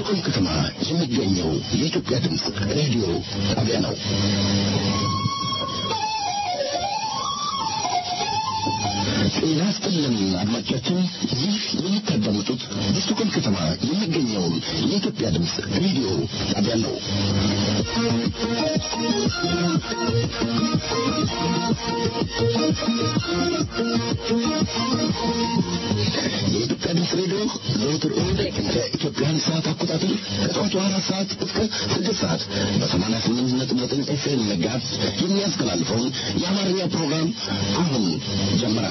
በስቶኮልም ከተማ የሚገኘው የኢትዮጵያ ድምፅ ሬዲዮ ጣቢያ ነው። ጤና ይስጥልን አድማጮቻችን፣ ይህ የምታዳምጡት በስቶኮልም ከተማ የሚገኘውን የኢትዮጵያ ድምፅ ሬዲዮ ጣቢያ ነው። የኢትዮጵያ ድምፅ ሬዲዮ ዘወትር እሑድ ከኢትዮጵያን ሰዓት አቆጣጠር ከጠዋቱ አራት ሰዓት እስከ ስድስት ሰዓት በሰማንያ ስምንት ነጥብ ዘጠኝ ኤፍኤም መጋዝ የሚያስተላልፈውን የአማርኛ ፕሮግራም አሁን ጀመረ።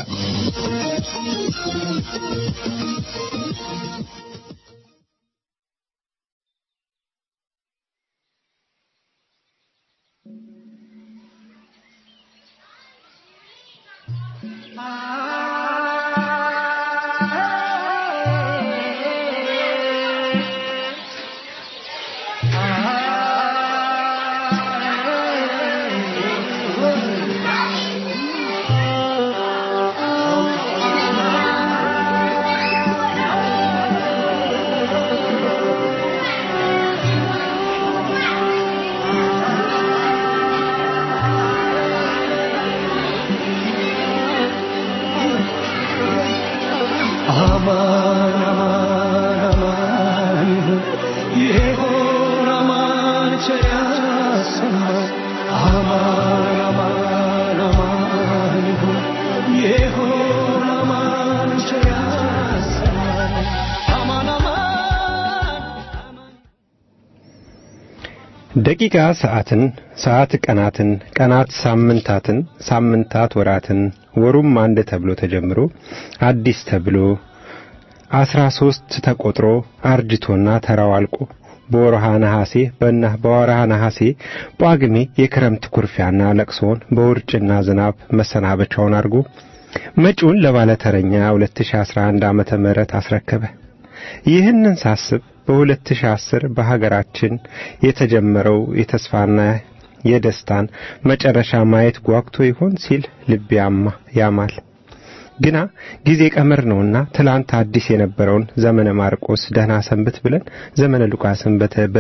ደቂቃ ሰዓትን፣ ሰዓት ቀናትን፣ ቀናት ሳምንታትን፣ ሳምንታት ወራትን፣ ወሩም አንድ ተብሎ ተጀምሮ አዲስ ተብሎ አስራ ሶስት ተቆጥሮ አርጅቶና ተራው አልቆ በወርሃ ነሐሴ በና በወርሃ ነሐሴ ጳጉሜ የክረምት ኩርፊያና ለቅሶውን በውርጭና ዝናብ መሰናበቻውን አድርጎ መጪውን ለባለተረኛ 2011 ዓመተ ምህረት አስረከበ። ይህንን ሳስብ በ2010 በሀገራችን የተጀመረው የተስፋና የደስታን መጨረሻ ማየት ጓግቶ ይሆን ሲል ልብ ያማል። ግና ጊዜ ቀመር ነውና ትላንት አዲስ የነበረውን ዘመነ ማርቆስ ደህና ሰንብት ብለን ዘመነ ሉቃስን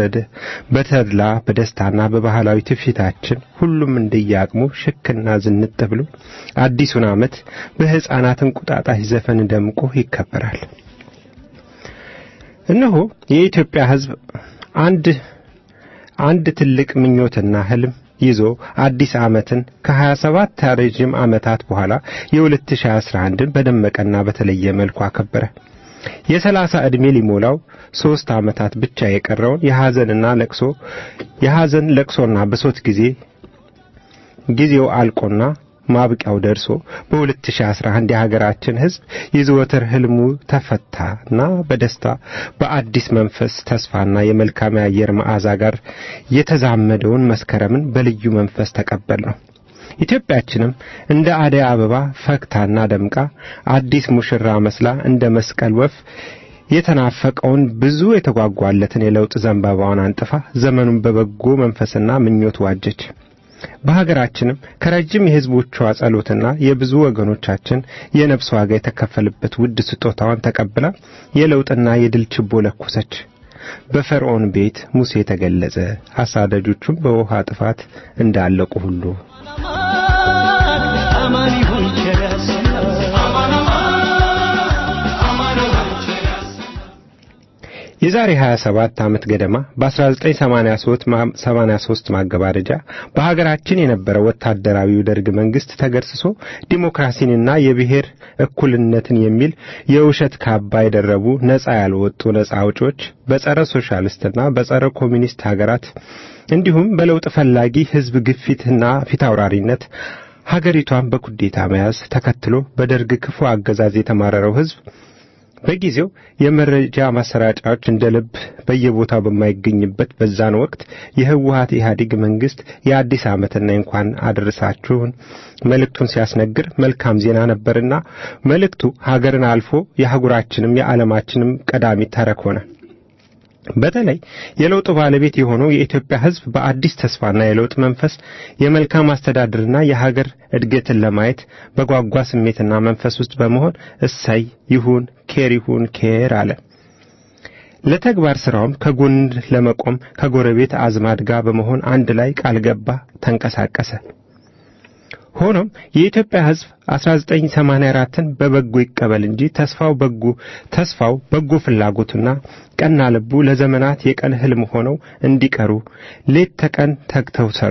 በተድላ በደስታና በባህላዊ ትውፊታችን ሁሉም እንደየአቅሙ ሽክና ዝንጥ ብሎ አዲሱን ዓመት በሕፃናት እንቁጣጣሽ ዘፈን ደምቆ ይከበራል። እነሆ የኢትዮጵያ ሕዝብ አንድ አንድ ትልቅ ምኞትና ህልም ይዞ አዲስ ዓመትን ከ27 ረጅም ዓመታት በኋላ የ2011ን በደመቀና በተለየ መልኩ አከበረ። የሰላሳ ዕድሜ ሊሞላው ሦስት ዓመታት ብቻ የቀረውን የሐዘንና ለቅሶ የሐዘን ለቅሶና ብሶት ጊዜ ጊዜው አልቆና ማብቂያው ደርሶ በ2011 የሀገራችን ሕዝብ የዘወትር ህልሙ ተፈታና በደስታ በአዲስ መንፈስ ተስፋና የመልካም የአየር መዓዛ ጋር የተዛመደውን መስከረምን በልዩ መንፈስ ተቀበል ነው። ኢትዮጵያችንም እንደ አደይ አበባ ፈክታና ደምቃ አዲስ ሙሽራ መስላ እንደ መስቀል ወፍ የተናፈቀውን ብዙ የተጓጓለትን የለውጥ ዘንባባዋን አንጥፋ ዘመኑን በበጎ መንፈስና ምኞት ዋጀች። በሀገራችንም ከረጅም የሕዝቦቿ ጸሎትና የብዙ ወገኖቻችን የነፍስ ዋጋ የተከፈልበት ውድ ስጦታዋን ተቀብላ የለውጥና የድል ችቦ ለኮሰች። በፈርዖን ቤት ሙሴ ተገለጸ፣ አሳዳጆቹም በውሃ ጥፋት እንዳለቁ ሁሉ የዛሬ 27 ዓመት ገደማ በ1983 ማገባደጃ በሀገራችን የነበረው ወታደራዊው ደርግ መንግስት ተገርስሶ ዲሞክራሲንና የብሔር እኩልነትን የሚል የውሸት ካባ የደረቡ ነጻ ያልወጡ ነጻ አውጪዎች በጸረ ሶሻሊስትና በጸረ ኮሚኒስት ሀገራት እንዲሁም በለውጥ ፈላጊ ህዝብ ግፊትና ፊታውራሪነት ሀገሪቷን በኩዴታ መያዝ ተከትሎ በደርግ ክፉ አገዛዝ የተማረረው ህዝብ በጊዜው የመረጃ ማሰራጫዎች እንደ ልብ በየቦታው በማይገኝበት በዛን ወቅት የህወሀት ኢህአዴግ መንግስት የአዲስ ዓመትና እንኳን አደረሳችሁን መልእክቱን ሲያስነግር መልካም ዜና ነበርና መልእክቱ ሀገርን አልፎ የአህጉራችንም የዓለማችንም ቀዳሚ ተረክ ሆነ። በተለይ የለውጡ ባለቤት የሆነው የኢትዮጵያ ሕዝብ በአዲስ ተስፋና የለውጥ መንፈስ የመልካም አስተዳደርና የሀገር እድገትን ለማየት በጓጓ ስሜትና መንፈስ ውስጥ በመሆን እሰይ ይሁን ኬር ይሁን ኬር አለ። ለተግባር ስራውም ከጎን ለመቆም ከጎረቤት አዝማድ ጋር በመሆን አንድ ላይ ቃል ገባ፣ ተንቀሳቀሰ። ሆኖም የኢትዮጵያ ሕዝብ 1984ን በበጎ ይቀበል እንጂ ተስፋው በጎ ተስፋው በጎ ፍላጎቱና ቀና ልቡ ለዘመናት የቀን ህልም ሆነው እንዲቀሩ ሌት ተቀን ተግተው ሰሩ።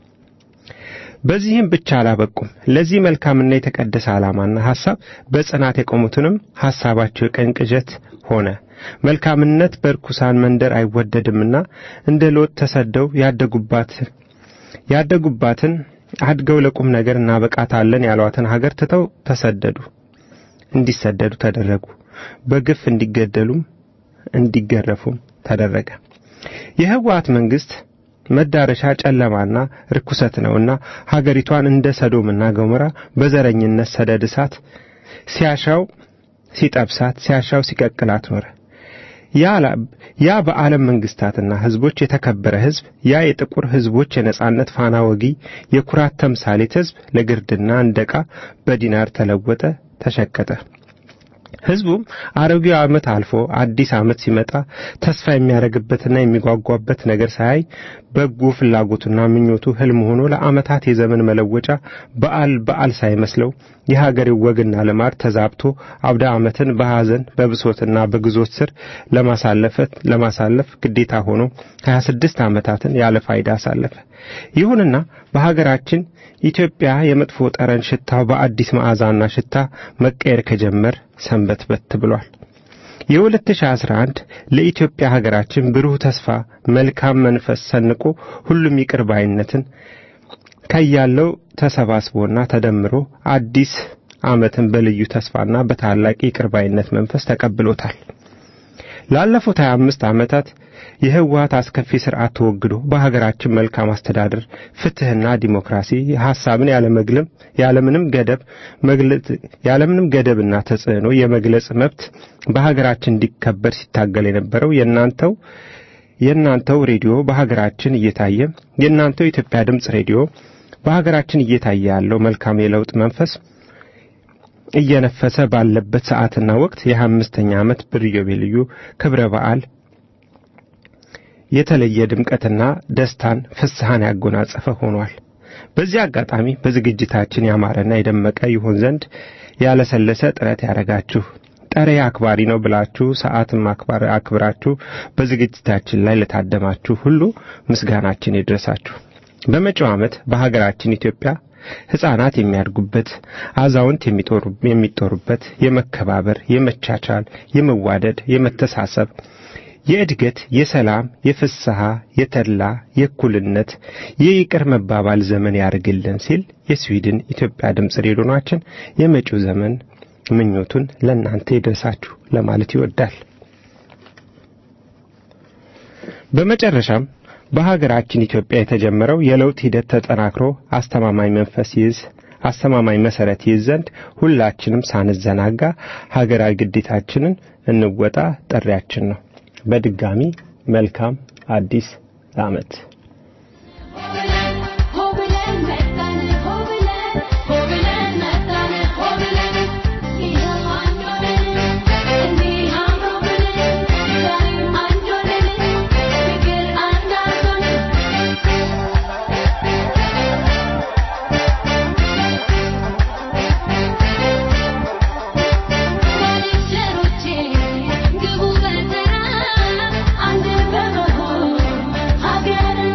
በዚህም ብቻ አላበቁም። ለዚህ መልካምና የተቀደሰ ዓላማና ሐሳብ በጽናት የቆሙትንም ሐሳባቸው የቀን ቅዠት ሆነ። መልካምነት በርኩሳን መንደር አይወደድምና እንደ ሎጥ ተሰደው ያደጉባትን ያደጉባትን አድገው ለቁም ነገር እናበቃታለን ያሏትን ሀገር ትተው ተሰደዱ። እንዲሰደዱ ተደረጉ። በግፍ እንዲገደሉም እንዲገረፉም ተደረገ። የህወሓት መንግስት መዳረሻ ጨለማና ርኩሰት ነውና ሀገሪቷን እንደ ሰዶምና ገሞራ በዘረኝነት ሰደድ እሳት ሲያሻው ሲጠብሳት ሲያሻው ሲቀቅላት ኖረ። ያ በዓለም መንግስታትና ህዝቦች የተከበረ ህዝብ ያ የጥቁር ህዝቦች የነጻነት ፋና ወጊ የኩራት ተምሳሌት ህዝብ ለግርድና እንደ ዕቃ በዲናር ተለወጠ፣ ተሸቀጠ። ህዝቡም አሮጌው ዓመት አልፎ አዲስ ዓመት ሲመጣ ተስፋ የሚያደርግበትና የሚጓጓበት ነገር ሳያይ በጎ ፍላጎቱና ምኞቱ ህልም ሆኖ ለዓመታት የዘመን መለወጫ በዓል በዓል ሳይመስለው የሀገሬው ወግና ልማድ ተዛብቶ አብደ ዓመትን በሐዘን በብሶትና በግዞት ስር ለማሳለፈት ለማሳለፍ ግዴታ ሆኖ 26 ዓመታትን ያለ ፋይዳ አሳለፈ። ይሁንና በሀገራችን ኢትዮጵያ የመጥፎ ጠረን ሽታው በአዲስ መዓዛና ሽታ መቀየር ከጀመር ሰንበትበት ብሏል። የ2011 ለኢትዮጵያ ሀገራችን ብሩህ ተስፋ፣ መልካም መንፈስ ሰንቆ ሁሉም ይቅር ባይነትን ከያለው ተሰባስቦና ተደምሮ አዲስ ዓመትን በልዩ ተስፋና በታላቅ ይቅር ባይነት መንፈስ ተቀብሎታል። ላለፉት 25 ዓመታት የህወሓት አስከፊ ስርዓት ተወግዶ በሀገራችን መልካም አስተዳደር፣ ፍትህና ዲሞክራሲ ሐሳብን ያለመግለም ያለምንም ገደብ መግለጽ ያለምንም ገደብና ተጽዕኖ የመግለጽ መብት በሀገራችን እንዲከበር ሲታገል የነበረው የእናንተው የእናንተው ሬዲዮ በሀገራችን እየታየ የእናንተው የኢትዮጵያ ድምፅ ሬዲዮ በሀገራችን እየታየ ያለው መልካም የለውጥ መንፈስ እየነፈሰ ባለበት ሰዓትና ወቅት የአምስተኛ ዓመት በኢዮቤልዩ ክብረ በዓል የተለየ ድምቀትና ደስታን ፍስሐን ያጎናጸፈ ሆኗል። በዚህ አጋጣሚ በዝግጅታችን ያማረና የደመቀ ይሆን ዘንድ ያለሰለሰ ጥረት ያደረጋችሁ ጠሬ አክባሪ ነው ብላችሁ ሰዓትም አክባር አክብራችሁ በዝግጅታችን ላይ ለታደማችሁ ሁሉ ምስጋናችን ይድረሳችሁ። በመጪው ዓመት በሀገራችን ኢትዮጵያ ሕፃናት የሚያድጉበት፣ አዛውንት የሚጦሩበት፣ የመከባበር፣ የመቻቻል፣ የመዋደድ፣ የመተሳሰብ የእድገት፣ የሰላም፣ የፍስሐ፣ የተድላ፣ የእኩልነት፣ የይቅር መባባል ዘመን ያርግልን ሲል የስዊድን ኢትዮጵያ ድምፅ ሬዲዮናችን የመጪው ዘመን ምኞቱን ለእናንተ ይድረሳችሁ ለማለት ይወዳል። በመጨረሻም በሀገራችን ኢትዮጵያ የተጀመረው የለውጥ ሂደት ተጠናክሮ አስተማማኝ መንፈስ ይዝ አስተማማኝ መሰረት ይዝ ዘንድ ሁላችንም ሳንዘናጋ ሀገራዊ ግዴታችንን እንወጣ ጥሪያችን ነው። በድጋሚ መልካም አዲስ ዓመት። ግቡ በተራ አንድ በመሆን ሀገርን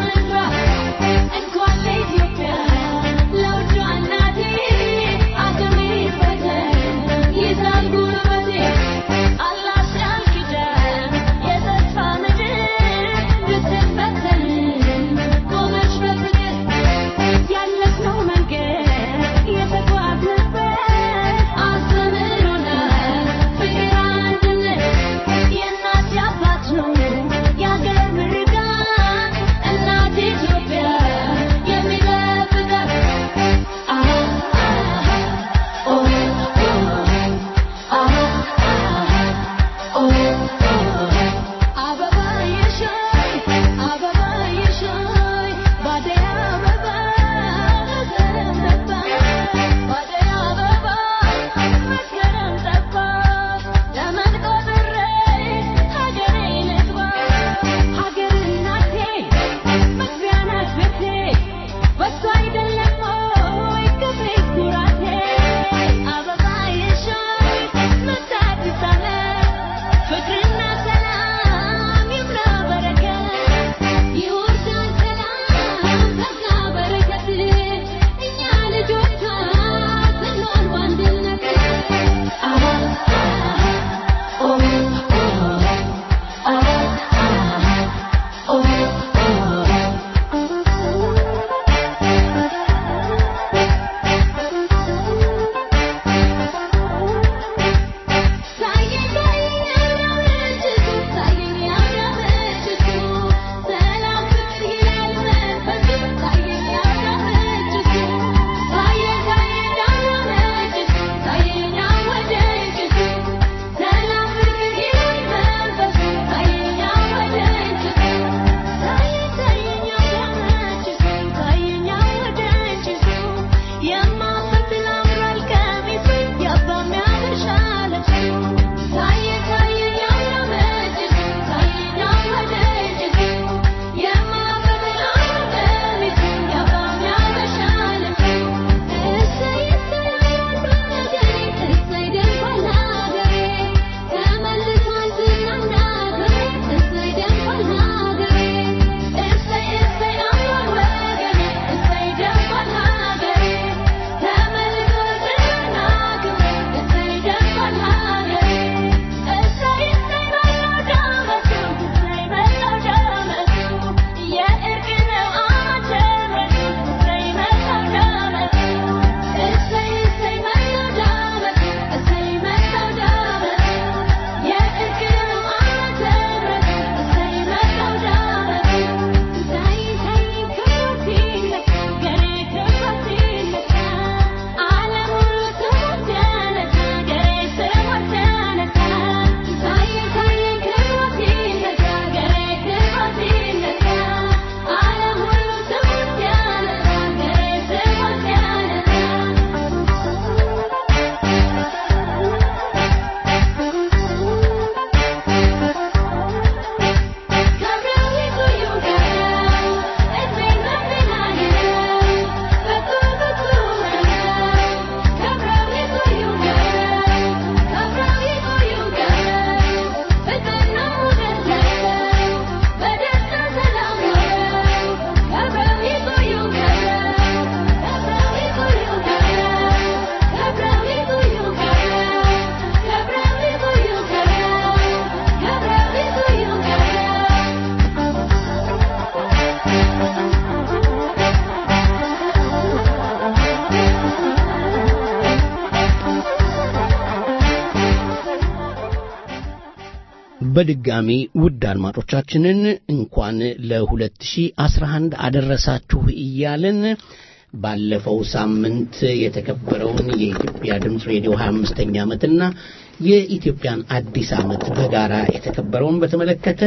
በድጋሚ ውድ አድማጮቻችንን እንኳን ለ2011 አደረሳችሁ እያልን ባለፈው ሳምንት የተከበረውን የኢትዮጵያ ድምፅ ሬዲዮ 25ኛ ዓመትና የኢትዮጵያን አዲስ ዓመት በጋራ የተከበረውን በተመለከተ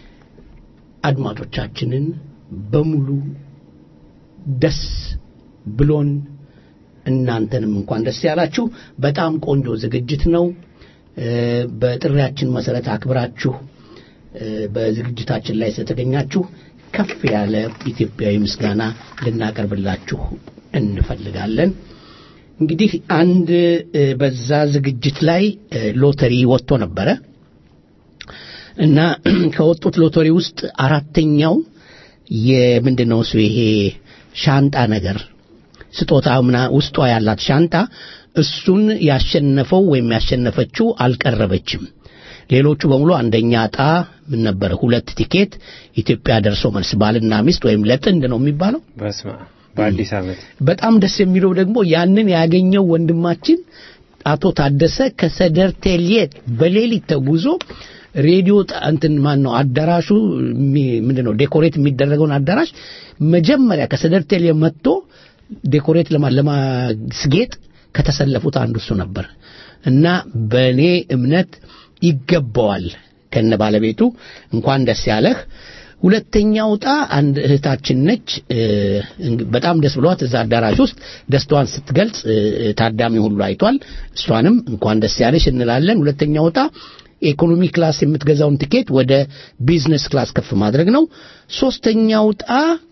አድማጮቻችንን በሙሉ ደስ ብሎን እናንተንም እንኳን ደስ ያላችሁ። በጣም ቆንጆ ዝግጅት ነው። በጥሪያችን መሰረት አክብራችሁ በዝግጅታችን ላይ ስለተገኛችሁ ከፍ ያለ ኢትዮጵያዊ ምስጋና ልናቀርብላችሁ እንፈልጋለን። እንግዲህ አንድ በዛ ዝግጅት ላይ ሎተሪ ወጥቶ ነበረ እና ከወጡት ሎተሪ ውስጥ አራተኛው የምንድን ነው እሱ ይሄ ሻንጣ ነገር ስጦታ ምና ውስጧ ያላት ሻንጣ እሱን ያሸነፈው ወይም ያሸነፈችው አልቀረበችም። ሌሎቹ በሙሉ አንደኛ ዕጣ ምን ነበረ? ሁለት ቲኬት ኢትዮጵያ ደርሶ መልስ ባልና ሚስት ወይም ለጥንድ ነው የሚባለው። በስመ አብ በአዲስ ዓመት በጣም ደስ የሚለው ደግሞ ያንን ያገኘው ወንድማችን አቶ ታደሰ ከሰደር ቴልየት በሌሊት ተጉዞ ሬዲዮ እንትን ማን ነው አዳራሹ ምንድን ነው ዴኮሬት የሚደረገውን አዳራሽ መጀመሪያ ከሰደር ቴልየ መጥቶ ዴኮሬት ለማስጌጥ ከተሰለፉት አንዱ እሱ ነበር እና በእኔ እምነት ይገባዋል ከነ ባለቤቱ እንኳን ደስ ያለህ። ሁለተኛው ዕጣ አንድ እህታችን ነች። በጣም ደስ ብሏት እዛ አዳራሽ ውስጥ ደስታዋን ስትገልጽ ታዳሚ ሁሉ አይቷል። እሷንም እንኳን ደስ ያለሽ እንላለን። ሁለተኛው ዕጣ ኢኮኖሚ ክላስ የምትገዛውን ትኬት ወደ ቢዝነስ ክላስ ከፍ ማድረግ ነው። ሶስተኛው ዕጣ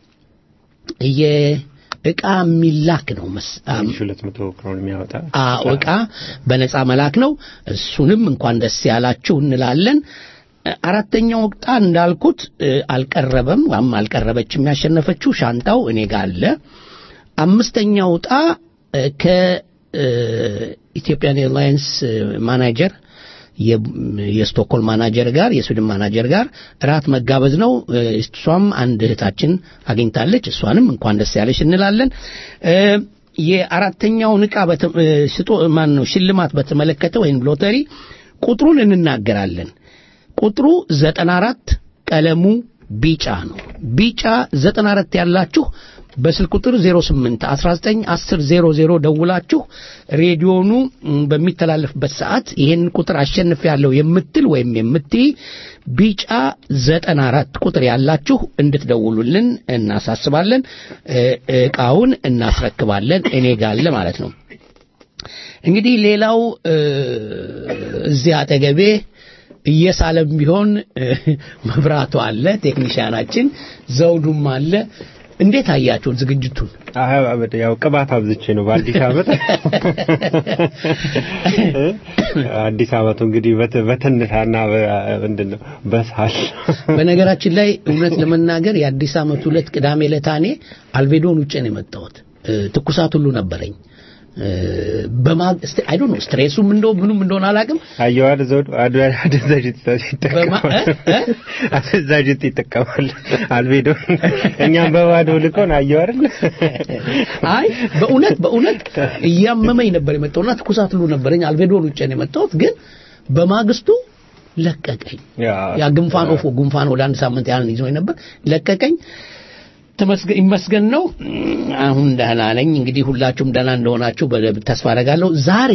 እቃ የሚላክ ነው። ሁለት መቶ ክሮን የሚያወጣ እቃ በነፃ መላክ ነው። እሱንም እንኳን ደስ ያላችሁ እንላለን። አራተኛው ወቅጣ እንዳልኩት አልቀረበም ወይም አልቀረበችም። ያሸነፈችው ሻንጣው እኔ ጋር አለ። አምስተኛው ዕጣ ከኢትዮጵያን ኤርላይንስ ማናጀር የስቶክሆልም ማናጀር ጋር የስዊድን ማናጀር ጋር እራት መጋበዝ ነው። እሷም አንድ እህታችን አግኝታለች። እሷንም እንኳን ደስ ያለሽ እንላለን። የአራተኛውን ዕቃ ስጦ ማን ነው ሽልማት በተመለከተ ወይም ሎተሪ ቁጥሩን እንናገራለን። ቁጥሩ ዘጠና አራት ቀለሙ ቢጫ ነው። ቢጫ ዘጠና አራት ያላችሁ በስልክ ቁጥር 08 19 10 00 ደውላችሁ ሬዲዮኑ በሚተላለፍበት ሰዓት ይህን ቁጥር አሸንፍ ያለው የምትል ወይም የምትይ ቢጫ 94 ቁጥር ያላችሁ እንድትደውሉልን እናሳስባለን። እቃውን እናስረክባለን። እኔ ጋለ ማለት ነው። እንግዲህ ሌላው እዚህ አጠገቤ እየሳለም ቢሆን መብራቱ አለ፣ ቴክኒሽያናችን ዘውዱም አለ። እንዴት አያችሁት ዝግጅቱን? ያው ቅባት አብዝቼ ነው በአዲስ ዓመት አዲስ ዓመቱ እንግዲህ በትንታና ምንድን ነው በሳል በነገራችን ላይ እውነት ለመናገር የአዲስ ዓመቱ ዕለት ቅዳሜ ለታኔ አልቤዶን ውጭ ነው የመጣሁት። ትኩሳት ሁሉ ነበረኝ። በማግ አይ ዶንት ኖ ስትሬሱም እንደው ምኑም እንደሆነ አላውቅም። አየዋል ዘውዱ አደንዛዥ ይጠቀማል አደንዛዥ ይጠቀማል አልቤዶ እኛም በባዶ ልኮን አየው አይደል? አይ በእውነት በእውነት እያመመኝ ነበር የመጣውና ትኩሳት ሁሉ ነበረኝ። አልቤዶን ውጭ ነው የመጣሁት ግን በማግስቱ ለቀቀኝ። ያ ጉንፋን ኦፎ ጉንፋን ወደ አንድ ሳምንት ያህል ይዞኝ ነበር ለቀቀኝ። ይመስገን ነው። አሁን ደህና ነኝ። እንግዲህ ሁላችሁም ደህና እንደሆናችሁ ተስፋ አደርጋለሁ። ዛሬ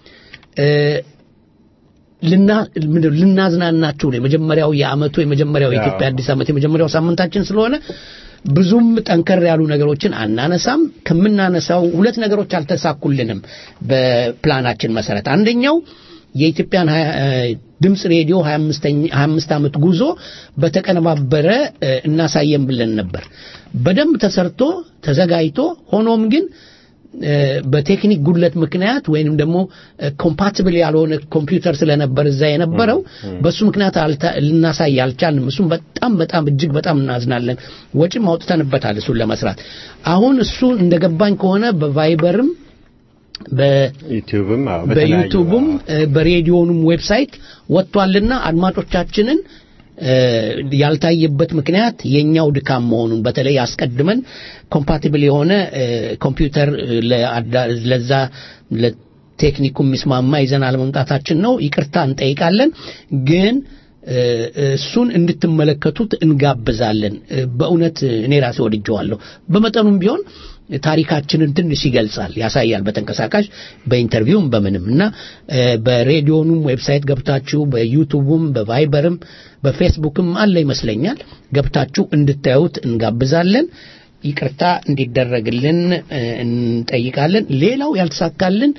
ልናዝናናችሁ ነው። የመጀመሪያው የአመቱ የመጀመሪያው የኢትዮጵያ አዲስ ዓመት የመጀመሪያው ሳምንታችን ስለሆነ ብዙም ጠንከር ያሉ ነገሮችን አናነሳም። ከምናነሳው ሁለት ነገሮች አልተሳኩልንም በፕላናችን መሰረት አንደኛው የኢትዮጵያን ድምፅ ሬዲዮ 25 ዓመት ጉዞ በተቀነባበረ እናሳየን ብለን ነበር። በደንብ ተሰርቶ ተዘጋጅቶ ሆኖም ግን በቴክኒክ ጉድለት ምክንያት ወይንም ደግሞ ኮምፓቲብል ያልሆነ ኮምፒውተር ስለነበር እዛ የነበረው በሱ ምክንያት ልናሳይ አልቻልንም። እሱም በጣም በጣም እጅግ በጣም እናዝናለን። ወጪም አውጥተንበታል እሱን ለመስራት። አሁን እሱ እንደገባኝ ከሆነ በቫይበርም በዩቲዩብም በዩቲዩብም በሬዲዮኑም ዌብሳይት ወጥቷልና አድማጮቻችንን ያልታየበት ምክንያት የኛው ድካም መሆኑን በተለይ አስቀድመን ኮምፓቲብል የሆነ ኮምፒውተር ለዛ ለቴክኒኩ የሚስማማ ይዘን አለመምጣታችን ነው። ይቅርታ እንጠይቃለን። ግን እ፣ እሱን እንድትመለከቱት እንጋብዛለን። እ፣ በእውነት እኔ ራሴ ወድጀዋለሁ። በመጠኑም ቢሆን ታሪካችንን ትንሽ ይገልጻል፣ ያሳያል፣ በተንቀሳቃሽ በኢንተርቪውም በምንም እና እ፣ በሬዲዮኑም ዌብሳይት ገብታችሁ በዩቱቡም በቫይበርም በፌስቡክም አለ ይመስለኛል ገብታችሁ እንድታዩት እንጋብዛለን። ይቅርታ እንዲደረግልን እ፣ እንጠይቃለን። ሌላው ያልተሳካልን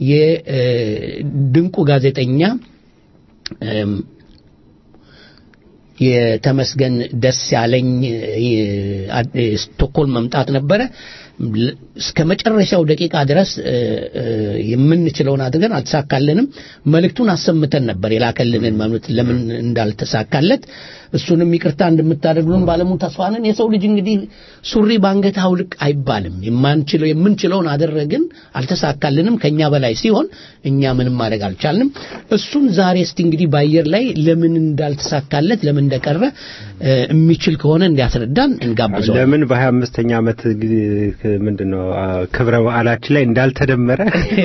የድንቁ ጋዜጠኛ እም፣ የተመስገን ደስ ያለኝ እ፣ አ- እ፣ ስቶክሆልም መምጣት ነበረ። ል- እስከ መጨረሻው ደቂቃ ድረስ እ፣ እ፣ የምንችለውን አድርገን አልተሳካልንም። መልእክቱን አሰምተን ነበር የላከልንን መልእክት ለምን እንዳልተሳካለት እሱንም ይቅርታ እንደምታደርጉልን ባለሙ ተስፋ ነን። የሰው ልጅ እንግዲህ ሱሪ ባንገት አውልቅ አይባልም። የማንችለው የምንችለውን አደረግን፣ አልተሳካልንም። ከኛ በላይ ሲሆን እኛ ምንም ማድረግ አልቻልንም። እሱን ዛሬ እስቲ እንግዲህ በአየር ላይ ለምን እንዳልተሳካለት ለምን እንደቀረ እ፣ የሚችል ከሆነ እንዲያስረዳን እንጋብዘዋለን። ለምን በሀያ አምስተኛ ዓመት ጊዜ ምንድነው አ፣ ክብረ በዓላችን ላይ እንዳልተደመረ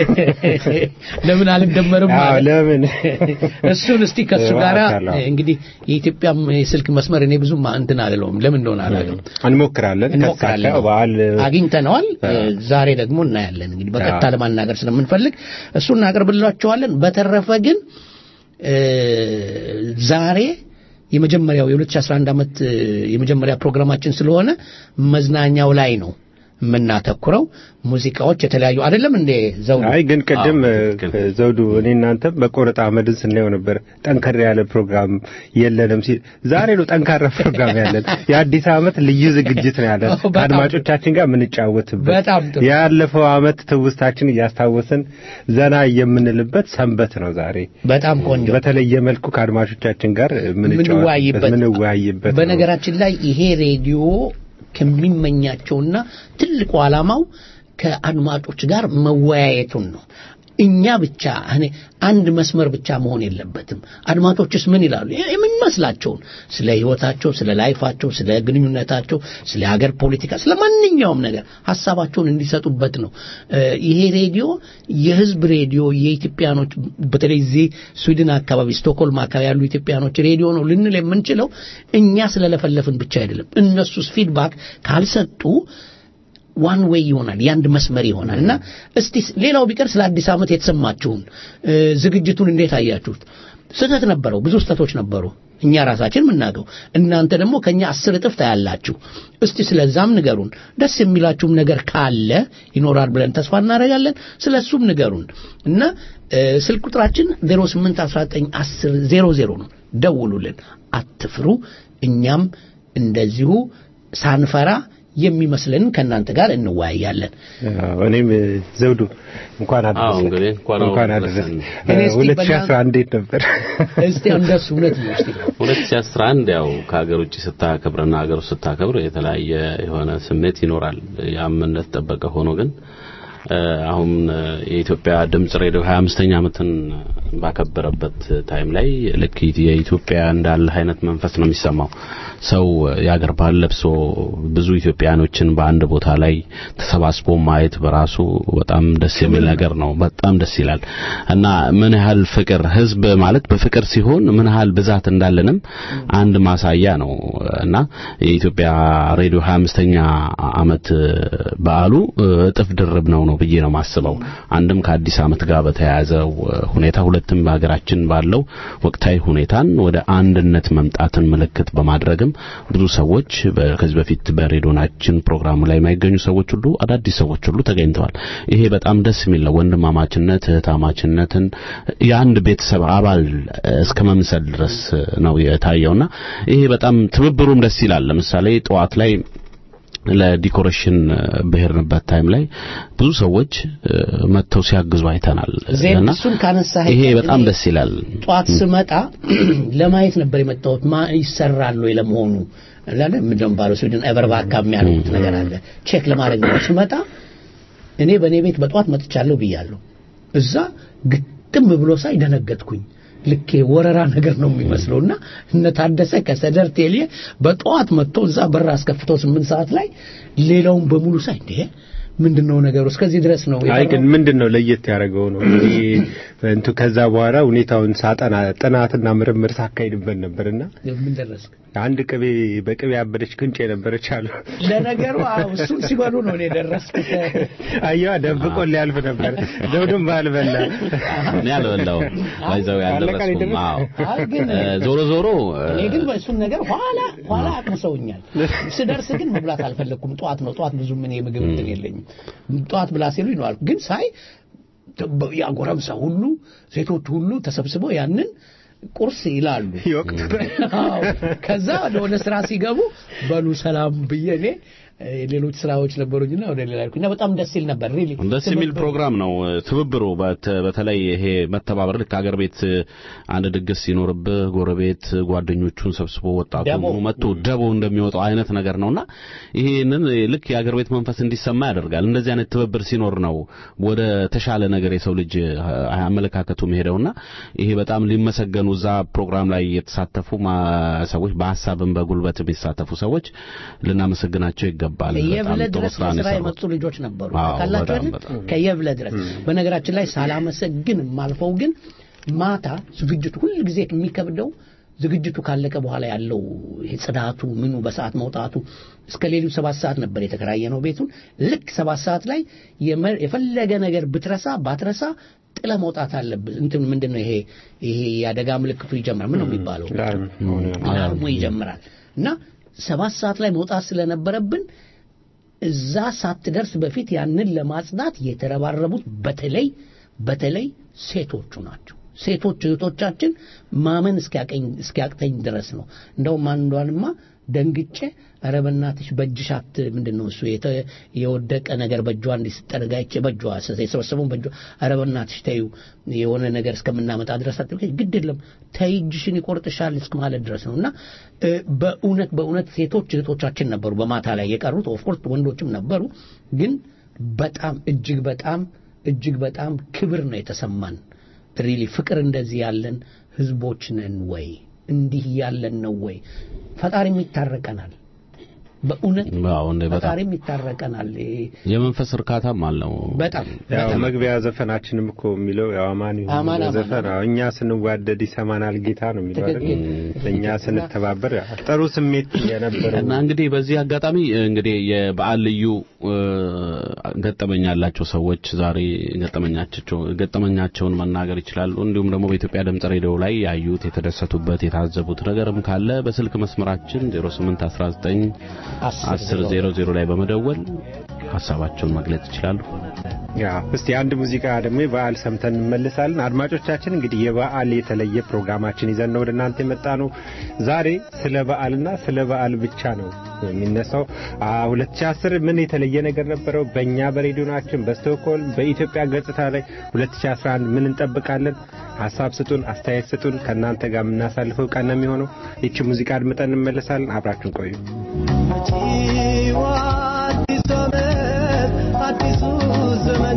ለምን አልደመርም አዎ፣ ማለት ለምን እሱን እስቲ ከሱ እባክህ ጋር አለው። እንግዲህ የኢትዮጵያም የስልክ መስመር እኔ ብዙም እንትን አልለውም። ለምን እንደሆነ አላውቅም። እንሞክራለን። እንሞክራለን። ከተሳካ በዓል አግኝተነዋል። አዎ። ዛሬ ደግሞ እናያለን። እንግዲህ በቀጥታ አዎ። ለማናገር ስለምንፈልግ እሱ እናቀርብላችኋለን። በተረፈ ግን እ፣ ዛሬ የመጀመሪያው የ2011 ዓመት እ፣ የመጀመሪያ ፕሮግራማችን ስለሆነ መዝናኛው ላይ ነው የምናተኩረው። ሙዚቃዎች የተለያዩ አይደለም እንዴ ዘውዱ? አይ ግን ቅድም አዎ፣ እ፣ ትክክል። ዘውዱ እኔ እናንተ በቆረጣ አመድን ስናየው ነበር ጠንከር ያለ ፕሮግራም የለንም ሲል ዛሬ ነው ጠንካራ ፕሮግራም ያለን። የአዲስ ዓመት ልዩ ዝግጅት ነው ያለን በጣም ከአድማጮቻችን ጋር የምንጫወትበት በጣም ጥሩ። ያለፈው ዓመት ትውስታችን እያስታወስን ዘና የምንልበት ሰንበት ነው ዛሬ። በጣም ቆንጆ በተለየ መልኩ ከአድማጮቻችን ጋር ምንወያይበት የምንጫወትበት ምንወያይበት ነው። በነገራችን ላይ ይሄ ሬዲዮ ከሚመኛቸውና ትልቁ ዓላማው ከአድማጮች ጋር መወያየቱን ነው። እኛ ብቻ እኔ አንድ መስመር ብቻ መሆን የለበትም። አድማጮችስ ምን ይላሉ? የሚመስላቸውን ስለ ህይወታቸው፣ ስለ ላይፋቸው፣ ስለ ግንኙነታቸው፣ ስለ ሀገር ፖለቲካ፣ ስለ ማንኛውም ነገር ሀሳባቸውን እንዲሰጡበት ነው። እ፣ ይሄ ሬዲዮ የህዝብ ሬዲዮ የኢትዮጵያኖች በተለይ እዚህ ስዊድን አካባቢ ስቶክሆልም አካባቢ ያሉ ኢትዮጵያኖች ሬዲዮ ነው ልንል የምንችለው እኛ ስለለፈለፍን ብቻ አይደለም። እነሱስ ፊድባክ ካልሰጡ ዋን ዌይ ይሆናል፣ የአንድ መስመር ይሆናል እና እስቲ ሌላው ቢቀር ስለ አዲስ ዓመት የተሰማችሁን እ፣ ዝግጅቱን እንዴት አያችሁት? ስህተት ነበረው፣ ብዙ ስህተቶች ነበሩ። እኛ ራሳችን የምናገው እናንተ ደግሞ ከኛ አስር እጥፍ ታያላችሁ። እስቲ ስለዛም ንገሩን። ደስ የሚላችሁም ነገር ካለ ይኖራል ብለን ተስፋ እናደርጋለን። ስለ እሱም ንገሩን እና እ፣ ስልክ ቁጥራችን 08191000 ነው። ደውሉልን፣ አትፍሩ። እኛም እንደዚሁ ሳንፈራ የሚመስልን ከእናንተ ጋር እንወያያለን። አዎ፣ እኔም እ፣ ዘውዱ እንኳን አዎ አደረሰ እንግዲህ እንኳን እንኳን አደረሰን። አደረሰ እኔ እስቲ 2011 እንዴት ነበር? እስቲ እንደሱ እውነት ነው እስቲ 2011 ያው ከሀገር ውጭ ስታከብርና ሀገር ውስጥ ስታከብር የተለያየ የሆነ ስሜት ይኖራል። ያም እንደተጠበቀ ሆኖ ግን እ፣ አሁን እ፣ የኢትዮጵያ ድምጽ ሬዲዮ 25ኛ ዓመትን ባከበረበት ታይም ላይ ልክ የኢትዮጵያ እንዳለ አይነት መንፈስ ነው የሚሰማው። ሰው የአገር ባህል ለብሶ ብዙ ኢትዮጵያኖችን በአንድ ቦታ ላይ ተሰባስቦ ማየት በራሱ በጣም ደስ የሚል ነገር ነው። በጣም ደስ ይላል እና ምን ያህል ፍቅር ህዝብ ማለት በፍቅር ሲሆን ምን ያህል ብዛት እንዳለንም አንድ ማሳያ ነው እና የኢትዮጵያ ሬዲዮ 25ኛ ዓመት በዓሉ እጥፍ ድርብ ነው ነው ብዬ ነው ማስበው። አንድም ከአዲስ ዓመት ጋር በተያያዘው ሁኔታ፣ ሁለትም በሀገራችን ባለው ወቅታዊ ሁኔታን ወደ አንድነት መምጣትን ምልክት በማድረግም ብዙ ሰዎች በ- ከዚህ በፊት በሬዲዮናችን ፕሮግራሙ ላይ የማይገኙ ሰዎች ሁሉ አዳዲስ ሰዎች ሁሉ ተገኝተዋል። ይሄ በጣም ደስ የሚል ነው። ወንድማማችነት እህታማችነትን የአንድ ቤተሰብ አባል እስከ መምሰል ድረስ ነው የታየውና ይሄ በጣም ትብብሩም ደስ ይላል። ለምሳሌ ጠዋት ላይ ለዲኮሬሽን በሄድንበት ታይም ላይ ብዙ ሰዎች እ፣ መጥተው ሲያግዙ አይተናል ዜን እና እሱን ካነሳህ ይሄ በጣም ደስ ይላል። ጠዋት ስመጣ ለማየት ነበር የመጣሁት። ማ ይሰራል ወይ ለመሆኑ አላለ ምንድነው ባለው ስዊድን ኤቨርባካ የሚያደርጉት ነገር አለ። ቼክ ለማድረግ ነው ስመጣ እኔ በእኔ ቤት በጠዋት መጥቻለሁ ብያለሁ። እዛ ግጥም ብሎ ሳይ ደነገጥኩኝ። ልኬ ወረራ ነገር ነው የሚመስለውና እነ ታደሰ ከሰደር ቴሌ በጠዋት መጥቶ እዛ በር አስከፍተው ስምንት ሰዓት ላይ ሌላውን በሙሉ ሳይ እንዴ ምንድን ነው ነገሩ? እስከዚህ ድረስ ነው አይ ግን የቀረው? ምንድን ነው ለየት ያደረገው ነው ይሄ እንቱ ከዛ በኋላ ሁኔታውን ሳጠና ጥናትና ምርምር ሳካሂድበት ነበርና ምን ደረስክ? አንድ ቅቤ በቅቤ ያበደች ቅንጭ የነበረች አሉ ለነገሩ አዎ፣ እሱን ሲበሉ ነው እኔ የደረስኩት። አየዋ ደብቆ ሊያልፍ ነበር ደውድም ባልበላ እኔ አልበላውም ባይዘው ያልደረስኩም አዎ አይ ግን እ፣ ዞሮ ዞሮ እ፣ እኔ ግን በእሱን ነገር ኋላ ኋላ አቅምሰውኛል። ስደርስ ግን መብላት አልፈለግኩም። ጠዋት ነው ጠዋት ብዙም እኔ ምግብ እንትን የለኝም። ጠዋት ብላ ሲሉኝ ነው አልኩ። ግን ሳይ ያ ጎረምሳ ሁሉ ሴቶች ሁሉ ተሰብስበው ያንን ቁርስ ይላሉ። ይወቅቱ አዎ። ከዛ ወደ ስራ ሲገቡ በሉ ሰላም ብዬ እኔ እ፣ ሌሎች ስራዎች ነበሩኝና ወደ ሌላ ሄድኩኝ እና በጣም ደስ ይል ነበር። ሪሊ ደስ የሚል ፕሮግራም ነው። ትብብሩ በት- በተለይ ይሄ መተባበር ልክ ሀገር ቤት አንድ ድግስ ሲኖርብህ ጎረቤት ጓደኞቹን ሰብስቦ ወጣቱ ደቦ። መጥቶ ደቦ እንደሚወጣው አይነት ነገር ነውና ይሄንን ልክ የሀገር ቤት መንፈስ እንዲሰማ ያደርጋል። እንደዚህ አይነት ትብብር ሲኖር ነው ወደ ተሻለ ነገር የሰው ልጅ አመለካከቱ መሄደውና ይሄ በጣም ሊመሰገኑ እዛ ፕሮግራም ላይ የተሳተፉ ማ- ሰዎች በሀሳብም በጉልበት የሚሳተፉ ሰዎች ልናመሰግናቸው ይገባል። ከየብለ በጣም ጥሩ ድረስ ስራ ነው ለስራ የሰሩት። የመጡ ልጆች ነበሩ አዎ፣ ካላችሁ በጣም አይደል? በጣም። ከየብለ ድረስ በነገራችን ላይ ሳላመሰግን ማልፈው ግን ማታ ዝግጅቱ ሁል ጊዜ የሚከብደው ዝግጅቱ ካለቀ በኋላ ያለው ይሄ ጽዳቱ ምኑ በሰዓት መውጣቱ እስከ ሌሊቱ ሰባት ሰዓት ነበር የተከራየ ነው ቤቱን ልክ ሰባት ሰዓት ላይ የመ- የፈለገ ነገር ብትረሳ ባትረሳ ጥለ መውጣት አለብህ እንትን ምንድን ነው ይሄ ይሄ የአደጋ ምልክቱ ይጀምራል ምን ነው የሚባለው አላርሙ ይጀምራል እና ሰባት ሰዓት ላይ መውጣት ስለነበረብን እዛ ሳትደርስ በፊት ያንን ለማጽዳት የተረባረቡት በተለይ በተለይ ሴቶቹ ናቸው። ሴቶች እህቶቻችን ማመን እስኪያቀኝ እስኪያቅተኝ ድረስ ነው። እንደውም አንዷንማ ደንግጬ ኧረ በእናትሽ በእጅሽ አት ምንድን ነው እሱ የተ- የወደቀ ነገር በእጇ እንዲህ ስትጠርግ አይቼ በእጇ የሰበሰበውን በእጇ ኧረ በእናትሽ ተይው የሆነ ነገር እስከምናመጣ ድረስ አትልከኝ፣ ግድ የለም ተይ እጅሽን ይቆርጥሻል እስከ ማለት ድረስ ነው እና እ፣ በእውነት በእውነት ሴቶች እህቶቻችን ነበሩ በማታ ላይ የቀሩት ኦፍኮርስ ወንዶችም ነበሩ ግን በጣም እጅግ በጣም እጅግ በጣም ክብር ነው የተሰማን ሪሊ ፍቅር እንደዚህ ያለን ህዝቦች ነን ወይ እንዲህ ያለን ነው ወይ ፈጣሪም ይታረቀናል በእውነት አዎ፣ እንደ በጣም ፈጣሪም ይታረቀናል ይሄ የመንፈስ እርካታም አለው። በጣም ያው በጣም መግቢያ ዘፈናችንም እኮ የሚለው ያው አማን ይሁን አማን የሚለው አማን ዘፈን አዎ፣ እኛ ስንዋደድ ይሰማናል ጌታ ነው የሚለው አይደል? ትክክል። እኛ ስንተባበር ያው ጥሩ ስሜት የነበረው እና እንግዲህ በዚህ አጋጣሚ እንግዲህ የበዓል ልዩ እ፣ ገጠመኝ ያላቸው ሰዎች ዛሬ ገጠመኛቸው ገጠመኛቸውን መናገር ይችላሉ። እንዲሁም ደግሞ በኢትዮጵያ ድምጽ ሬዲዮ ላይ ያዩት የተደሰቱበት የታዘቡት ነገርም ካለ በስልክ መስመራችን 0819 1000 ላይ በመደወል ሀሳባቸውን መግለጽ ይችላሉ። ያ እስቲ አንድ ሙዚቃ ደግሞ የበዓል ሰምተን እንመልሳለን። አድማጮቻችን እንግዲህ የበዓል የተለየ ፕሮግራማችን ይዘን ነው ወደ እናንተ የመጣ ነው። ዛሬ ስለ በዓልና ስለ በዓል ብቻ ነው የሚነሳው። አ 2010 ምን የተለየ ነገር ነበረው? በእኛ በሬዲዮናችን በስቶክሆልም በኢትዮጵያ ገጽታ ላይ 2011 ምን እንጠብቃለን? ሀሳብ ስጡን፣ አስተያየት ስጡን። ከእናንተ ጋር የምናሳልፈው ቀን ነው የሚሆነው። ይቺ ሙዚቃ አድምጠን እንመለሳለን። አብራችሁን ቆዩ። አዲሱ ዘመን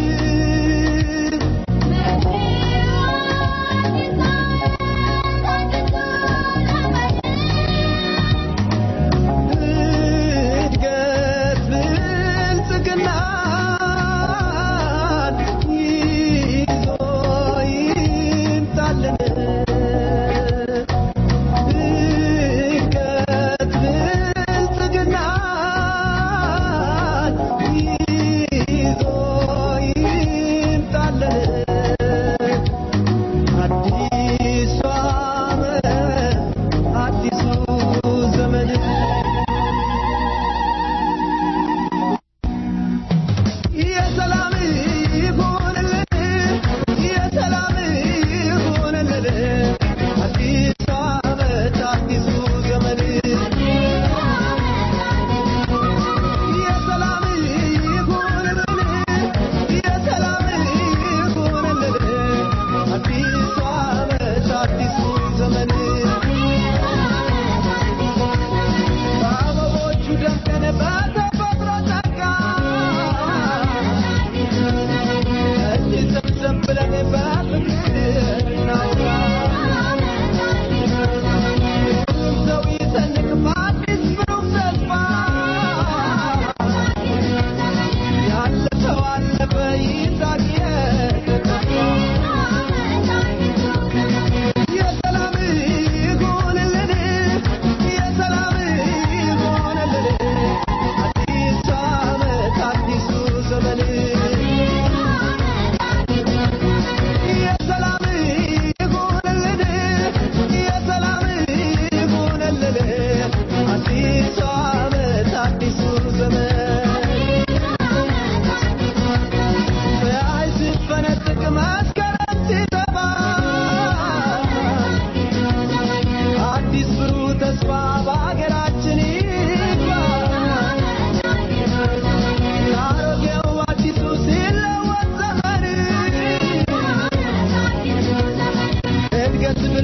እድገት ብልጽግና ይዞ ይምጣልን እድገት ብልጽግና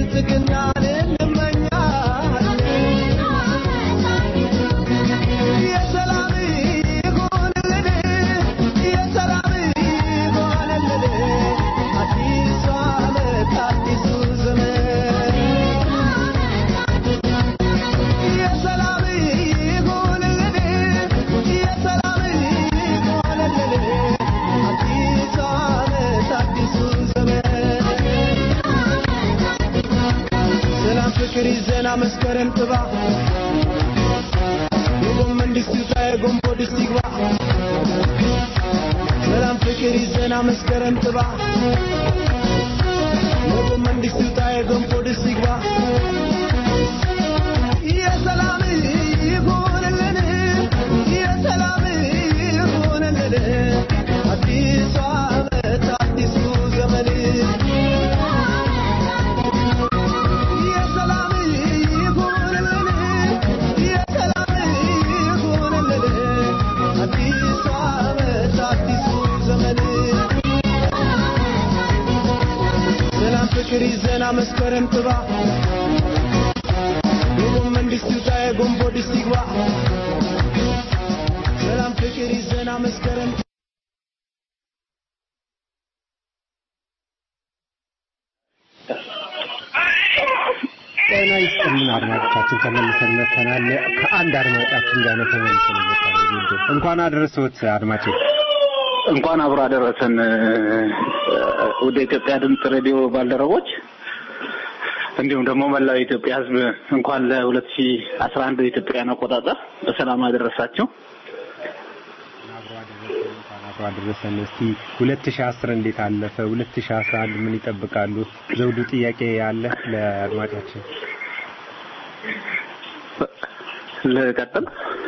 ብልጽግናን እንመኛለን የሰላም ይሁንልን የሰላም ይሁንልን አዲሱ ዓመት አዲሱ ዘመን የሰላም ይሁንልን የሰላም ይሁንልን አዲሱ ዓመት አዲሱ ዘመን ሰላም ፍቅር ይዘና መስከረም ጥባ የጎመን ድስት ይውጣ የጎንቦ ድስት ይግባ ሰላም ፍቅር ይዘና መስከረም ጥባ የጎመን ድስት ይውጣ የጎንቦ ድስት ይግባ የሰላም ይሁንልን የሰላም ይሁንልን አዲሱ ዓመት አዲሱ ዘመን የሰላም ይሁንልን የሰላም ይሁንልን አዲሱ ዓመት አዲሱ ዘመን ሰላም ፍቅር ይዘና መስከረም ጥባ የጎመን ድስት ይውጣ የጎንቦ ድስት ይግባ ሰላም ፍቅር ይዘና መስከረም ጤና ይስጥልን አድማጮቻችን፣ ተመልሰን መጥተናል። ከአንድ አድማጫችን ጋር ነው ተመልሰን መጥተናል። እንኳን አደረሰዎት አድማጬ። እንኳን አብሮ አደረሰን ወደ ኢትዮጵያ ድምፅ ሬዲዮ ባልደረቦች እንዲሁም ደግሞ መላው የኢትዮጵያ ሕዝብ እንኳን ለ2011 የኢትዮጵያን አቆጣጠር በሰላም አደረሳችሁ። አብሮ አደረሰን። እስቲ 2010 እንዴት አለፈ? 2011 ምን ይጠብቃሉ? ዘውዱ ጥያቄ ያለ ለአድማጫችን ልቀጥል።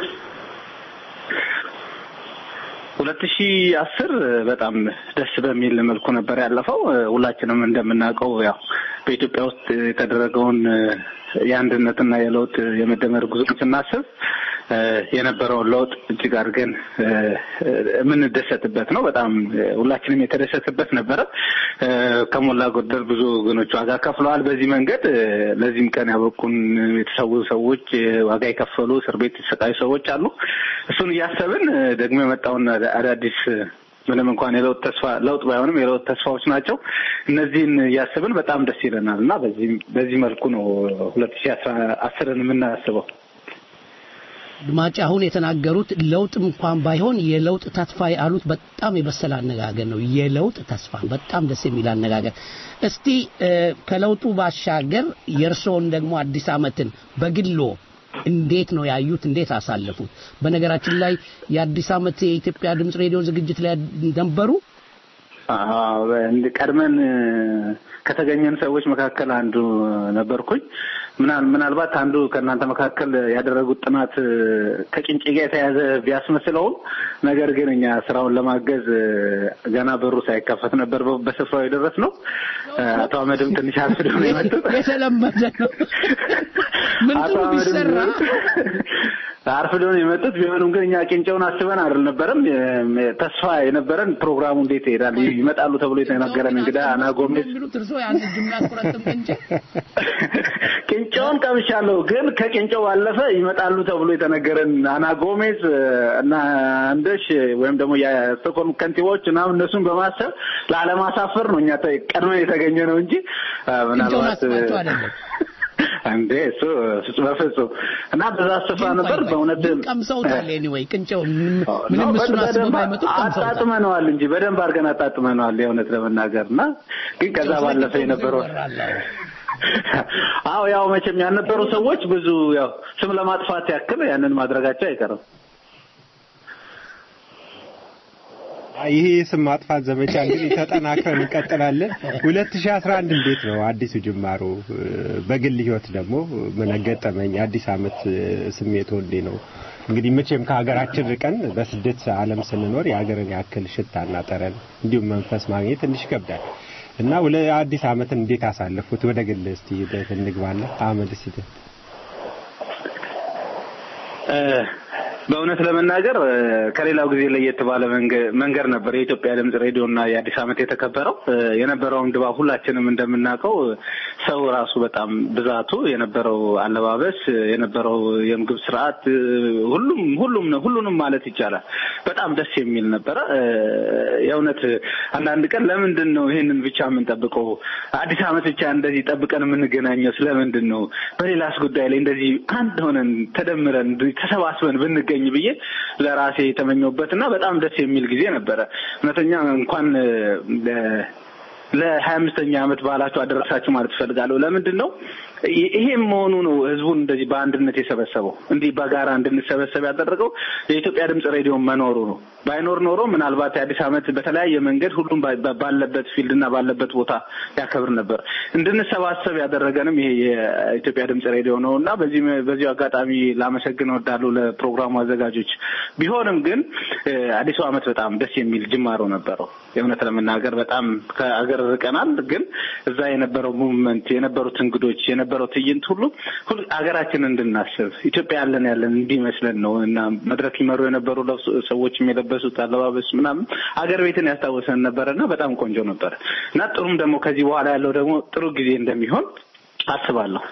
ሁለት ሺ አስር በጣም ደስ በሚል መልኩ ነበር ያለፈው። ሁላችንም እንደምናውቀው ያው በኢትዮጵያ ውስጥ የተደረገውን የአንድነትና የለውጥ የመደመር ጉዞ ስናስብ የነበረውን ለውጥ እጅግ አድርገን የምንደሰትበት ነው። በጣም ሁላችንም የተደሰትበት ነበረ። ከሞላ ጎደል ብዙ ወገኖች ዋጋ ከፍለዋል። በዚህ መንገድ ለዚህም ቀን ያበቁን የተሰዉ ሰዎች፣ ዋጋ የከፈሉ እስር ቤት የተሰቃዩ ሰዎች አሉ። እሱን እያሰብን ደግሞ የመጣውን አዳዲስ ምንም እንኳን የለውጥ ተስፋ ለውጥ ባይሆንም የለውጥ ተስፋዎች ናቸው። እነዚህን እያስብን በጣም ደስ ይለናል እና በዚህ በዚህ መልኩ ነው ሁለት ሺህ አስራ አስርን የምናስበው። አድማጭ አሁን የተናገሩት ለውጥ እንኳን ባይሆን የለውጥ ተስፋ ያሉት በጣም የበሰለ አነጋገር ነው። የለውጥ ተስፋ በጣም ደስ የሚል አነጋገር። እስቲ ከለውጡ ባሻገር የእርስዎን ደግሞ አዲስ ዓመትን በግሎ እንዴት ነው ያዩት? እንዴት አሳለፉት? በነገራችን ላይ የአዲስ ዓመት የኢትዮጵያ ድምፅ ሬዲዮ ዝግጅት ላይ ነበሩ? አዎ፣ ቀድመን ከተገኘን ሰዎች መካከል አንዱ ነበርኩኝ። ምናል ምናልባት አንዱ ከእናንተ መካከል ያደረጉት ጥናት ከጭንጭ ጋር የተያዘ ቢያስመስለውም ነገር ግን እኛ ስራውን ለማገዝ ገና በሩ ሳይከፈት ነበር በስፍራው የደረስ ነው። አቶ አህመድም ትንሽ አርፍደው ነው የመጡት። የተለመደ ነው። ምን ጥሩ ቢሰራ አርፍደው ነው የመጡት። ቢሆንም ግን እኛ ቂንጨውን አስበን አልነበረም። ተስፋ የነበረን ፕሮግራሙ እንዴት ይሄዳል ይመጣሉ ተብሎ የተነገረን እንግዳ አና ጎሜዝ የሚሉት እርስዎ ያን ጅምላ ቁረጥም እንጂ ቂንጨውን ቀምሻለሁ፣ ግን ከቂንጨው ባለፈ ይመጣሉ ተብሎ የተነገረን አና ጎሜዝ እና አንደሽ ወይም ደግሞ የስቶክሆልም ከንቲባዎች ምናምን እነሱን በማሰብ ላለማሳፈር ነው እኛ ቀድመን የተገኘ ነው እንጂ ምናልባት አስባቸው አይደለም። እንዴ እሱ ፍጹም በፍጹም እና በዛ ስፍራ ነበር በእውነት ቀምሰውታል። ኤኒዌይ ቅንጨው ምንም እሱን አስበው ባይመጡ ቀምሰውታል። አጣጥመነዋል እንጂ በደንብ አድርገን አጣጥመነዋል የእውነት ለመናገር እና ግን ከዛ ባለፈ የነበረው አዎ ያው መቼም ያልነበሩ ሰዎች ብዙ ያው ስም ለማጥፋት ያክል ያንን ማድረጋቸው አይቀርም። ይሄ የስም ማጥፋት ዘመቻ እንግዲህ ተጠናክረን እንቀጥላለን። 2011 እንዴት ነው አዲሱ ጅማሮ? በግል ህይወት ደግሞ ምን ገጠመኝ? አዲስ አመት ስሜት ወንዴ ነው? እንግዲህ መቼም ከሀገራችን ርቀን በስደት ዓለም ስንኖር የሀገርን ያክል ሽታና ጠረን እንዲሁም መንፈስ ማግኘት ትንሽ ይከብዳል እና ወለ አዲስ አመትን እንዴት አሳለፉት? ወደ ግል እስቲ እንግባለን። አህመድ እስቲ በእውነት ለመናገር እ፣ ከሌላው ጊዜ ለየት ባለ መንገ- መንገድ ነበር የኢትዮጵያ ድምጽ ሬዲዮ እና የአዲስ ዓመት የተከበረው። እ፣ የነበረውን ድባብ ሁላችንም እንደምናውቀው እ፣ ሰው ራሱ በጣም ብዛቱ የነበረው አለባበስ እ፣ የነበረው የምግብ ስርዓት እ፣ ሁሉም ሁሉም ነው ሁሉንም ማለት ይቻላል በጣም ደስ የሚል ነበረ። እ፣ የእውነት አንዳንድ ቀን ለምንድን ነው ይሄንን ብቻ የምንጠብቀው? አዲስ ዓመት ብቻ እንደዚህ ጠብቀን የምንገናኘው ስለምንድን ነው? በሌላስ ጉዳይ ላይ እንደዚህ አንድ ሆነን ተደምረን ተሰባስበን ብንገኝ ብዬ ለራሴ የተመኘሁበት እና በጣም ደስ የሚል ጊዜ ነበረ። እውነተኛ እንኳን እ፣ ለ- ለሀያ አምስተኛ ዓመት በዓላችሁ አደረሳችሁ ማለት እፈልጋለሁ። ለምንድን ነው ይ- ይሄም መሆኑ ነው ህዝቡን እንደዚህ በአንድነት የሰበሰበው እንዲህ በጋራ እንድንሰበሰብ ያደረገው የኢትዮጵያ ድምጽ ሬዲዮ መኖሩ ነው። ባይኖር ኖሮ ምናልባት የአዲስ ዓመት በተለያየ መንገድ ሁሉም ባ- ባ- ባለበት ፊልድ እና ባለበት ቦታ ያከብር ነበር። እንድንሰባሰብ ያደረገንም ይሄ የኢትዮጵያ ድምጽ ሬዲዮ ነው እና በዚህ በዚሁ አጋጣሚ ላመሰግን እወዳለሁ ለፕሮግራሙ አዘጋጆች። ቢሆንም ግን እ፣ አዲሱ ዓመት በጣም ደስ የሚል ጅማሮ ነበረው። የእውነት ለመናገር በጣም ከአገር ርቀናል፣ ግን እዛ የነበረው ሙቭመንት የነበሩት እንግዶች የነበረው ትዕይንት ሁሉ ሁሉ አገራችንን እንድናስብ ኢትዮጵያ ያለን ያለን እንዲመስለን ነው እና መድረክ ይመሩ የነበሩ ለብሶ- ሰዎችም የለበሱት አለባበስ ምናምን አገር ቤትን ያስታወሰን ነበረ እና በጣም ቆንጆ ነበረ እና ጥሩም ደግሞ ከዚህ በኋላ ያለው ደግሞ ጥሩ ጊዜ እንደሚሆን አስባለሁ።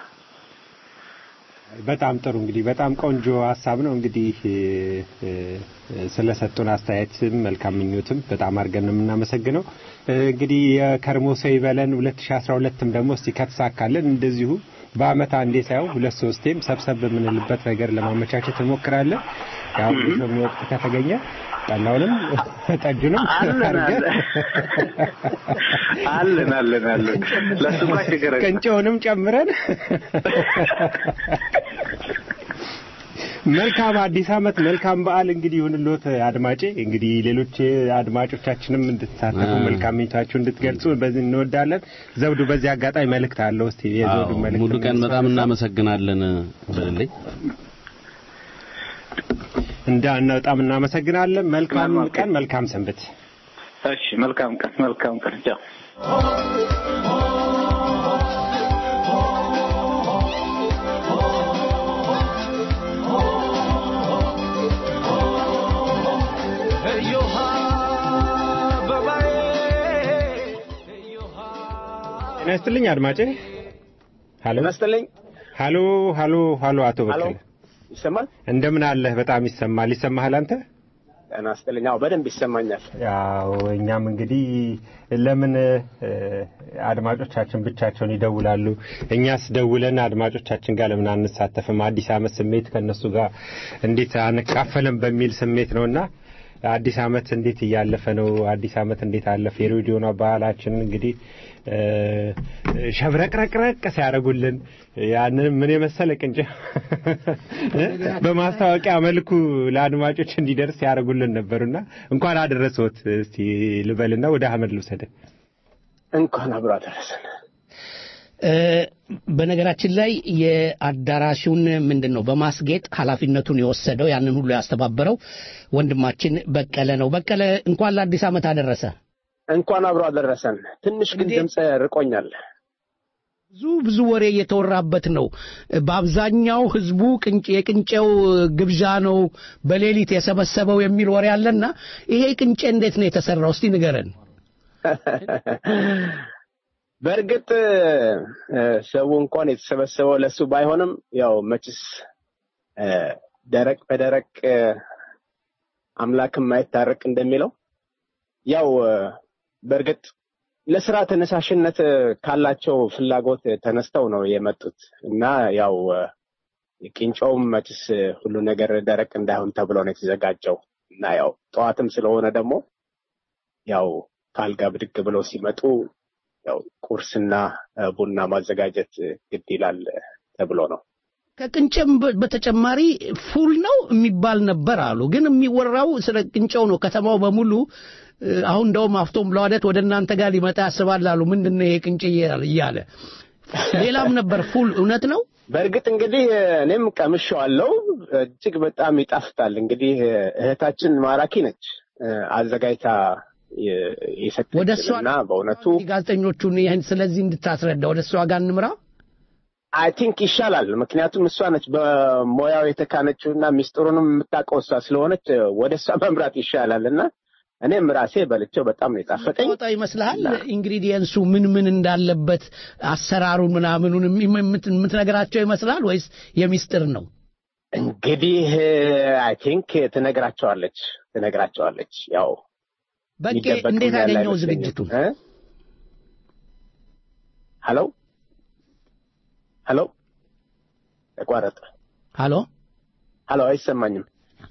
በጣም ጥሩ እንግዲህ በጣም ቆንጆ ሀሳብ ነው። እንግዲህ እ፣ እ፣ ስለሰጡን አስተያየትም መልካም ምኞትም በጣም አድርገን ነው የምናመሰግነው። እ፣ እንግዲህ የከርሞ ሰው ይበለን 2012ም ደግሞ እስቲ ከተሳካልን እንደዚሁ በአመት አንዴ ሳይሆን ሁለት ሶስቴም ሰብሰብ የምንልበት ነገር ለማመቻቸት እንሞክራለን። ያው በሚ ወቅት ከተገኘ ጠላውንም ጠጁንም አለን አድርገን አለን አለን አለን ለሱ እንኳ ችግር የለም። ቅንጨውንም ጨምረን መልካም አዲስ አመት መልካም በዓል እንግዲህ ይሁንልዎት አድማጬ። እንግዲህ ሌሎች አድማጮቻችንም እንድትሳተፉ አ- መልካም ምኞታችሁ እንድትገልጹ በዚህ እንወዳለን። ዘውዱ በዚህ አጋጣሚ መልእክት አለው። እስቲ የዘውዱ አዎ፣ መልእክት ሙሉ ቀን በጣም እናመሰግናለን በልልኝ። እንዳ በጣም እናመሰግናለን። መልካም መልካም ቀን፣ መልካም ሰንበት። እሺ መልካም ቀን መልካም ቀን ቻው። እዮሃ አበባዬ ጤና ይስጥልኝ አድማጬ። ሀሎ ይመስልኝ ሀሎ ሀሎ ሀሎ አቶ ሀሎ በቀለ ይሰማል? እንደምን አለህ? በጣም ይሰማል። ይሰማሃል አንተ? ጤና ይስጥልኝ። አዎ በደንብ ይሰማኛል። ያው እኛም እንግዲህ ለምን እ፣ አድማጮቻችን ብቻቸውን ይደውላሉ? እኛስ ደውለን አድማጮቻችን ጋር ለምን አንሳተፍም? አዲስ ዓመት ስሜት ከነሱ ጋር እንዴት አንካፈልም በሚል ስሜት ነውና አዲስ ዓመት እንዴት እያለፈ ነው? አዲስ ዓመት እንዴት አለፈ? የሬዲዮን ባህላችን እንግዲህ እ፣ ሸብረቅረቅረቅ ሲያደርጉልን ያንን ምን የመሰለ ቅንጭ በማስታወቂያ መልኩ ለአድማጮች እንዲደርስ ያደርጉልን ነበሩና እንኳን አደረሰዎት እስቲ ልበልና ወደ አህመድ ልውሰደ እንኳን አብሮ አደረሰን። እ፣ በነገራችን ላይ የአዳራሹን ምንድን ነው በማስጌጥ ኃላፊነቱን የወሰደው ያንን ሁሉ ያስተባበረው ወንድማችን በቀለ ነው። በቀለ እንኳን ለአዲስ ዓመት አደረሰ። እንኳን አብሮ አደረሰን። ትንሽ ግን እንዴት? ድምፅ ርቆኛል። ብዙ ብዙ ወሬ እየተወራበት ነው። በአብዛኛው ህዝቡ ቅንጭ የቅንጨው ግብዣ ነው በሌሊት የሰበሰበው የሚል ወሬ አለና ይሄ ቅንጨ እንዴት ነው የተሰራው? እስቲ ንገረን። በእርግጥ እ፣ ሰው እንኳን የተሰበሰበው ለሱ ባይሆንም ያው መችስ እ፣ ደረቅ በደረቅ እ፣ አምላክም ማይታረቅ እንደሚለው ያው እ፣ በእርግጥ ለስራ ተነሳሽነት እ፣ ካላቸው ፍላጎት ተነስተው ነው የመጡት እና ያው እ፣ ቂንጮውም መችስ እ፣ ሁሉ ነገር ደረቅ እንዳይሆን ተብሎ ነው የተዘጋጀው እና ያው ጠዋትም ስለሆነ ደግሞ ያው ከአልጋ ብድግ ብለው ሲመጡ ያው ቁርስና እ፣ ቡና ማዘጋጀት እ፣ ግድ ይላል እ፣ ተብሎ ነው። ከቅንጨም በ- በተጨማሪ ፉል ነው የሚባል ነበር አሉ። ግን የሚወራው ስለ ቅንጨው ነው። ከተማው በሙሉ እ፣ አሁን እንደውም አፍቶም ለዋደት ወደ እናንተ ጋር ሊመጣ ያስባል አሉ። ምንድን ነው ይሄ ቅንጭ እያለ እያለ ሌላም ነበር ፉል። እውነት ነው። በእርግጥ እንግዲህ እ፣ እኔም ቀምሼዋለሁ። እጅግ በጣም ይጣፍጣል። እንግዲህ እ፣ እህታችን ማራኪ ነች እ፣ አዘጋጅታ የ- ወደ እሷ የሰጠችን እና በእውነቱ ጋዜጠኞቹን ይህን ስለዚህ እንድታስረዳ ወደ እሷ ጋር እንምራ። አይ ቲንክ ይሻላል። ምክንያቱም እሷ ነች በሙያው የተካነችው እና ሚስጥሩንም የምታውቀው እሷ ስለሆነች ወደ እሷ መምራት ይሻላል እና እኔም ራሴ በልቼው በጣም ነው የጣፈጠኝ። ወጣ ይመስልሃል? ኢንግሪዲየንሱ ምን ምን እንዳለበት አሰራሩን ምናምኑን የምት- የምትነግራቸው ይመስላል ወይስ የሚስጥር ነው? እንግዲህ አይ ቲንክ ትነግራቸዋለች ትነግራቸዋለች። ያው በቄ የሚደበቅ እንዴት ያለ አገኘው አይመስለኝም። ዝግጅቱን? እ? ሄሎ ሄሎ ተቋረጠ። ሀሎ ሄሎ አይሰማኝም።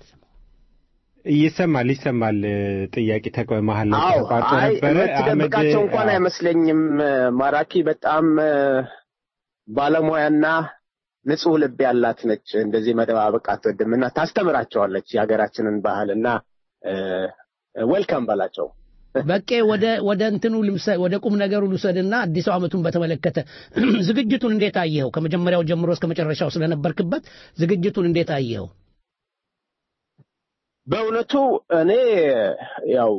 ይሰማል ይሰማል። ጥያቄ ተቆ መሀል ላይ አዎ ተቋርጦ አይ ነበረ። የምትደብቃቸው እንኳን አህመድ፣ አይመስለኝም። ማራኪ በጣም እ፣ ባለሙያና ንጹህ ልብ ያላት ነች። እንደዚህ መደባበቅ አትወድም እና ታስተምራቸዋለች የሀገራችንን ባህል እና ዌልካም በላቸው። በቄ ወደ ወደ እንትኑ ልምሰ- ወደ ቁም ነገሩ ልውሰድና አዲሱ ዓመቱን በተመለከተ ዝግጅቱን እንዴት አየኸው? ከመጀመሪያው ጀምሮ እስከ መጨረሻው ስለነበርክበት ዝግጅቱን እንዴት አየኸው? በእውነቱ እኔ ያው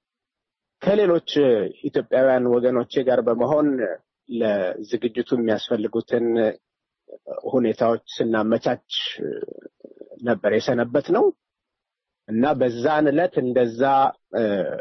ከሌሎች ኢትዮጵያውያን ወገኖቼ ጋር በመሆን ለዝግጅቱ የሚያስፈልጉትን ሁኔታዎች ስናመቻች ነበር የሰነበት ነው እና በዛን ዕለት እንደዛ እ፣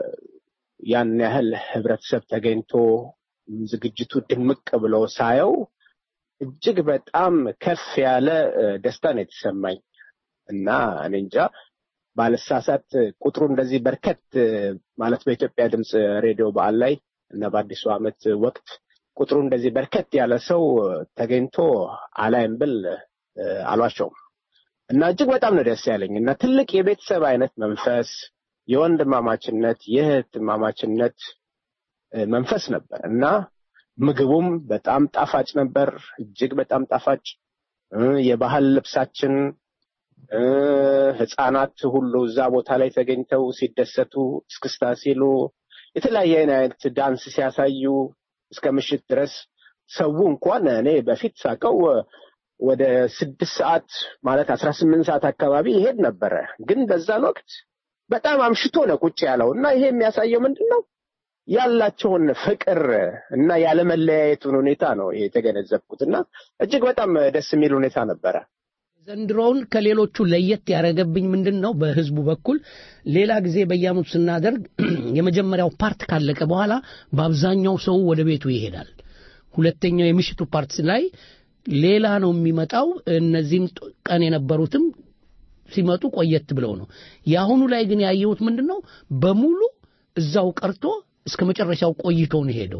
ያን ያህል ህብረተሰብ ተገኝቶ ዝግጅቱ ድምቅ ብሎ ሳየው እጅግ በጣም ከፍ ያለ እ፣ ደስታ ነው የተሰማኝ እና እኔ እንጃ ባልሳሳት ቁጥሩ እንደዚህ በርከት እ፣ ማለት በኢትዮጵያ ድምፅ ሬዲዮ በዓል ላይ እና በአዲሱ ዓመት ወቅት ቁጥሩ እንደዚህ በርከት ያለ ሰው እ፣ ተገኝቶ አላይም ብል እ፣ አልዋሸውም እና እጅግ በጣም ነው ደስ ያለኝ እና ትልቅ የቤተሰብ አይነት መንፈስ የወንድማማችነት የእህትማማችነት እ፣ መንፈስ ነበር እና ምግቡም በጣም ጣፋጭ ነበር፣ እጅግ በጣም ጣፋጭ እ፣ የባህል ልብሳችን እ፣ ህፃናት ሁሉ እዛ ቦታ ላይ ተገኝተው ሲደሰቱ እስክስታ ሲሉ የተለያየ አይነት ዳንስ ሲያሳዩ እስከ ምሽት ድረስ ሰው እንኳን እኔ በፊት ሳቀው ወደ ስድስት ሰዓት ማለት አስራ ስምንት ሰዓት አካባቢ ይሄድ ነበረ። ግን በዛን ወቅት በጣም አምሽቶ ነው ቁጭ ያለው እና ይሄ የሚያሳየው ምንድን ነው ያላቸውን ፍቅር እና ያለመለያየቱን ሁኔታ ነው ይሄ የተገነዘብኩት እና እጅግ በጣም ደስ የሚል ሁኔታ ነበረ። ዘንድሮውን ከሌሎቹ ለየት ያደረገብኝ ምንድን ነው? በህዝቡ በኩል ሌላ ጊዜ በየዓመቱ ስናደርግ የመጀመሪያው ፓርት ካለቀ በኋላ በአብዛኛው ሰው ወደ ቤቱ ይሄዳል። ሁለተኛው የምሽቱ ፓርት ላይ ሌላ ነው የሚመጣው። እነዚህም ጥ- ቀን የነበሩትም ሲመጡ ቆየት ብለው ነው። የአሁኑ ላይ ግን ያየሁት ምንድን ነው? በሙሉ እዛው ቀርቶ እስከ መጨረሻው ቆይቶ ነው ሄደው።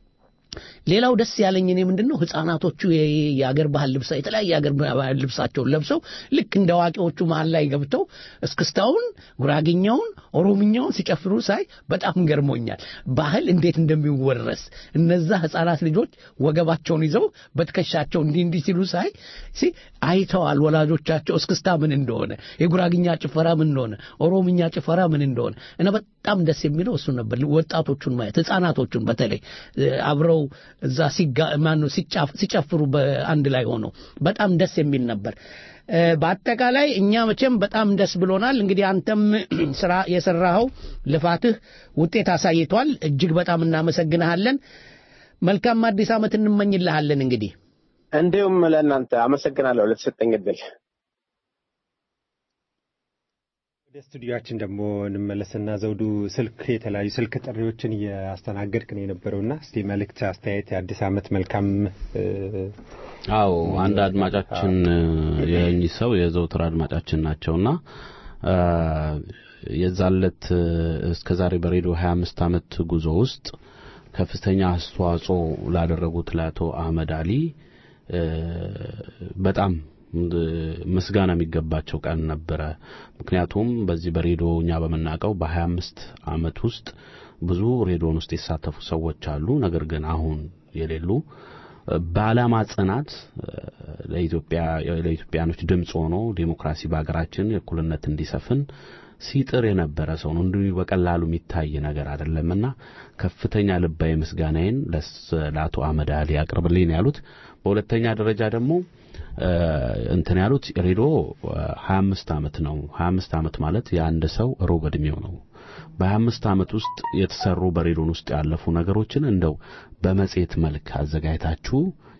ሌላው ደስ ያለኝ እኔ ምንድን ነው ህፃናቶቹ የ- የአገር ባህል ልብሳ የተለያየ የአገር ባህል ልብሳቸውን ለብሰው ልክ እንደ አዋቂዎቹ መሀል ላይ ገብተው እስክስታውን፣ ጉራግኛውን፣ ኦሮምኛውን ሲጨፍሩ ሳይ በጣም ገርሞኛል። ባህል እንዴት እንደሚወረስ እነዛ ህፃናት ልጆች ወገባቸውን ይዘው በትከሻቸው እንዲህ እንዲህ ሲሉ ሳይ ሲ አይተዋል ወላጆቻቸው እስክስታ ምን እንደሆነ፣ የጉራግኛ ጭፈራ ምን እንደሆነ፣ ኦሮምኛ ጭፈራ ምን እንደሆነ እና በጣም ደስ የሚለው እሱ ነበር። ወጣቶቹን ማየት ህፃናቶቹን በተለይ እ፣ አብረው እዛ ሲጋ ማነው ሲጫፍ- ሲጨፍሩ በአንድ ላይ ሆነው በጣም ደስ የሚል ነበር። እ፣ በአጠቃላይ እኛ መቼም በጣም ደስ ብሎናል። እንግዲህ አንተም ስራ የሰራኸው ልፋትህ ውጤት አሳይቷል። እጅግ በጣም እናመሰግንሃለን። መልካም አዲስ ዓመት እንመኝልሃለን። እንግዲህ እንዲሁም ለእናንተ አመሰግናለሁ ለተሰጠኝ እድል። ወደ ስቱዲዮችን ደግሞ እንመለስና ዘውዱ ስልክ የተለያዩ ስልክ ጥሪዎችን እያስተናገድክ ነው የነበረውና እስቲ መልእክት፣ አስተያየት፣ የአዲስ ዓመት መልካም እ፣ አዎ አንድ አድማጫችን የእኚህ ሰው የዘውትር አድማጫችን ናቸውና አ፣ የዛለት እስከ ዛሬ በሬዲዮ 25 ዓመት ጉዞ ውስጥ ከፍተኛ አስተዋጽኦ ላደረጉት ለአቶ አህመድ አሊ እ፣ በጣም እ፣ ምስጋና የሚገባቸው ቀን ነበረ። ምክንያቱም በዚህ በሬዲዮ እኛ በምናውቀው በ25 ዓመት ውስጥ ብዙ ሬዲዮን ውስጥ የተሳተፉ ሰዎች አሉ። ነገር ግን አሁን የሌሉ በዓላማ ጽናት እ፣ ለኢትዮጵያ ለኢትዮጵያኖች ድምፅ ሆኖ ዴሞክራሲ በሀገራችን እኩልነት እንዲሰፍን ሲጥር የነበረ ሰው ነው። እንዲሁ በቀላሉ የሚታይ ነገር አይደለምና ከፍተኛ ልባዊ ምስጋናዬን ለስ- ለአቶ አህመድ አሊ አቅርብልኝ ነው ያሉት። በሁለተኛ ደረጃ ደግሞ እ፣ እንትን ያሉት ሬዲዮ እ፣ 25 ዓመት ነው። 25 ዓመት ማለት የአንድ ሰው ሩብ ዕድሜው ነው። በ25 ዓመት ውስጥ የተሰሩ በሬዲዮን ውስጥ ያለፉ ነገሮችን እንደው በመጽሔት መልክ አዘጋጅታችሁ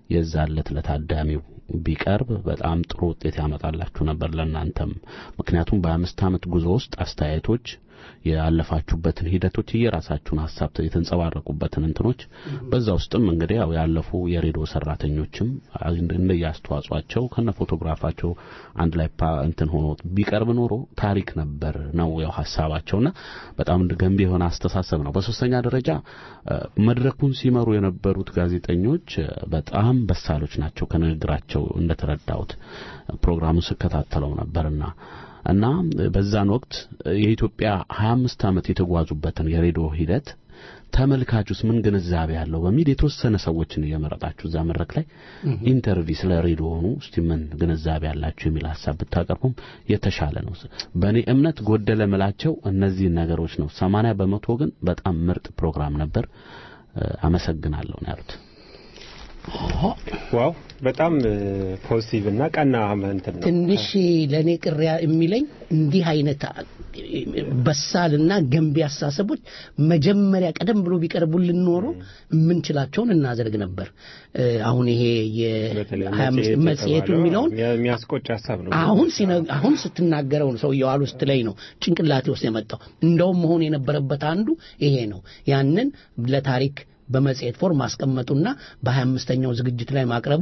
የዛለት ለታዳሚው ቢቀርብ በጣም ጥሩ ውጤት ያመጣላችሁ ነበር ለእናንተም። ምክንያቱም በአምስት ዓመት ጉዞ ውስጥ አስተያየቶች ያለፋችሁበትን ሂደቶች የራሳችሁን ሀሳብ የተንጸባረቁበትን እንትኖች በዛ ውስጥም እንግዲህ ያው ያለፉ የሬዲዮ ሰራተኞችም እንደየአስተዋጽኦአቸው ከነ ፎቶግራፋቸው አንድ ላይ እንትን ሆኖ ቢቀርብ ኖሮ ታሪክ ነበር ነው ያው ሀሳባቸውና በጣም ገንቢ የሆነ አስተሳሰብ ነው። በሶስተኛ ደረጃ መድረኩን ሲመሩ የነበሩት ጋዜጠኞች በጣም በሳሎች ናቸው። ከንግግራቸው እንደተረዳሁት ፕሮግራሙን ስከታተለው ነበርና እና በዛን ወቅት የኢትዮጵያ 25 ዓመት የተጓዙበትን የሬዲዮ ሂደት ተመልካቹስ ምን ግንዛቤ ያለው በሚል የተወሰነ ሰዎችን እየመረጣችሁ እዛ መድረክ ላይ ኢንተርቪው ስለ ሬዲዮኑ እስቲ ምን ግንዛቤ ያላችሁ የሚል ሀሳብ ብታቀርቡም የተሻለ ነው። በእኔ እምነት ጎደለ ምላቸው እነዚህን ነገሮች ነው። 80 በመቶ ግን በጣም ምርጥ ፕሮግራም ነበር። አመሰግናለሁ ነው ያሉት። ዋው በጣም ፖዚቲቭ እና ቀና እንትን ነው። ትንሽ ለእኔ ቅር የሚለኝ እንዲህ አይነት በሳልና ገንቢ አስተሳሰቦች መጀመሪያ ቀደም ብሎ ቢቀርቡልን ኖሮ የምንችላቸውን እናደርግ ነበር። አሁን ይሄ መጽሔቱ የሚለውን የሚያስቆጭ ሀሳብ ነው። አሁን አሁን ስትናገረው ነው ሰውየው አሉ ስትለኝ ነው ጭንቅላቴ ውስጥ የመጣው። እንደውም መሆን የነበረበት አንዱ ይሄ ነው። ያንን ለታሪክ በመጽሔት ፎርም ማስቀመጡና በሀያ አምስተኛው ዝግጅት ላይ ማቅረቡ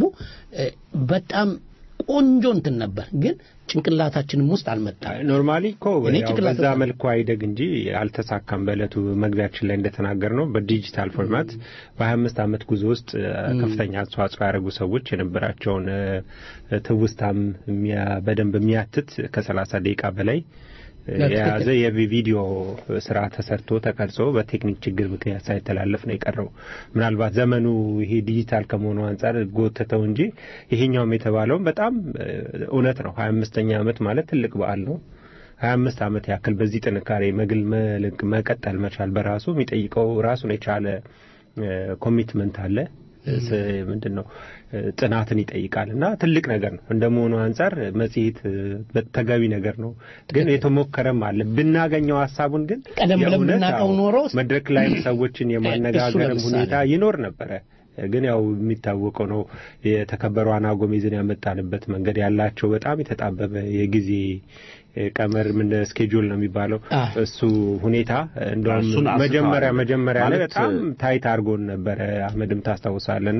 በጣም ቆንጆ እንትን ነበር፣ ግን ጭንቅላታችንም ውስጥ አልመጣም። ኖርማሊ እኮ በዛ መልኩ አይደግ እንጂ አልተሳካም። በእለቱ መግቢያችን ላይ እንደተናገር ነው በዲጂታል ፎርማት በሀያ አምስት ዓመት ጉዞ ውስጥ ከፍተኛ አስተዋጽኦ ያደረጉ ሰዎች የነበራቸውን ትውስታም በደንብ የሚያትት ከሰላሳ ደቂቃ በላይ የያዘ የቪዲዮ ስራ ተሰርቶ ተቀርጾ በቴክኒክ ችግር ምክንያት ሳይተላለፍ ነው የቀረው። ምናልባት ዘመኑ ይሄ ዲጂታል ከመሆኑ አንጻር ጎተተው እንጂ ይሄኛውም የተባለውም በጣም እውነት ነው። ሀያ አምስተኛ ዓመት ማለት ትልቅ በዓል ነው። ሀያ አምስት ዓመት ያክል በዚህ ጥንካሬ መግል መልክ መቀጠል መቻል በራሱ የሚጠይቀው ራሱን የቻለ ኮሚትመንት አለ። ምንድን ነው ጥናትን ይጠይቃል እና ትልቅ ነገር ነው። እንደመሆኑ አንጻር መጽሔት ተገቢ ነገር ነው፣ ግን የተሞከረም አለ ብናገኘው ሀሳቡን ግን ቀደም ብለን ብናውቀው ኖሮ መድረክ ላይም ሰዎችን የማነጋገርም ሁኔታ ይኖር ነበረ። ግን ያው የሚታወቀው ነው የተከበሩ አና ጎሜዝን ያመጣንበት መንገድ ያላቸው በጣም የተጣበበ የጊዜ ቀመር ምን ስኬጁል ነው የሚባለው እሱ ሁኔታ እንደውም መጀመሪያ መጀመሪያ ላይ በጣም ታይት አድርጎን ነበረ። አህመድም ታስታውሳለና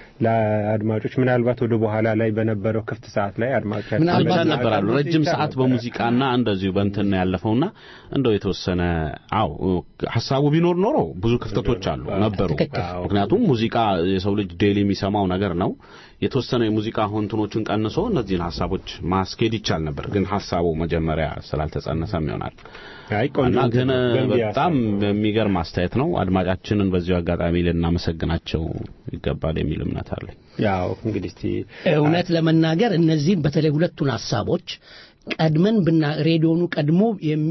ለአድማጮች ምናልባት ወደ በኋላ ላይ በነበረው ክፍት ሰዓት ላይ አድማጮች ምናልባት ነበራሉ ረጅም ሰዓት በሙዚቃና እንደዚሁ በእንትን ያለፈውና እንደው የተወሰነ አው ሀሳቡ ቢኖር ኖሮ ብዙ ክፍተቶች አሉ ነበሩ። ምክንያቱም ሙዚቃ የሰው ልጅ ዴይሊ የሚሰማው ነገር ነው። የተወሰነ የሙዚቃ እንትኖችን ቀንሶ እነዚህን ሀሳቦች ማስኬድ ይቻል ነበር፣ ግን ሀሳቡ መጀመሪያ ስላልተጸነሰም ይሆናል እና ግን በጣም የሚገርም አስተያየት ነው። አድማጫችንን በዚሁ አጋጣሚ ልናመሰግናቸው ይገባል የሚል እምነት አለኝ። ያው እንግዲህ እውነት ለመናገር እነዚህን በተለይ ሁለቱን ሀሳቦች ቀድመን ብና ሬዲዮኑ ቀድሞ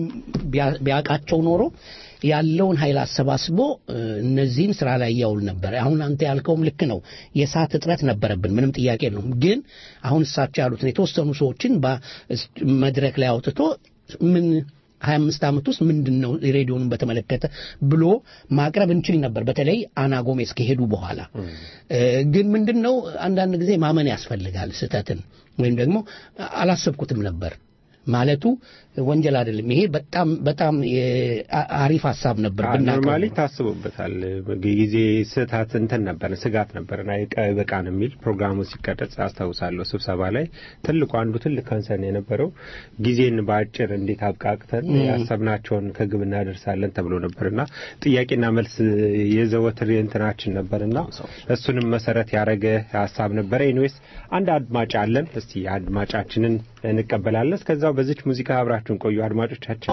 ቢያውቃቸው ኖሮ ያለውን ኃይል አሰባስቦ እነዚህን ስራ ላይ ያውል ነበር። አሁን አንተ ያልከውም ልክ ነው። የሰዓት እጥረት ነበረብን፣ ምንም ጥያቄ የለውም። ግን አሁን እሳቸው ያሉትን የተወሰኑ ሰዎችን መድረክ ላይ አውጥቶ ምን ሀያ አምስት ዓመት ውስጥ ምንድን ነው ሬዲዮኑን በተመለከተ ብሎ ማቅረብ እንችል ነበር፣ በተለይ አና ጎሜዝ ከሄዱ በኋላ። ግን ምንድን ነው አንዳንድ ጊዜ ማመን ያስፈልጋል ስህተትን ወይም ደግሞ አላሰብኩትም ነበር ማለቱ ወንጀል አይደለም። ይሄ በጣም በጣም አሪፍ ሀሳብ ነበር። ኖርማሊ ታስቦበታል። ጊዜ ስህተት እንትን ነበር ስጋት ነበር እና በቃን የሚል ፕሮግራሙ ሲቀረጽ አስታውሳለሁ። ስብሰባ ላይ ትልቁ አንዱ ትልቅ ከንሰን የነበረው ጊዜን በአጭር እንዴት አብቃቅተን ያሰብናቸውን ከግብ እናደርሳለን ተብሎ ነበርና ጥያቄና መልስ የዘወትር እንትናችን ነበርና እሱንም መሰረት ያደረገ ሀሳብ ነበረ። ኤኒዌይስ አንድ አድማጭ አለን። እስቲ አድማጫችንን እንቀበላለን። እስከዛው በዚች ሙዚቃ አብራችሁን ቆዩ አድማጮቻችን።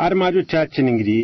አድማጮቻችን እንግዲህ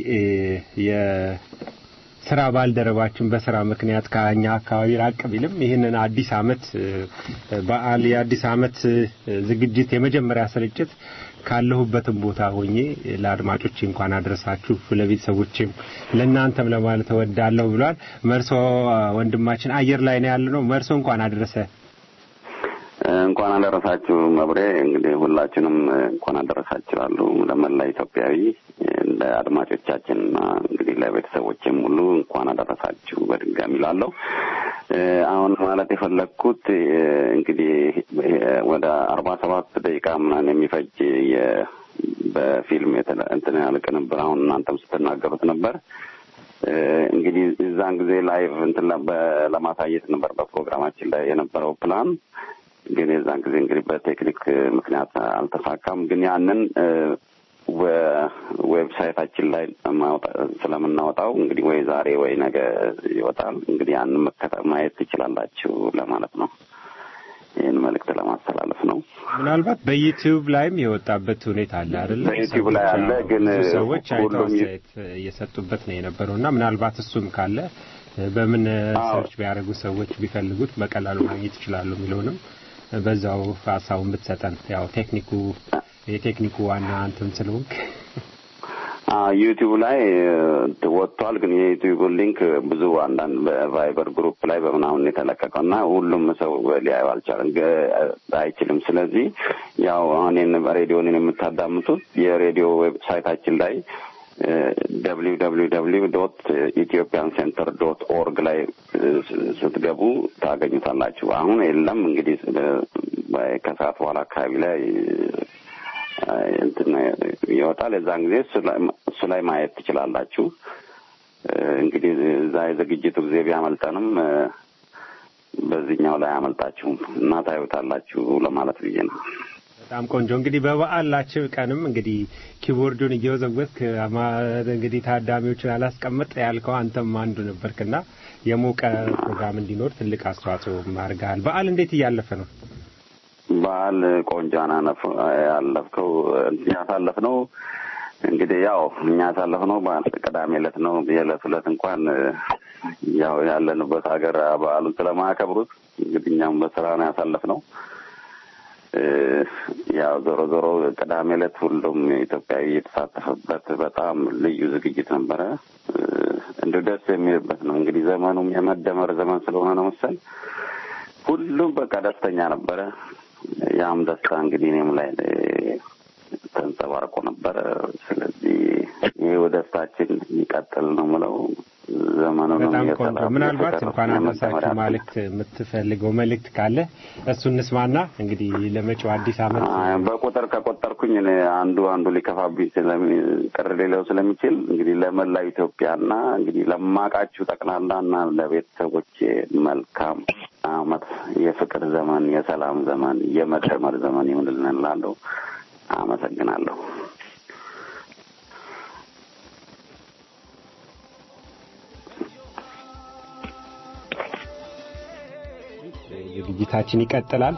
የስራ ባልደረባችን በስራ ምክንያት ከኛ አካባቢ ራቅ ቢልም ይህንን አዲስ አመት በዓል የአዲስ አመት ዝግጅት የመጀመሪያ ስርጭት ካለሁበትም ቦታ ሆኜ ለአድማጮች እንኳን አድረሳችሁ ለቤተሰቦችም ለእናንተም ለማለት እወዳለሁ ብሏል። መርሶ ወንድማችን አየር ላይ ነው ያለነው። መርሶ እንኳን አደረሰ። እንኳን አደረሳችሁ መብሬ። እንግዲህ ሁላችንም እንኳን አደረሳችሁ አሉ ለመላ ኢትዮጵያዊ ለአድማጮቻችንና እንግዲህ ለቤተሰቦችም ሁሉ እንኳን አደረሳችሁ በድጋሚ ላለሁ አሁን ማለት የፈለግኩት እንግዲህ ወደ አርባ ሰባት ደቂቃ ምናምን የሚፈጅ በፊልም እንትን ያለ ቅንብር አሁን እናንተም ስትናገሩት ነበር። እንግዲህ እዛን ጊዜ ላይቭ እንትን ለማሳየት ነበር በፕሮግራማችን ላይ የነበረው ፕላን ግን የዛን ጊዜ እንግዲህ በቴክኒክ ምክንያት አልተሳካም። ግን ያንን ዌብሳይታችን ላይ ስለምናወጣው እንግዲህ ወይ ዛሬ ወይ ነገ ይወጣል። እንግዲህ ያንን ማየት ትችላላችሁ ለማለት ነው። ይህን መልእክት ለማስተላለፍ ነው። ምናልባት በዩቲዩብ ላይም የወጣበት ሁኔታ አለ አይደለ? በዩቲዩብ ላይ አለ። ግን ሰዎች አይተው አስተያየት እየሰጡበት ነው የነበረው እና ምናልባት እሱም ካለ በምን ሰርች ቢያደርጉ ሰዎች ቢፈልጉት በቀላሉ ማግኘት ይችላሉ የሚለውንም በዛው ሀሳቡን ብትሰጠን ያው ቴክኒኩ የቴክኒኩ ዋና እንትን ስለሆንክ ዩቲዩብ ላይ ወጥቷል። ግን የዩቲዩቡን ሊንክ ብዙ አንዳንድ በቫይበር ግሩፕ ላይ በምናምን የተለቀቀው እና ሁሉም ሰው ሊያዩ አልቻለም አይችልም። ስለዚህ ያው አሁን ሬዲዮንን የምታዳምጡት የሬዲዮ ዌብሳይታችን ላይ ደብሊው ደብሊው ደብሊው ዶት ኢትዮጵያን ሴንተር ዶት ኦርግ ላይ ስትገቡ ታገኙታላችሁ። አሁን የለም እንግዲህ ከሰዓት በኋላ አካባቢ ላይ እንትን ይወጣል። የዛን ጊዜ እሱ ላይ ማየት ትችላላችሁ። እንግዲህ እዛ የዝግጅቱ ጊዜ ቢያመልጠንም በዚህኛው ላይ አያመልጣችሁም እና ታዩታላችሁ ለማለት ብዬ ነው። በጣም ቆንጆ እንግዲህ በበዓላችሁ ቀንም እንግዲህ ኪቦርዱን እየወዘወዝክ እንግዲህ ታዳሚዎችን አላስቀምጥ ያልከው አንተም አንዱ ነበርክና የሞቀ ፕሮግራም እንዲኖር ትልቅ አስተዋጽኦ አድርገሃል። በዓል እንዴት እያለፈ ነው? በዓል ቆንጆና ያለፍከው ያሳለፍነው እንግዲህ ያው እኛ ያሳለፍነው ቅዳሜ ዕለት ነው። የዕለት ዕለት እንኳን ያው ያለንበት ሀገር በዓሉን ስለማያከብሩት እንግዲህ እኛም በስራ ነው ያሳለፍነው። ያው ዞሮ ዞሮ ቅዳሜ ዕለት ሁሉም ኢትዮጵያዊ የተሳተፈበት በጣም ልዩ ዝግጅት ነበረ። እንዲሁ ደስ የሚልበት ነው። እንግዲህ ዘመኑም የመደመር ዘመን ስለሆነ ነው መሰል ሁሉም በቃ ደስተኛ ነበረ። ያም ደስታ እንግዲህ እኔም ላይ ተንጸባርቆ ነበረ። ስለዚህ ይህ ደስታችን ይቀጥል ነው ምለው። ዘመኑ በጣም ቆንጆ። ምናልባት እንኳን አነሳችሁ መልእክት የምትፈልገው መልእክት ካለ እሱ እንስማና እንግዲህ ለመጪው አዲስ ዓመት በቁጥር ከቆጠርኩኝ እኔ አንዱ አንዱ ሊከፋብኝ ቅር ሌለው ስለሚችል እንግዲህ ለመላው ኢትዮጵያና እንግዲህ ለማቃችሁ ጠቅላላና ለቤተሰቦቼ መልካም ዓመት የፍቅር ዘመን፣ የሰላም ዘመን፣ የመደመር ዘመን ይሁንልን እላለሁ። አመሰግናለሁ። ዝግጅታችን ይቀጥላል።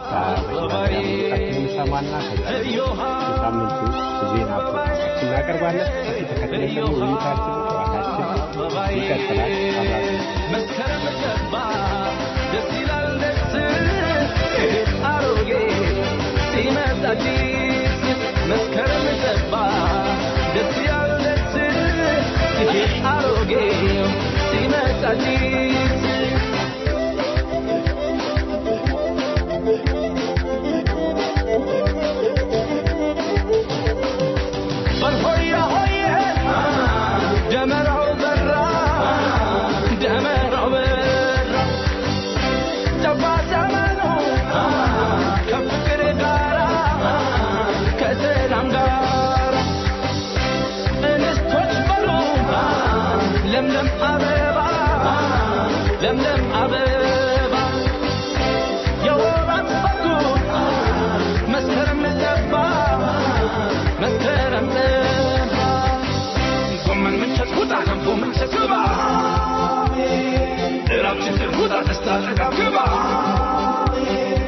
ሰማና የሳምንቱ ዜና ፕሮግራማችን እናቀርባለን። ከዚህ ተከትለን ደግሞ ውይይታችን፣ ጨዋታችን ይቀጥላል። መስከረም ገባ ደስ ይላል ደስ አሮጌ ሲመጣ አዲስ መስከረም ገባ ደስ ይላል ደስ አሮጌ ሲመጣ አዲስ በልሆያ ሆየ ደመራው በራ ደመራው በራ ጠባ ዘመኑ ከፍቅር ጋራ ከሰላም ጋራ እንስቶች በሉ ለምለም አበባ ለምለም አበባ የወራት በጉ መስከረም ገባ መስከረም ገባ ጎመን ምንቸት ውጣ ገንፎ ምንቸት ግባ እራብ ችግር ውጣ ደስታ ጥጋብ ግባ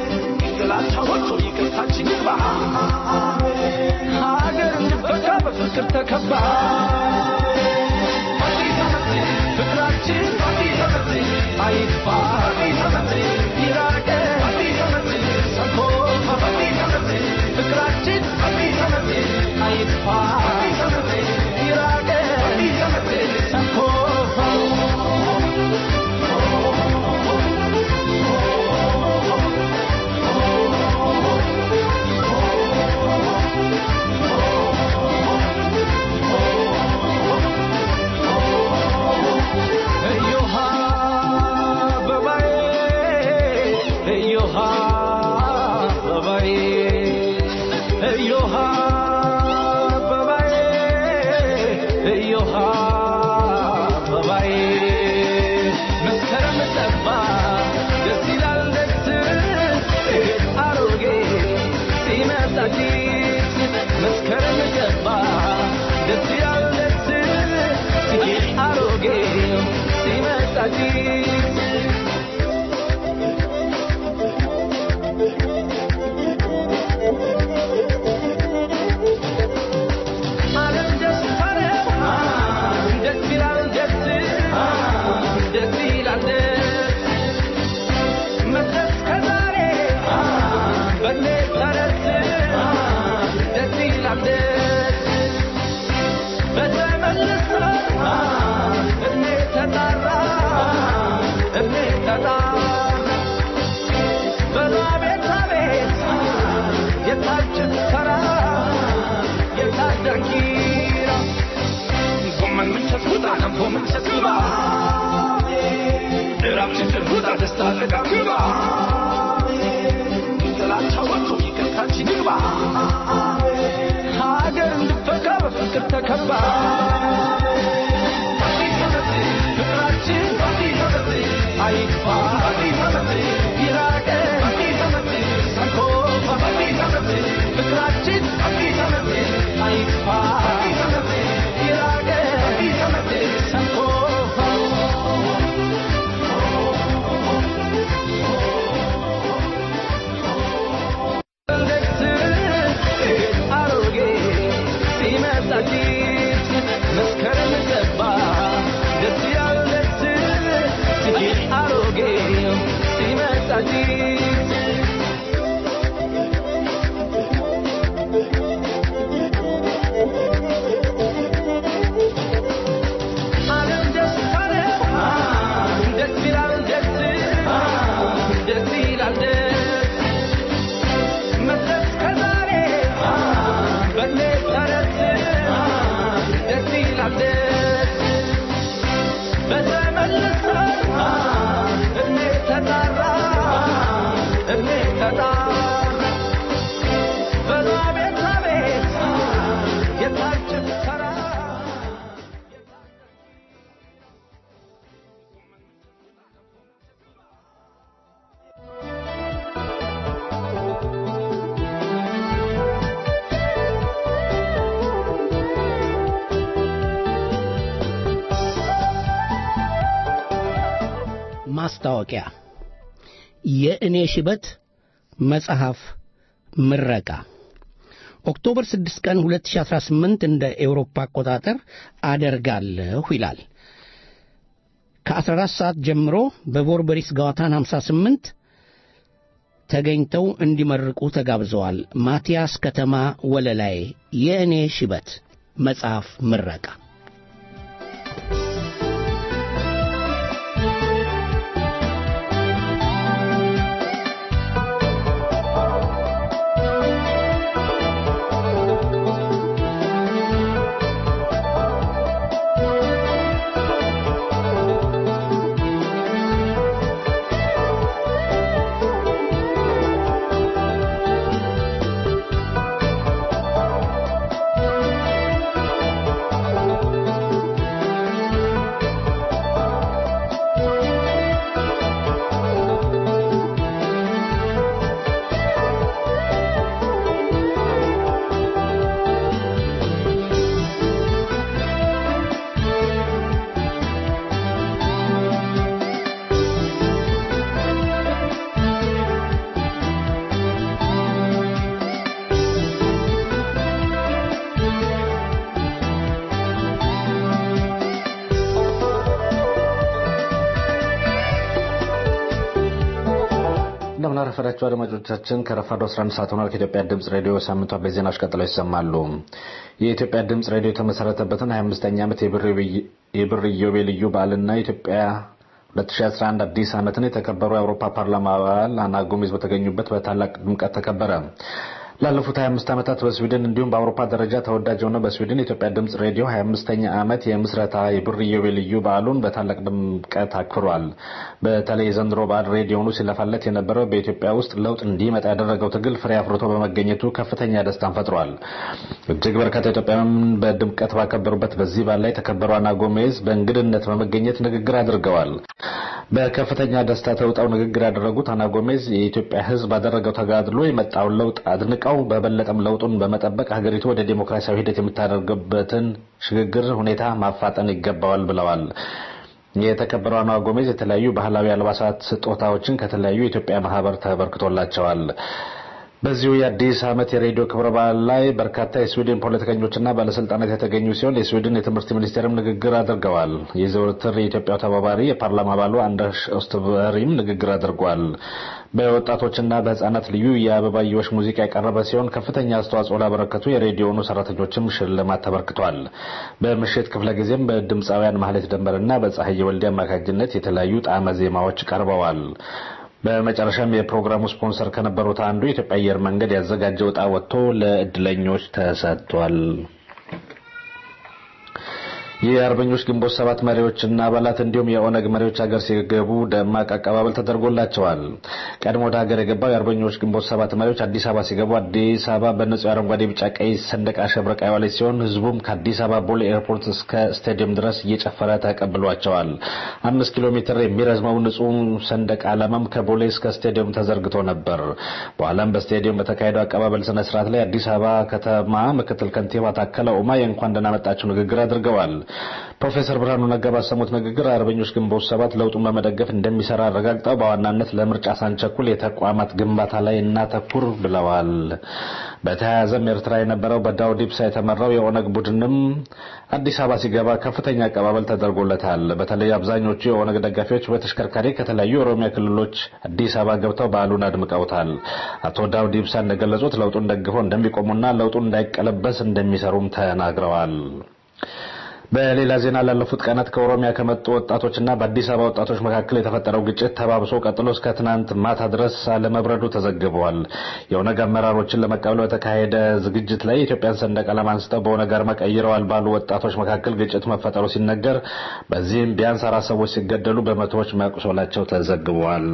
ጥላቻ ወጥቶ ይቅርታችን ይግባ ሀገር እንድፈታ በፍቅር በፍቅር ተከባ አዲስ ዓመት ፍቅራችን አዲስ ዓመት አይጥፋ አዲስ ዓመት ይራቀ አዲስ ዓመት ሰንኮፋ አዲስ ዓመት ፍቅራችን አዲስ ዓመት አይጥፋ አዲስ ዓመት ይራቀ አዲስ ዓመት ሰንኮፋ እዮሃ አበባዬ እዮሃ አበባዬ እዮሃ አበባዬ እዮሃ አበባዬ መስከረም ጠባ ደስ ይላል ደስ አሮጌ ሲመጣ አዲስ መስከረም ገባ ደስ ይላል ደስ ሲሄድ አሮጌ ሲመጣ አዲስ ዓለም ደስታ ነው ደስ ይላል ደስ ደስ ይላል ደስ መለስ ከዛሬ በኔ ተረት ደስ ይላል ደስ በተመለሰ እድሜ ተጣራ እድሜ ተጣራ በሏ ቤት አቤት የታች ሰራ የታች ዳንኪራ ጎመን ምንቸት ውጣ ገንፎ ምንቸት ግባ እራብ ችግር ውጣ ደስታ ጥጋ ግባ ጥላቻ ወጥቶ ይቅርታችን ይግባ ሀገር እንድፈካ በፍቅር ተከባ አዲስ ዓመት ፍቅራችን አዲስ ዓመት አይጥፋ አዲስ ዓመት ይራቀ አዲስ ዓመት ሰንኮፋ አዲስ ዓመት ፍቅራችን አዲስ ዓመት አይጥፋ አዲስ ዓመት ይራቀ አዲስ ዓመት ሰንኮፋ ደስ አሮጌ ሲመጣ አዲስ መስከረም ገባ ደስ ያለ ደስ ሲሄድ አሮጌ ሲመጣ አዲስ ዓለም ደስታ ነው ደስ ይላል ደስ ደስ ይላል ደስ መለስ ከዛሬ በኔ ተረት ደስ ይላል ደስ በተመለሰ እድሜ ተጣራ እድሜ ተጣራ በሏ ቤት አቤት የታች ሰራ ማስታወቂያ የእኔ ሽበት መጽሐፍ ምረቃ ኦክቶበር 6 ቀን 2018 እንደ ኤውሮፓ አቆጣጠር አደርጋለሁ ይላል። ከ14 ሰዓት ጀምሮ በቦርበሪስ ጋዋታን 58 ተገኝተው እንዲመርቁ ተጋብዘዋል። ማቲያስ ከተማ ወለላይ የእኔ ሽበት መጽሐፍ ምረቃ እንደምን አረፈዳችሁ አድማጮቻችን። ከረፋዱ 11 ሰዓት ሆኗል። ከኢትዮጵያ ድምፅ ሬዲዮ ሳምንቱ አበይት ዜናዎች ቀጥለው ይሰማሉ። የኢትዮጵያ ድምፅ ሬዲዮ የተመሰረተበትን 25ኛ ዓመት የብር ኢዮቤልዩ በዓልና የኢትዮጵያ 2011 አዲስ ዓመትን የተከበሩ የአውሮፓ ፓርላማ አባል አና ጎሜዝ በተገኙበት በታላቅ ድምቀት ተከበረ። ላለፉት 25 ዓመታት በስዊድን እንዲሁም በአውሮፓ ደረጃ ተወዳጅ የሆነው በስዊድን የኢትዮጵያ ድምፅ ሬዲዮ 25ኛ ዓመት የምስረታ የብር ኢዮቤልዩ በዓሉን በታላቅ ድምቀት አክብሯል። በተለይ የዘንድሮ በዓል ሬዲዮኑ ሲለፋለት የነበረው በኢትዮጵያ ውስጥ ለውጥ እንዲመጣ ያደረገው ትግል ፍሬ አፍርቶ በመገኘቱ ከፍተኛ ደስታን ፈጥሯል። እጅግ በርካታ ኢትዮጵያውያን በድምቀት ባከበሩበት በዚህ በዓል ላይ የተከበሩ አና ጎሜዝ በእንግድነት በመገኘት ንግግር አድርገዋል። በከፍተኛ ደስታ ተውጠው ንግግር ያደረጉት አና ጎሜዝ የኢትዮጵያ ሕዝብ ባደረገው ተጋድሎ የመጣውን ለውጥ አድንቀው በበለጠም ለውጡን በመጠበቅ ሀገሪቱ ወደ ዴሞክራሲያዊ ሂደት የምታደርግበትን ሽግግር ሁኔታ ማፋጠን ይገባዋል ብለዋል። የተከበረው አና ጎሜዝ የተለያዩ ባህላዊ አልባሳት ስጦታዎችን ከተለያዩ የኢትዮጵያ ማህበር ተበርክቶላቸዋል። በዚሁ የአዲስ ዓመት የሬዲዮ ክብረ በዓል ላይ በርካታ የስዊድን ፖለቲከኞችና ባለስልጣናት የተገኙ ሲሆን የስዊድን የትምህርት ሚኒስቴርም ንግግር አድርገዋል። የዘወትር የኢትዮጵያው ተባባሪ የፓርላማ አባሉ አንደርስ ኦስትበሪም ንግግር አድርጓል። በወጣቶችና በህጻናት ልዩ የአበባየዎች ሙዚቃ የቀረበ ሲሆን ከፍተኛ አስተዋጽኦ ላበረከቱ የሬዲዮኑ ሰራተኞችም ሽልማት ተበርክቷል። በምሽት ክፍለ ጊዜም በድምፃውያን ማህሌት ደንበርና በፀሐይ ወልዴ አማካኝነት የተለያዩ ጣዕመ ዜማዎች ቀርበዋል። በመጨረሻም የፕሮግራሙ ስፖንሰር ከነበሩት አንዱ የኢትዮጵያ አየር መንገድ ያዘጋጀው ዕጣ ወጥቶ ለእድለኞች ተሰጥቷል። የአርበኞች ግንቦት ሰባት መሪዎችና አባላት እንዲሁም የኦነግ መሪዎች ሀገር ሲገቡ ደማቅ አቀባበል ተደርጎላቸዋል። ቀድሞ ወደ ሀገር የገባው የአርበኞች ግንቦት ሰባት መሪዎች አዲስ አበባ ሲገቡ አዲስ አበባ በንጹህ አረንጓዴ፣ ቢጫ፣ ቀይ ሰንደቅ አሸብርቃ የዋለች ሲሆን ህዝቡም ከአዲስ አበባ ቦሌ ኤርፖርት እስከ ስታዲየም ድረስ እየጨፈረ ተቀብሏቸዋል። አምስት ኪሎ ሜትር የሚረዝመው ንጹህ ሰንደቅ ዓላማም ከቦሌ እስከ ስታዲየም ተዘርግቶ ነበር። በኋላም በስታዲየም በተካሄደው አቀባበል ስነ ስርዓት ላይ አዲስ አበባ ከተማ ምክትል ከንቲባ ታከለ ኡማ የእንኳን ደህና መጣችሁ ንግግር አድርገዋል። ፕሮፌሰር ብርሃኑ ነጋ ባሰሙት ንግግር አርበኞች ግንቦት ሰባት ለውጡን በመደገፍ እንደሚሰራ አረጋግጠው በዋናነት ለምርጫ ሳንቸኩል የተቋማት ግንባታ ላይ እናተኩር ብለዋል። በተያያዘም ኤርትራ የነበረው በዳውድ ኢብሳ የተመራው የኦነግ ቡድንም አዲስ አበባ ሲገባ ከፍተኛ አቀባበል ተደርጎለታል። በተለይ አብዛኞቹ የኦነግ ደጋፊዎች በተሽከርካሪ ከተለያዩ የኦሮሚያ ክልሎች አዲስ አበባ ገብተው በዓሉን አድምቀውታል። አቶ ዳውድ ኢብሳ እንደገለጹት ለውጡን ደግፈው እንደሚቆሙና ለውጡን እንዳይቀለበስ እንደሚሰሩም ተናግረዋል። በሌላ ዜና ላለፉት ቀናት ከኦሮሚያ ከመጡ ወጣቶችና በአዲስ አበባ ወጣቶች መካከል የተፈጠረው ግጭት ተባብሶ ቀጥሎ እስከ ትናንት ማታ ድረስ አለመብረዱ ተዘግበዋል። የኦነግ አመራሮችን ለመቀበል በተካሄደ ዝግጅት ላይ የኢትዮጵያን ሰንደቅ ዓላማ አንስተው በኦነግ አርማ ቀይረዋል ባሉ ወጣቶች መካከል ግጭት መፈጠሩ ሲነገር፣ በዚህም ቢያንስ አራት ሰዎች ሲገደሉ በመቶዎች መቁሰላቸው ተዘግበዋል።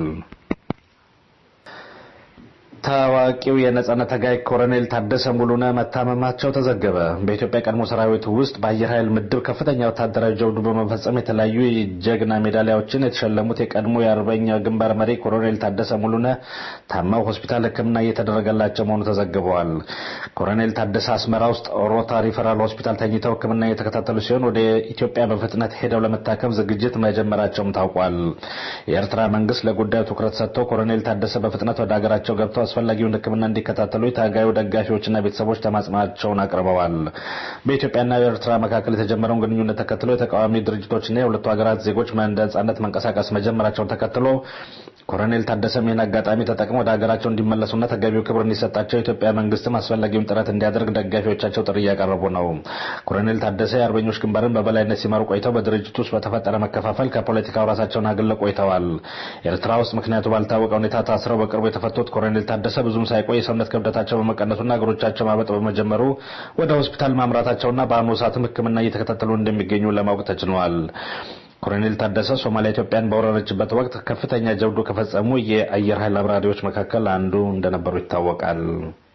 ታዋቂው የነጻነት ታጋይ ኮሎኔል ታደሰ ሙሉነ መታመማቸው ተዘገበ። በኢትዮጵያ ቀድሞ ሰራዊት ውስጥ በአየር ኃይል ምድብ ከፍተኛ ወታደራዊ ጀብዱ በመፈጸም የተለያዩ የጀግና ሜዳሊያዎችን የተሸለሙት የቀድሞ የአርበኛ ግንባር መሪ ኮሎኔል ታደሰ ሙሉነ ታመው ሆስፒታል ሕክምና እየተደረገላቸው መሆኑ ተዘግበዋል። ኮሎኔል ታደሰ አስመራ ውስጥ ሮታ ሪፈራል ሆስፒታል ተኝተው ሕክምና እየተከታተሉ ሲሆን ወደ ኢትዮጵያ በፍጥነት ሄደው ለመታከም ዝግጅት መጀመራቸውም ታውቋል። የኤርትራ መንግስት ለጉዳዩ ትኩረት ሰጥቶ ኮሎኔል ታደሰ በፍጥነት ወደ ሀገራቸው ገብተው አስፈላጊውን ሕክምና እንዲከታተሉ የታጋዩ ደጋፊዎችና ቤተሰቦች ተማጽናቸውን አቅርበዋል። በኢትዮጵያና በኤርትራ መካከል የተጀመረውን ግንኙነት ተከትሎ የተቃዋሚ ድርጅቶችና የሁለቱ ሀገራት ዜጎች በነጻነት መንቀሳቀስ መጀመራቸውን ተከትሎ ኮሎኔል ታደሰም ይህን አጋጣሚ ተጠቅመው ወደ ሀገራቸው እንዲመለሱና ተገቢው ክብር እንዲሰጣቸው የኢትዮጵያ መንግስትም አስፈላጊውን ጥረት እንዲያደርግ ደጋፊዎቻቸው ጥሪ እያቀረቡ ነው። ኮሎኔል ታደሰ የአርበኞች ግንባርን በበላይነት ሲመሩ ቆይተው በድርጅቱ ውስጥ በተፈጠረ መከፋፈል ከፖለቲካው ራሳቸውን አግለው ቆይተዋል። ኤርትራ ውስጥ ምክንያቱ ባልታወቀ ሁኔታ ታስረው በቅርቡ የተፈቱት ኮሎኔል ታደሰ ብዙም ሳይቆይ የሰውነት ክብደታቸው በመቀነሱና እግሮቻቸው ማበጥ በመጀመሩ ወደ ሆስፒታል ማምራታቸውና በአሁኑ ሰዓትም ሕክምና እየተከታተሉ እንደሚገኙ ለማወቅ ተችሏል። ኮሎኔል ታደሰ ሶማሊያ ኢትዮጵያን በወረረችበት ወቅት ከፍተኛ ጀብዱ ከፈጸሙ የአየር ኃይል አብራሪዎች መካከል አንዱ እንደነበሩ ይታወቃል።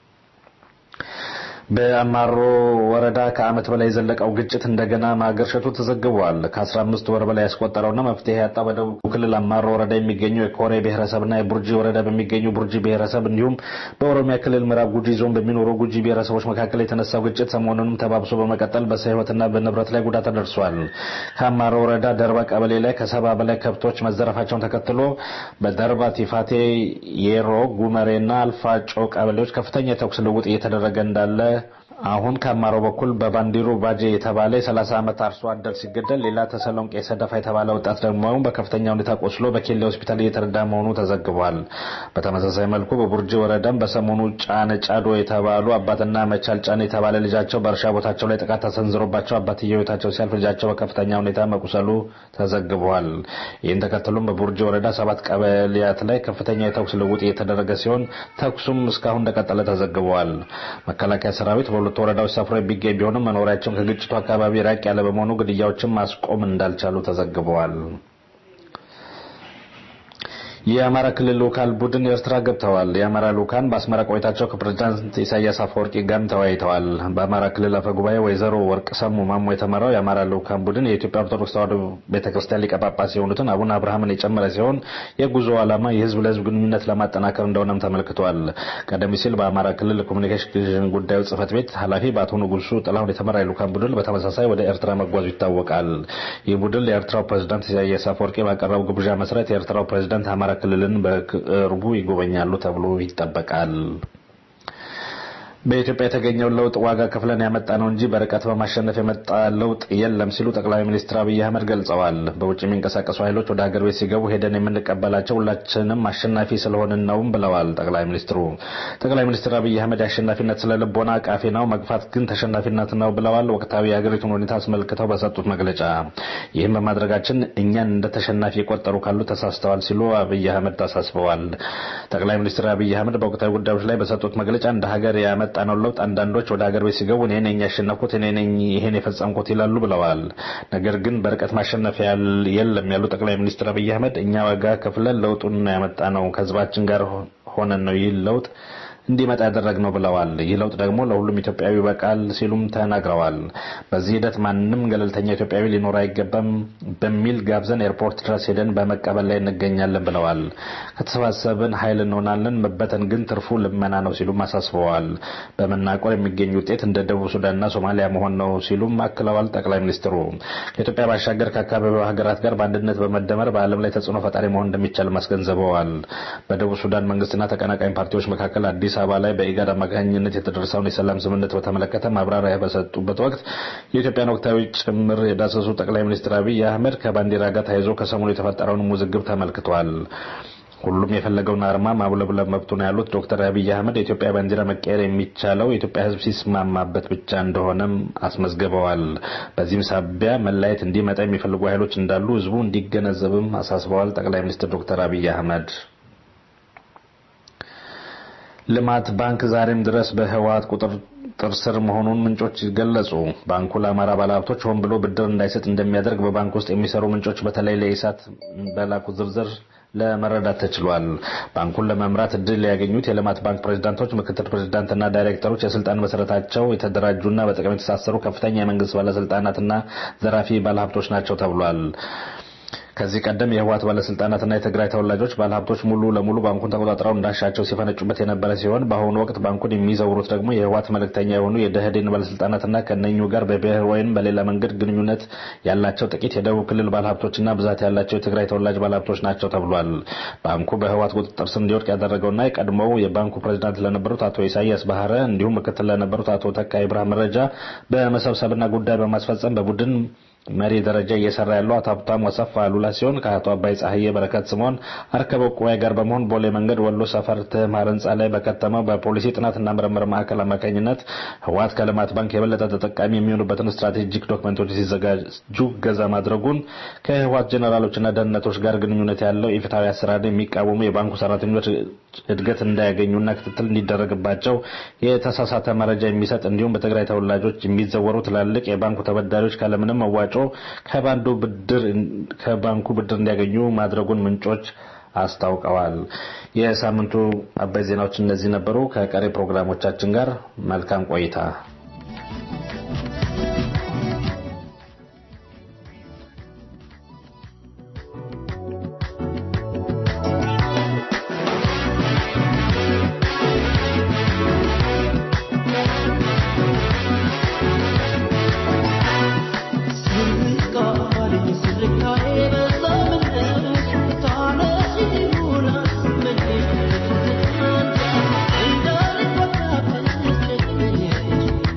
በአማሮ ወረዳ ከዓመት በላይ የዘለቀው ግጭት እንደገና ማገርሸቱ ተዘግቧል። ከ15 ወር በላይ ያስቆጠረውና መፍትሄ ያጣው በደቡብ ክልል አማሮ ወረዳ የሚገኙ የኮሬ ብሔረሰብና የቡርጂ ወረዳ በሚገኙ ቡርጂ ብሔረሰብ እንዲሁም በኦሮሚያ ክልል ምዕራብ ጉጂ ዞን በሚኖሩ ጉጂ ብሔረሰቦች መካከል የተነሳው ግጭት ሰሞኑንም ተባብሶ በመቀጠል በሰው ሕይወትና በንብረት ላይ ጉዳት ደርሷል። ከአማሮ ወረዳ ደርባ ቀበሌ ላይ ከሰባ በላይ ከብቶች መዘረፋቸውን ተከትሎ በደርባ ቲፋቴ፣ የሮ፣ ጉመሬና አልፋጮ ቀበሌዎች ከፍተኛ የተኩስ ልውውጥ እየተደረገ እንዳለ አሁን ከአማሮ በኩል በባንዲሩ ባጄ የተባለ የ30 ዓመት አርሶ አደር ሲገደል ሌላ ተሰሎንቄ ሰደፋ የተባለ ወጣት ደግሞ በከፍተኛ ሁኔታ ቆስሎ በኬሌ ሆስፒታል እየተረዳ መሆኑ ተዘግቧል። በተመሳሳይ መልኩ በቡርጂ ወረዳም በሰሞኑ ጫነ ጫዶ የተባሉ አባትና መቻል ጫነ የተባለ ልጃቸው በእርሻ ቦታቸው ላይ ጥቃት ተሰንዝሮባቸው አባትየው ሕይወታቸው ሲያልፍ ልጃቸው በከፍተኛ ሁኔታ መቁሰሉ ተዘግቧል። ይህን ተከትሎም በቡርጂ ወረዳ ሰባት ቀበሌያት ላይ ከፍተኛ የተኩስ ልውውጥ እየተደረገ ሲሆን ተኩሱም እስካሁን እንደቀጠለ ተዘግቧል። መከላከያ ሰራዊት በሁለቱ ወረዳዎች ሰፍሮ የሚገኝ ቢሆንም መኖሪያቸውን ከግጭቱ አካባቢ ራቅ ያለ በመሆኑ ግድያዎችን ማስቆም እንዳልቻሉ ተዘግበዋል። የአማራ ክልል ልኡካን ቡድን ኤርትራ ገብተዋል። የአማራ ልኡካን በአስመራ ቆይታቸው ከፕሬዝዳንት ኢሳያስ አፈወርቂ ጋርም ተወያይተዋል። በአማራ ክልል አፈ ጉባኤ ወይዘሮ ወርቅ ሰሙ ማሞ የተመራው የአማራ ልኡካን ቡድን የኢትዮጵያ ኦርቶዶክስ ተዋሕዶ ቤተክርስቲያን ሊቀ ጳጳስ የሆኑትን አቡነ አብርሃምን የጨመረ ሲሆን የጉዞ ዓላማ የህዝብ ለህዝብ ግንኙነት ለማጠናከር እንደሆነም ተመልክቷል። ቀደም ሲል በአማራ ክልል ኮሚኒኬሽን ጉዳዮች ጽህፈት ቤት ኃላፊ በአቶ ንጉሱ ጥላሁን የተመራ የልኡካን ቡድን በተመሳሳይ ወደ ኤርትራ መጓዙ ይታወቃል። ይህ ቡድን ለኤርትራው ፕሬዝዳንት ኢሳያስ አፈወርቂ ባቀረቡ ግብዣ መሰረት የኤርትራው ፕሬዝዳንት አማራ ክልልን በቅርቡ ይጎበኛሉ ተብሎ ይጠበቃል። በኢትዮጵያ የተገኘውን ለውጥ ዋጋ ከፍለን ያመጣ ነው እንጂ በርቀት በማሸነፍ የመጣ ለውጥ የለም ሲሉ ጠቅላይ ሚኒስትር አብይ አህመድ ገልጸዋል። በውጭ የሚንቀሳቀሱ ኃይሎች ወደ ሀገር ቤት ሲገቡ ሄደን የምንቀበላቸው ሁላችንም አሸናፊ ስለሆንን ነውም ብለዋል ጠቅላይ ሚኒስትሩ። ጠቅላይ ሚኒስትር አብይ አህመድ የአሸናፊነት ስለ ልቦና ቃፊ ነው፣ መግፋት ግን ተሸናፊነት ነው ብለዋል። ወቅታዊ የሀገሪቱን ሁኔታ አስመልክተው በሰጡት መግለጫ ይህም በማድረጋችን እኛን እንደ ተሸናፊ የቆጠሩ ካሉ ተሳስተዋል ሲሉ አብይ አህመድ አሳስበዋል። ጠቅላይ ሚኒስትር አብይ አህመድ በወቅታዊ ጉዳዮች ላይ በሰጡት መግለጫ እንደ ሀገር ያመጣ ነው ለውጥ አንዳንዶች ወደ ሀገር ቤት ሲገቡ እኔ ነኝ ያሸነፍኩት እኔ ነኝ ይሄን የፈጸምኩት ይላሉ ብለዋል። ነገር ግን በርቀት ማሸነፍ የለም ያሉ ጠቅላይ ሚኒስትር አብይ አህመድ እኛ ዋጋ ከፍለን ለውጡን ያመጣ ነው ከህዝባችን ጋር ሆነን ነው ይህ ለውጥ እንዲመጣ ያደረግነው ብለዋል። ይህ ለውጥ ደግሞ ለሁሉም ኢትዮጵያዊ በቃል ሲሉም ተናግረዋል። በዚህ ሂደት ማንም ገለልተኛ ኢትዮጵያዊ ሊኖር አይገባም በሚል ጋብዘን ኤርፖርት ድረስ ሄደን በመቀበል ላይ እንገኛለን ብለዋል። ከተሰባሰብን ኃይል እንሆናለን፣ መበተን ግን ትርፉ ልመና ነው ሲሉም አሳስበዋል። በመናቆር የሚገኝ ውጤት እንደ ደቡብ ሱዳንና ሶማሊያ መሆን ነው ሲሉም አክለዋል። ጠቅላይ ሚኒስትሩ ከኢትዮጵያ ባሻገር ከአካባቢው ሀገራት ጋር በአንድነት በመደመር በዓለም ላይ ተጽዕኖ ፈጣሪ መሆን እንደሚቻል አስገንዝበዋል። በደቡብ ሱዳን መንግስትና ተቀናቃኝ ፓርቲዎች መካከል አዲስ አበባ ላይ በኢጋድ አማካኝነት የተደረሰውን የሰላም ስምምነት በተመለከተ ማብራሪያ በሰጡበት ወቅት የኢትዮጵያን ወቅታዊ ጭምር የዳሰሱ ጠቅላይ ሚኒስትር አብይ አህመድ ከባንዲራ ጋር ተያይዞ ከሰሞኑ የተፈጠረውን ውዝግብ ተመልክቷል። ሁሉም የፈለገውን አርማ ማውለብለብ መብቱ ነው ያሉት ዶክተር አብይ አህመድ የኢትዮጵያ ባንዲራ መቀየር የሚቻለው የኢትዮጵያ ሕዝብ ሲስማማበት ብቻ እንደሆነም አስመዝግበዋል። በዚህም ሳቢያ መለያየት እንዲመጣ የሚፈልጉ ኃይሎች እንዳሉ ሕዝቡ እንዲገነዘብም አሳስበዋል። ጠቅላይ ሚኒስትር ዶክተር አብይ አህመድ ልማት ባንክ ዛሬም ድረስ በህወሓት ቁጥጥር ስር መሆኑን ምንጮች ገለጹ። ባንኩ ለአማራ ባለሀብቶች ሆን ብሎ ብድር እንዳይሰጥ እንደሚያደርግ በባንክ ውስጥ የሚሰሩ ምንጮች በተለይ ለኢሳት በላኩት ዝርዝር ለመረዳት ተችሏል። ባንኩን ለመምራት እድል ያገኙት የልማት ባንክ ፕሬዝዳንቶች፣ ምክትል ፕሬዝዳንትና ዳይሬክተሮች የስልጣን መሰረታቸው የተደራጁና በጥቅም የተሳሰሩ ከፍተኛ የመንግስት ባለስልጣናትና ዘራፊ ባለሀብቶች ናቸው ተብሏል። ከዚህ ቀደም የህወሓት ባለስልጣናትና የትግራይ ተወላጆች ባለሀብቶች ሙሉ ለሙሉ ባንኩን ተቆጣጥረው እንዳሻቸው ሲፈነጩበት የነበረ ሲሆን በአሁኑ ወቅት ባንኩን የሚዘውሩት ደግሞ የህወሓት መልእክተኛ የሆኑ የደህዴን ባለስልጣናትና ከነኙ ጋር በብሔር ወይም በሌላ መንገድ ግንኙነት ያላቸው ጥቂት የደቡብ ክልል ባለሀብቶችና ብዛት ያላቸው የትግራይ ተወላጅ ባለሀብቶች ናቸው ተብሏል። ባንኩ በህወሓት ቁጥጥር ስር እንዲወድቅ ያደረገውና የቀድሞው የባንኩ ፕሬዚዳንት ለነበሩት አቶ ኢሳያስ ባህረ እንዲሁም ምክትል ለነበሩት አቶ ተካ ኢብራሂም መረጃ በመሰብሰብና ጉዳይ በማስፈጸም በቡድን መሪ ደረጃ እየሰራ ያለው አቶ ሀብታሙ አሰፋ አሉላ ሲሆን ከአቶ አባይ ፀሐዬ በረከት ስምኦን አርከበ ቁዋይ ጋር በመሆን ቦሌ መንገድ ወሎ ሰፈር ትማር ህንፃ ላይ በከተመው በፖሊሲ ጥናትና ምርምር ማዕከል አማካኝነት ህወሓት ከልማት ባንክ የበለጠ ተጠቃሚ የሚሆኑበትን ስትራቴጂክ ዶክመንቶች ሲዘጋጁ ገዛ ማድረጉን ከህወሓት ጀኔራሎችና ደህንነቶች ጋር ግንኙነት ያለው ኢፍትሐዊ አሰራር የሚቃወሙ የባንኩ ሰራተኞች እድገት እንዳያገኙና ክትትል እንዲደረግባቸው የተሳሳተ መረጃ የሚሰጥ እንዲሁም በትግራይ ተወላጆች የሚዘወሩ ትላልቅ የባንኩ ተበዳሪዎች ካለምንም መዋጮ ከባንኩ ብድር እንዲያገኙ ማድረጉን ምንጮች አስታውቀዋል። የሳምንቱ አበይ ዜናዎች እነዚህ ነበሩ። ከቀሪ ፕሮግራሞቻችን ጋር መልካም ቆይታ። Thank you.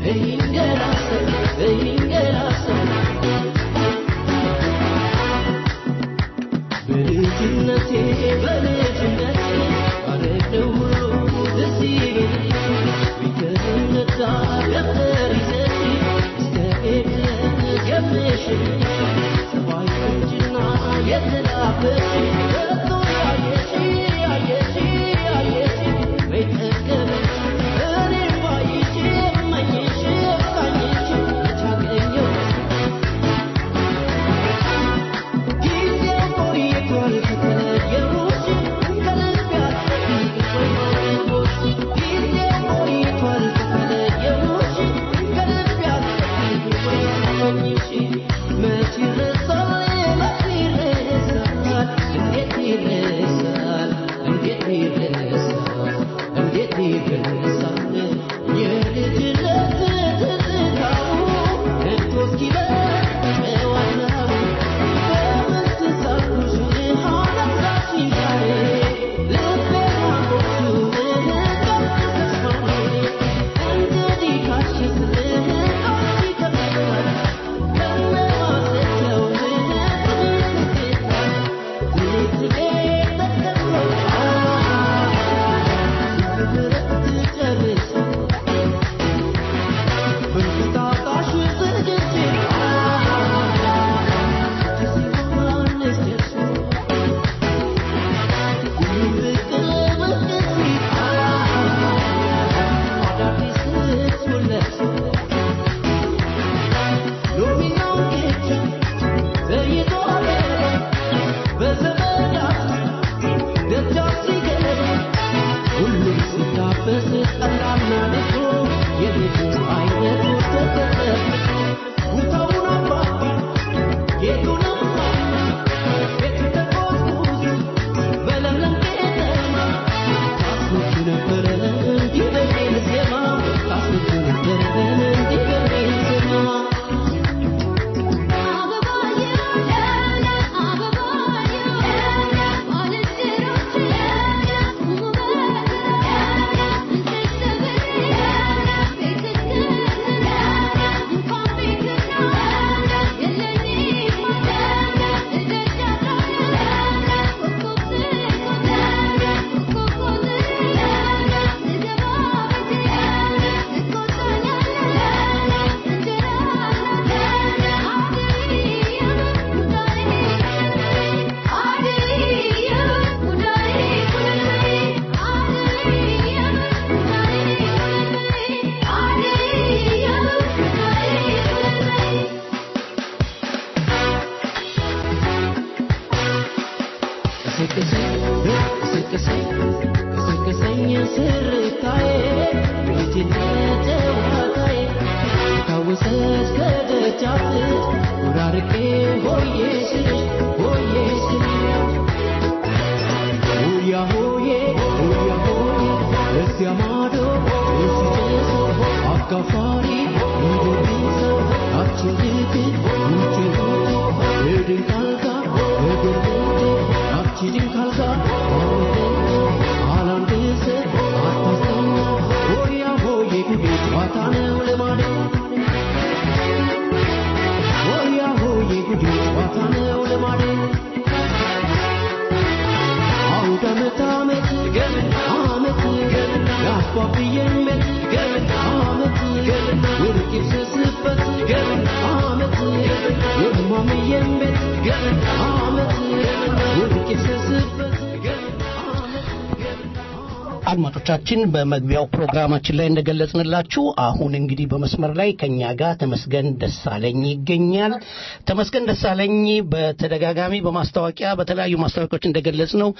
አድማጮቻችን በመግቢያው ፕሮግራማችን ላይ እንደገለጽንላችሁ አሁን እንግዲህ በመስመር ላይ ከኛ ጋር ተመስገን ደሳለኝ ይገኛል። ተመስገን ደሳለኝ በተደጋጋሚ በማስታወቂያ በተለያዩ ማስታወቂያዎች እንደገለጽ ነው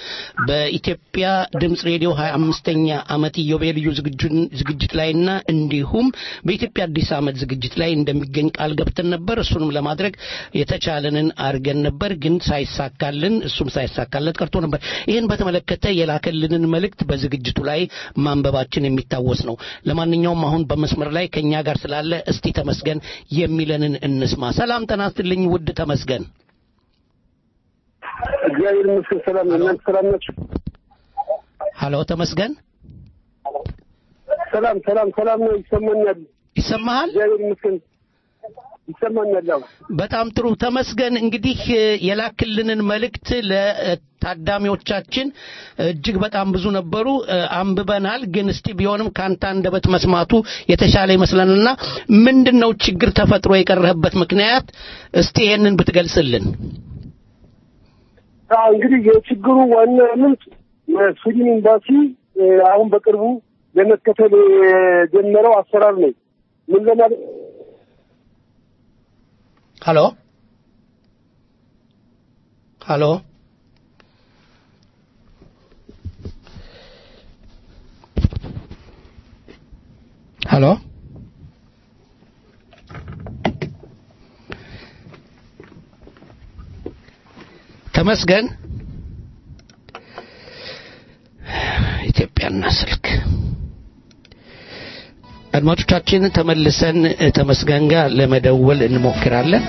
በኢትዮጵያ ድምፅ ሬዲዮ 25ኛ ዓመት ኢዮቤልዩ ዝግጅት ላይና እንዲሁም በኢትዮጵያ አዲስ ዓመት ዝግጅት ላይ እንደሚገኝ ቃል ገብተን ነበር። እሱንም ለማድረግ የተቻለንን አድርገን ነበር፣ ግን ሳይሳካልን እሱም ሳይሳካለት ቀርቶ ነበር። ይህን በተመለከተ የላከልንን መልእክት በዝግጅቱ ላይ ማንበባችን የሚታወስ ነው። ለማንኛውም አሁን በመስመር ላይ ከኛ ጋር ስላለ እስቲ ተመስገን የሚለንን እንስማ። ሰላም ጤና ይስጥልኝ ውድ ተመስገን። እግዚአብሔር ይመስገን ሰላም ነው። እናንተ ሰላም ናችሁ? ሀሎ ተመስገን። ሰላም ሰላም ሰላም ነው። ይሰማኛል። ይሰማሃል? እግዚአብሔር ይመስገን ይሰማኛል። ያው በጣም ጥሩ ተመስገን። እንግዲህ እ፣ የላክልንን መልእክት ለታዳሚዎቻችን እጅግ በጣም ብዙ ነበሩ፣ እ፣ አንብበናል። ግን እስቲ ቢሆንም ከአንተ አንደበት መስማቱ የተሻለ ይመስለንና ምንድን ነው ችግር ተፈጥሮ የቀረህበት ምክንያት? እስቲ ይሄንን ብትገልጽልን። አዎ እንግዲህ የችግሩ ዋና ምንጭ የስዊድን ኤምባሲ እ፣ አሁን በቅርቡ ለመከተል የጀመረው አሰራር ነው። ምን ለማለት ሀሎ ሀሎ ሀሎ ተመስገን ኢትዮጵያና ስልክ አድማጮቻችን ተመልሰን እ፣ ተመስገን ጋር ለመደወል እንሞክራለን።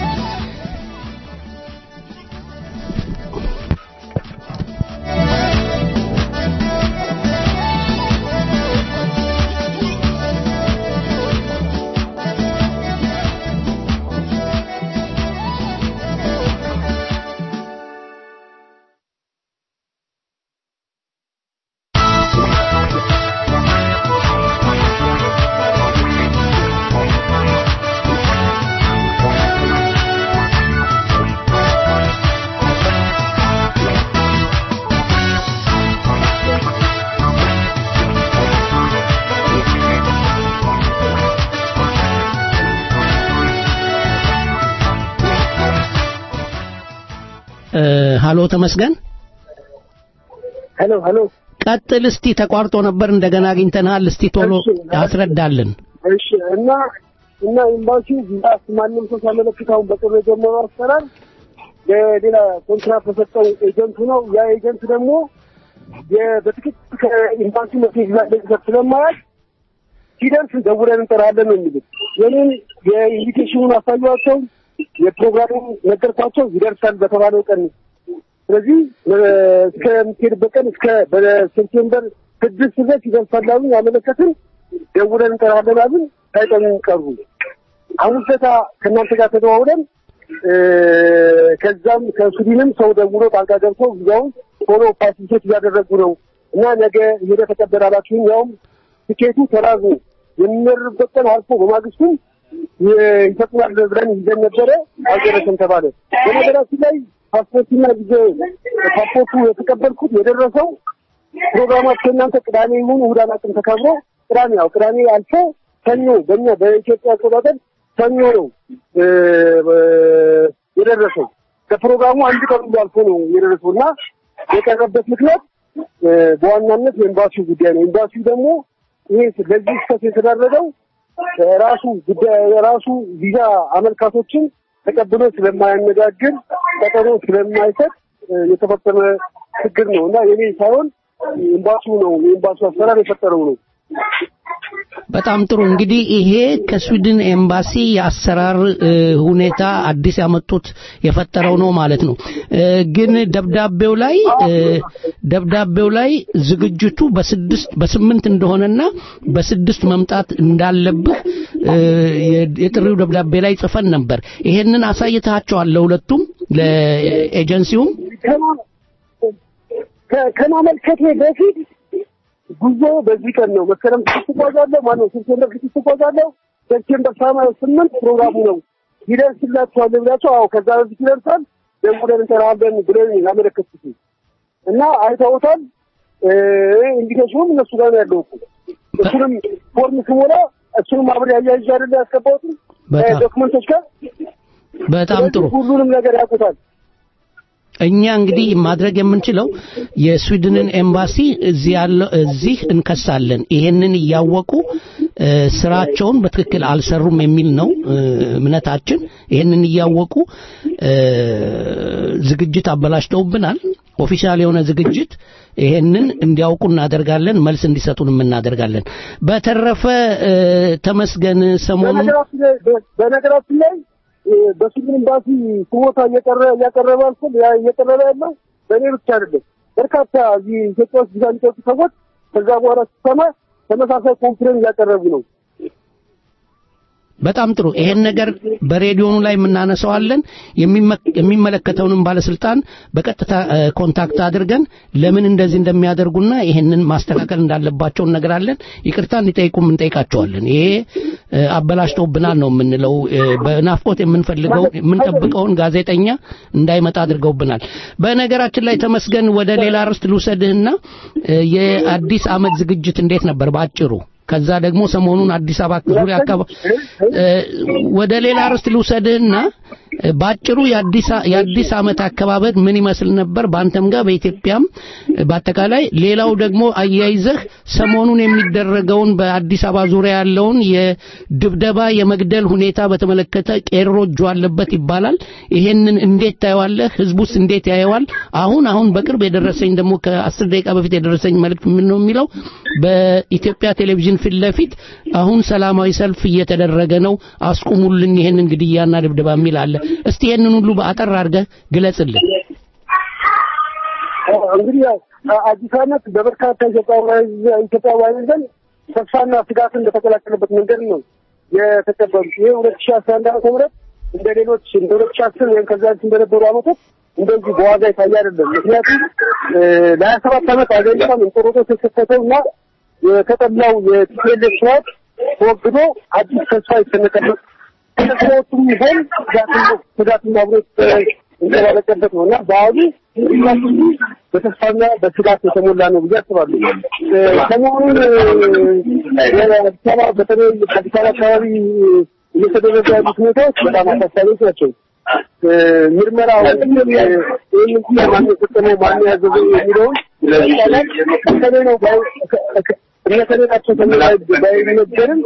እ፣ ሀሎ ተመስገን ሄሎ ሄሎ ቀጥል እስቲ ተቋርጦ ነበር እንደገና አግኝተናል እስቲ ቶሎ ያስረዳልን እሺ እና እና ኤምባሲው ቪዛስ ማንም ሰው ሲያመለክት አሁን በቅርብ የጀመረው አሰራር ለሌላ ኮንትራት በሰጠው ኤጀንቱ ነው። ያ ኤጀንት ደግሞ የ- በትክክል ከኤምባሲ መሴጅ ላይ ለቅሰት ስለማያል ሲደርስ ደውለን እንጠራለን ነው የሚሉት። የኔን የኢንቪቴሽኑን አሳዩዋቸው፣ የፕሮግራሙን ነገርኳቸው፣ ይደርሳል በተባለው ቀን ስለዚህ እ፣ እስከምትሄድበት ቀን እስከ በሴፕቴምበር ስድስት ድረስ ይደርሳል አሉኝ። ያመለከትን ደውለን እንጠራለን አሉን። ሳይጠሩን ቀሩ። አሁን ሰታ ከእናንተ ጋር ተደዋውለን እ፣ ከዛም ከሱዲንም ሰው ደውሎ ጣልቃ ገብቶ ጊዜውን ቶሎ ፓሲሴት እያደረጉ ነው እና ነገ ሄደ ተቀበላላችሁኝ ያውም ትኬቱ ተራዝሞ የሚመርበት ቀን አልፎ በማግስቱም የ- ይሰጡናል ብለን ይዘን ነበረ። አልደረሰም ተባለ። በነገራችን ላይ ፓስፖርትና ጊዜ ፓስፖርቱ የተቀበልኩት የደረሰው ፕሮግራማቸው እናንተ ቅዳሜ ይሁን እሑድ አላውቅም ተከብሮ ቅዳሜ ያው ቅዳሜ አልፎ ሰኞ በእኛ በኢትዮጵያ አቆጣጠር ሰኞ ነው እ፣ እ፣ የደረሰው ከፕሮግራሙ አንድ ቀን ሁሉ አልፎ ነው የደረሰው እና የቀረበት ምክንያት እ፣ በዋናነት የኤምባሲው ጉዳይ ነው። ኤምባሲው ደግሞ ይሄ ለዚህ ስህተት የተዳረገው ራሱ ጉዳይ ራሱ ቪዛ አመልካቶችን ተቀብሎ ስለማያነጋግር ቀጠሮ ስለማይሰጥ እ፣ የተፈጸመ ችግር ነው እና የኔ ሳይሆን ኤምባሲው ነው የኤምባሲው አሰራር የፈጠረው ነው። በጣም ጥሩ እንግዲህ ይሄ ከስዊድን ኤምባሲ የአሰራር እ፣ ሁኔታ አዲስ ያመጡት የፈጠረው ነው ማለት ነው እ፣ ግን ደብዳቤው ላይ እ፣ ደብዳቤው ላይ ዝግጅቱ በስድስት በስምንት እንደሆነና በስድስት መምጣት እንዳለብህ እ፣ የ- የጥሪው ደብዳቤ ላይ ጽፈን ነበር ይሄንን አሳይተሃቸዋል ለሁለቱም ለኤጀንሲውም ከ- ከማመልከቴ በፊት ጉዞ በዚህ ቀን ነው። መስከረም ስድስት እጓዛለሁ። ማነው ሴፕቴምበር ስድስት እጓዛለሁ። ሴፕቴምበር ሰማንያ ስምንት ፕሮግራሙ ነው። ይደርስላችኋል ብላቸው፣ አዎ ከዛ በፊት ይደርሳል ደውለን እንጠራለን ብለን ያመለከቱት እና አይተውታል። ኢንቪቴሽኑም እነሱ ጋር ነው ያለው እኮ እሱንም ፎርም ስሞላ እሱንም አብሬ አያይዤ አይደለ ያስገባሁትም በጣም- ዶክመንቶች ጋር በጣም ጥሩ ስለዚህ ሁሉንም ነገር ያውቁታል። እኛ እንግዲህ ማድረግ የምንችለው የስዊድንን ኤምባሲ እዚህ ያለው እዚህ እንከሳለን። ይሄንን እያወቁ እ፣ ስራቸውን በትክክል አልሰሩም የሚል ነው እ፣ እምነታችን። ይሄንን እያወቁ እ፣ ዝግጅት አበላሽተውብናል። ኦፊሻል የሆነ ዝግጅት ይሄንን እንዲያውቁ እናደርጋለን። መልስ እንዲሰጡንም እናደርጋለን። በተረፈ እ፣ ተመስገን ሰሞኑን በነገራችን ላይ በነገራችን ላይ እ፣ በስዊድን ኤምባሲ ስሞታ እየቀረ እያቀረበ ያልኩት ያ እየቀረበ ያለው በእኔ ብቻ አይደለም። በርካታ እዚህ ኢትዮጵያ ውስጥ ቪዛ የሚጠጡ ሰዎች ከዛ በኋላ ሲሰማ ተመሳሳይ ኮምፕሌን እያቀረቡ ነው። በጣም ጥሩ። ይሄን ነገር በሬዲዮኑ ላይ የምናነሳዋለን። የሚመለከተውንም ባለስልጣን በቀጥታ ኮንታክት አድርገን ለምን እንደዚህ እንደሚያደርጉና ይሄንን ማስተካከል እንዳለባቸው እነግራለን። ይቅርታ እንዲጠይቁም እንጠይቃቸዋለን። ይሄ አበላሽተውብናል ነው የምንለው። በናፍቆት የምንፈልገው የምንጠብቀውን ጋዜጠኛ እንዳይመጣ አድርገውብናል። በነገራችን ላይ ተመስገን፣ ወደ ሌላ ርዕስ ልውሰድህና የአዲስ ዓመት ዝግጅት እንዴት ነበር በአጭሩ? ከዛ ደግሞ ሰሞኑን አዲስ አበባ ዙሪያ አካባቢ ወደ ሌላ ርዕስ ልውሰድህና ባጭሩ የአዲስ ዓመት አከባበር ምን ይመስል ነበር በአንተም ጋር በኢትዮጵያም በአጠቃላይ ሌላው ደግሞ አያይዘህ ሰሞኑን የሚደረገውን በአዲስ አበባ ዙሪያ ያለውን የድብደባ የመግደል ሁኔታ በተመለከተ ቄሮ እጁ አለበት ይባላል ይሄንን እንዴት ታየዋለህ ህዝቡስ እንዴት ያየዋል አሁን አሁን በቅርብ የደረሰኝ ደግሞ ከአስር ደቂቃ በፊት የደረሰኝ መልእክት ምን ነው የሚለው በኢትዮጵያ ቴሌቪዥን ፊት ለፊት አሁን ሰላማዊ ሰልፍ እየተደረገ ነው አስቁሙልን ይሄንን ግድያና ድብደባ የሚል አለ እስቲ ይሄንን ሁሉ በአጠር አድርገህ ግለጽልን እንግዲህ ያው አዲስ ዓመት በበርካታ ኢትዮጵያውያን ዘንድ ተስፋና ስጋትን በተቀላቀለበት መንገድ ነው የተቀበሉት። ይህ ሁለት ሺህ አስራ አንድ ዓመተ ምህረት እንደ ሌሎች እንደ ሁለት ሺህ አስር ወይም ከዛ በፊት እንደነበሩ ዓመቶች እንደዚህ በዋጋ የታየ አይደለም። ምክንያቱም ለሀያ ሰባት ዓመት አገሪቷን እንጦሮጦስ የከፈተው እና የተጠላው የቲፒኤልኤፍ ስርዓት ተወግዶ አዲስ ተስፋ የተሰነቀበት ተስፋዎቹም ቢሆን ስጋትና አብሮ የተባለቀበት ነው እና በዓሉ በተስፋና በስጋት የተሞላ ነው ብዬ አስባለሁ። ሰሞኑን የአዲስ አበባ በተለይ አዲስ አበባ አካባቢ እየተደረገ ያሉት ሁኔታዎች በጣም አሳሳቢዎች ናቸው። ምርመራ ይህን ማን የፈጸመው ማን ያዘዘው የሚለውን ይቻላል እከሌ ነው እነከሌ ናቸው ተብሎ ባይነገርም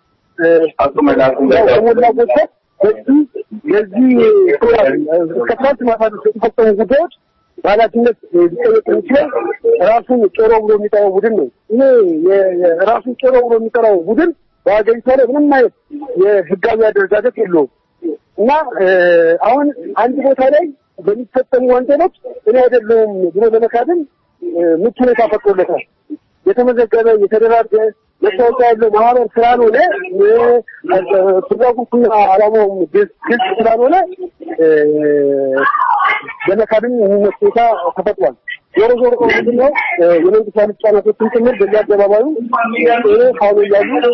ከሞላ ጎደል በዚህ የዚህ እስከ ትናንት ማታ ድረስ የተፈጸሙ ጉዳዮች በኃላፊነት ሊጠየቅ የሚችለው ራሱን ቄሮ ብሎ የሚጠራው ቡድን ነው። ይሄ ራሱን ቄሮ ብሎ የሚጠራው ቡድን በሀገሪቷ ላይ ምንም አይነት የህጋዊ አደረጃጀት የለውም እና አሁን አንድ ቦታ ላይ በሚፈጸሙ ወንጀሎች እኔ አይደለሁም ብሎ ለመካድም ምቹ ሁኔታ ፈጥሮለታል። የተመዘገበ የተደራጀ መታወቂያ ያለው ማህበር ስላልሆነ ፍላጎቱና አላማውም ግልጽ ስላልሆነ ለመካድም የሚመች ሁኔታ ተፈጥሯል። ዞሮ ዞሮ ምንድን ነው የመንግስት ባለስልጣናቶችን ጭምር በዚህ አደባባዩ ቄሮ ፋኖ እያሉ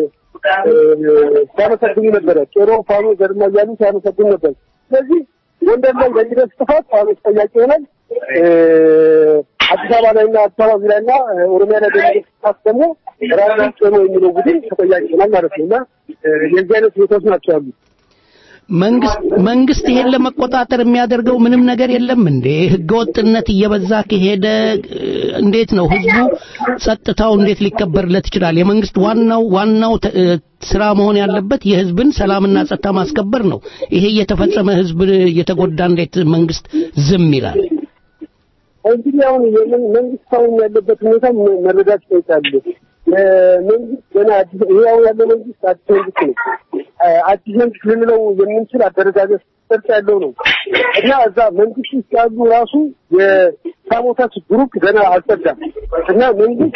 ሲያመሰግኑ ነበረ። ቄሮ ፋኖ ገድማ እያሉ ሲያመሰግኑ ነበር። ስለዚህ ጎንደር ላይ በሚደርስ ጥፋት ፋኖ ተጠያቂ ይሆናል። አዲስ አበባ ላይና አዲስ አበባ ዙሪያና ኦሮሚያ ላይ በሚደርስ ጥፋት ደግሞ ራሱ ቄሮ የሚለው ቡድን ተጠያቂ ይሆናል ማለት ነው እና የዚህ አይነት ሁኔታዎች ናቸው ያሉት። መንግስት መንግስት ይሄን ለመቆጣጠር የሚያደርገው ምንም ነገር የለም እንዴ? ህገወጥነት እየበዛ ከሄደ እንዴት ነው ህዝቡ ጸጥታው እንዴት ሊከበርለት ይችላል? የመንግስት ዋናው ዋናው ስራ መሆን ያለበት የህዝብን ሰላምና ጸጥታ ማስከበር ነው። ይሄ እየተፈጸመ ህዝብ እየተጎዳ እንዴት መንግስት ዝም ይላል? እንግዲህ አሁን መንግስት አሁን ያለበት ሁኔታ መረዳት ይጠይቃል። መንግስት ገና አዲስ ይሄ አሁን ያለው መንግስት አዲስ መንግስት ነው። አዲስ መንግስት ልንለው የምንችል አደረጃጀት ቅርጽ ያለው ነው እና እዛ መንግስት ውስጥ ያሉ ራሱ የሳቦታች ግሩፕ ገና አልጸዳም እና መንግስት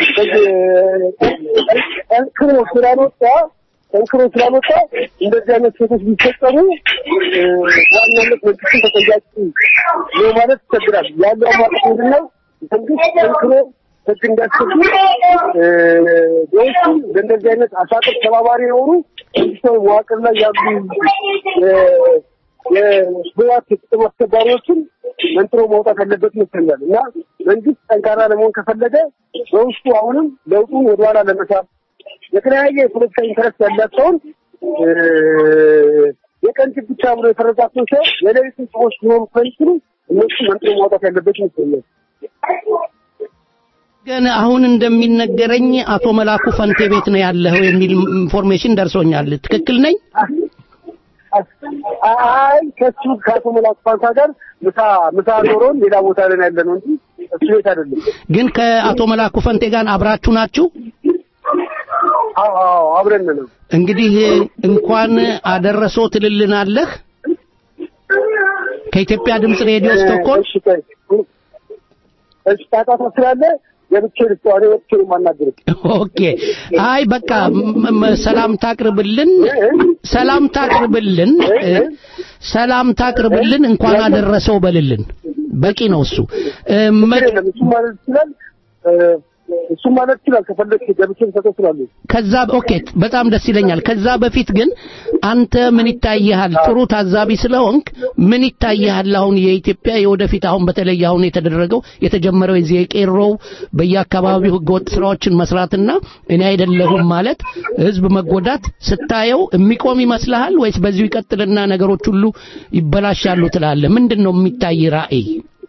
ጠንክሮ ስላልወጣ ጠንክሮ ስላልወጣ እንደዚህ አይነት ሴቶች ቢፈጸሙ ዋናነት መንግስትን ተጠያቂ ነው ማለት ይቸግራል። ያለው አማራጭ ምንድን ነው? መንግስት ጠንክሮ ህግ እንዲያስከብር በውስጡ በእንደዚህ አይነት አሳጥር ተባባሪ የሆኑ መንግስታዊ መዋቅር ላይ ያሉ የህወሓት የጥቅም አስከባሪዎችን መንጥሮ መውጣት ያለበት ይመስለኛል እና መንግስት ጠንካራ ለመሆን ከፈለገ በውስጡ አሁንም ለውጡን ወደኋላ ለመሳብ የተለያየ የፖለቲካ ኢንተረስት ያላቸውን የቀን ጅብ ብቻ ብሎ የፈረጃቸውን ሰው የሌሊቱን ሰዎች ሊሆኑ ስለሚችሉ እነሱ መንጥሮ ማውጣት ያለበት ይመስለኛል። ግን አሁን እንደሚነገረኝ አቶ መላኩ ፈንቴ ቤት ነው ያለኸው የሚል ኢንፎርሜሽን ደርሶኛል። ትክክል ነኝ? አይ ከሱ ከአቶ መላኩ ፋንታ ጋር ምሳ ምሳ ኖሮን ሌላ ቦታ ላይ ያለ ነው እንጂ እሱ ቤት አይደለም። ግን ከአቶ መላኩ ፈንቴ ጋር አብራችሁ ናችሁ? አዎ አብረን ነው። እንግዲህ እንኳን አደረሰው ትልልናለህ ከኢትዮጵያ ድምፅ ሬዲዮ ስቶኮልም እሺ ጣጣ ስላለ ገብቼ ልስጠው እኔ ወጥቼ ነው የማናገርህ። ኦኬ አይ በቃ ም- ም- ሰላም ታቅርብልን ሰላም ታቅርብልን እ፣ ሰላም ታቅርብልን እንኳን አደረሰው በልልን በቂ ነው እሱ እ፣ መ- የለም እሱም ማለት ይችላል እ፣ እሱም ማለት ይችላል ከፈለግ ገብቼ ልሰጠው እችላለሁ። ከዛ ኦኬ በጣም ደስ ይለኛል። ከዛ በፊት ግን አንተ ምን ይታይሃል? ጥሩ ታዛቢ ስለሆንክ ምን ይታይሃል? አሁን የኢትዮጵያ የወደፊት አሁን በተለይ አሁን የተደረገው የተጀመረው የዚህ የቄሮው በየአካባቢው ህገወጥ ስራዎችን መስራትና እኔ አይደለሁም ማለት ህዝብ መጎዳት ስታየው የሚቆም ይመስልሃል ወይስ በዚሁ ይቀጥልና ነገሮች ሁሉ ይበላሻሉ ትላለህ? ምንድን ነው የሚታይ ራዕይ?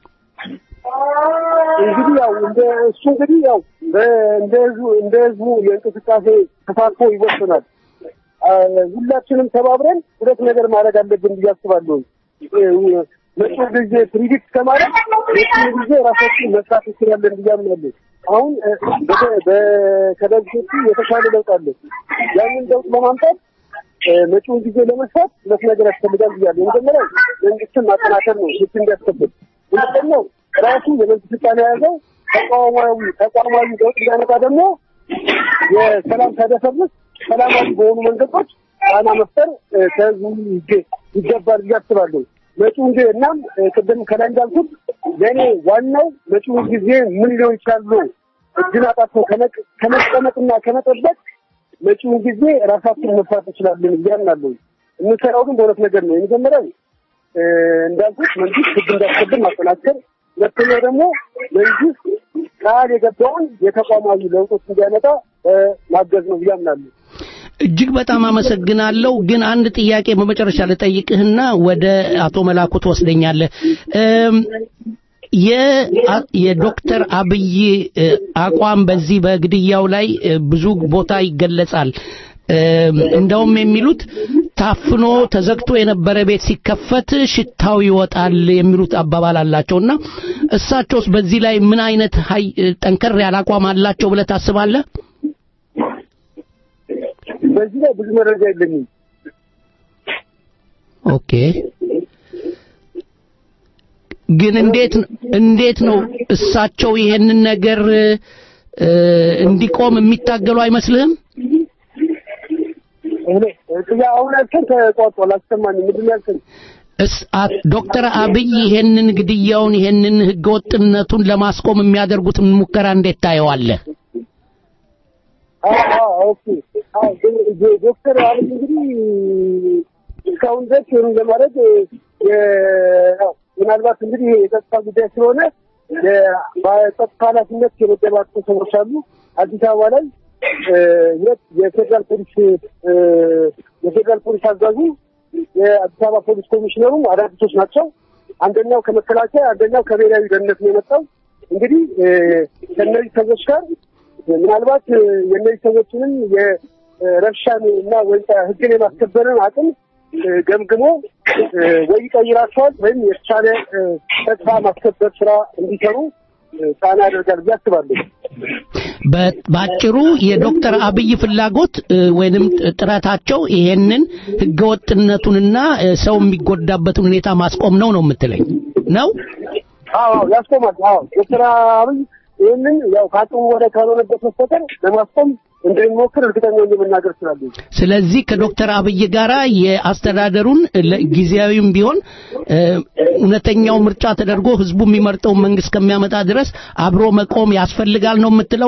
እንግዲህ ያው እንደ እሱ እንግዲህ ያው በ- እንደ ህዝቡ እንደ ህዝቡ የእንቅስቃሴ ተሳትፎ ይወሰናል። አ፣ ሁላችንም ተባብረን ሁለት ነገር ማድረግ አለብን ብዬ አስባለሁ። እ፣ መጪው ጊዜ ፕሪዲክት ከማድረግ መጪው ጊዜ ራሳችን መስራት እንችላለን ብዬ አምናለሁ። አሁን እ፣ በተ- በ- ከበፊቱ የተሻለ ለውጥ አለ። ያንን ለውጥ ለማምጣት እ፣ መጪውን ጊዜ ለመስራት ሁለት ነገር ያስፈልጋል ብያለሁ። የመጀመሪያው መንግስትን ማጠናከር ነው፣ ህግ እንዲያስከብር። ሁለተኛው ራሱ የመንግስት ስልጣን የያዘው ተቋማዊ ተቋማዊ ለውጥ እንዲያመጣ ደግሞ የሰላም ሳይደፈርስ ሰላማዊ በሆኑ መንገዶች ጫና መፍጠር እ፣ ከህዝቡ ይገ- ይገባል ብዬ አስባለሁ። መጪውን ጊዜ እናም እ፣ ቅድም ከላይ እንዳልኩት ለእኔ ዋናው መጪውን ጊዜ ምን ሊሆን ይችላል ብሎ እጅን አጣጥፎ ከመቅ- ከመቀመጥና ከመጠበቅ መጪውን ጊዜ ራሳችን መስራት እንችላለን ብዬ አምናለሁ። የምንሰራው ግን በሁለት ነገር ነው። የመጀመሪያው እ፣ እንዳልኩት መንግስት ህግ እንዳስከብር ማጠናከር፣ ሁለተኛው ደግሞ መንግስት ቃል የገባውን የተቋማዊ ለውጦች እንዲያመጣ እ፣ ማገዝ ነው ብዬ አምናለሁ። እጅግ በጣም አመሰግናለሁ። ግን አንድ ጥያቄ በመጨረሻ ልጠይቅህና ወደ አቶ መላኩ ትወስደኛለህ። እም፣ የ- የዶክተር አብይ እ፣ አቋም በዚህ በግድያው ላይ እ፣ ብዙ ቦታ ይገለጻል። እም፣ እንደውም የሚሉት ታፍኖ ተዘግቶ የነበረ ቤት ሲከፈት ሽታው ይወጣል የሚሉት አባባል አላቸውና እሳቸውስ በዚህ ላይ ምን አይነት ሀይ ጠንከር ያለ አቋም አላቸው ብለህ ታስባለህ? በዚህ ላይ ብዙ መረጃ የለኝም። ኦኬ ግን እንዴት እንዴት ነው እሳቸው ይሄንን ነገር እ፣ እንዲቆም የሚታገሉ አይመስልህም? እኔ ጥያ አሁን ያልከኝ ተቋርጧል፣ አልሰማኝም። ምንድን ነው ያልከኝ? እስ አ- ዶክተር አብይ ይሄንን ግድያውን ይሄንን ህገወጥነቱን ለማስቆም የሚያደርጉትን ሙከራ እንዴት ታየዋለህ? አዎ አዎ፣ ኦኬ። አዎ ግን ዶ- ዶክተር አብይ እንግዲህ እስካሁን ድረስ ይህን ለማድረግ የ- ያው ምናልባት እንግዲህ ይሄ የጸጥታ ጉዳይ ስለሆነ የ- በጸጥታ ኃላፊነት የመደባቸው ሰዎች አሉ። አዲስ አበባ ላይ እ፣ ሁለት የፌዴራል ፖሊስ እ፣ የፌዴራል ፖሊስ አዛዡ የአዲስ አበባ ፖሊስ ኮሚሽነሩም አዳዲሶች ናቸው። አንደኛው ከመከላከያ አንደኛው ከብሔራዊ ደህንነት ነው የመጣው። እንግዲህ እ፣ ከእነዚህ ሰዎች ጋር ምናልባት እ፣ የእነዚህ ሰዎችንም የረብሻን እና ወይ ህግን የማስከበርን አቅም እ፣ ገምግሞ እ፣ ወይ ይቀይራቸዋል ወይም የተሻለ እ፣ ጸጥታ ማስከበር ስራ እንዲሰሩ እ፣ ጫና ያደርጋል ብዬ አስባለሁ። በ- ባጭሩ የዶክተር አብይ ፍላጎት እ፣ ወይንም ጥረታቸው ይሄንን ህገወጥነቱንና እ፣ ሰው የሚጎዳበትን ሁኔታ ማስቆም ነው ነው የምትለኝ ነው? አዎ አዎ፣ ያስቆማል። አዎ ዶክተር አብይ ይህንን ያው ከአቅሙ ወደ ካልሆነበት በስተቀር ለማስቆም እንደሚሞክር እርግጠኛ ሆኜ መናገር እችላለሁ። ስለዚህ ከዶክተር አብይ ጋራ የአስተዳደሩን ለ- ጊዜያዊም ቢሆን እ፣ እውነተኛው ምርጫ ተደርጎ ህዝቡ የሚመርጠውን መንግስት ከሚያመጣ ድረስ አብሮ መቆም ያስፈልጋል ነው የምትለው?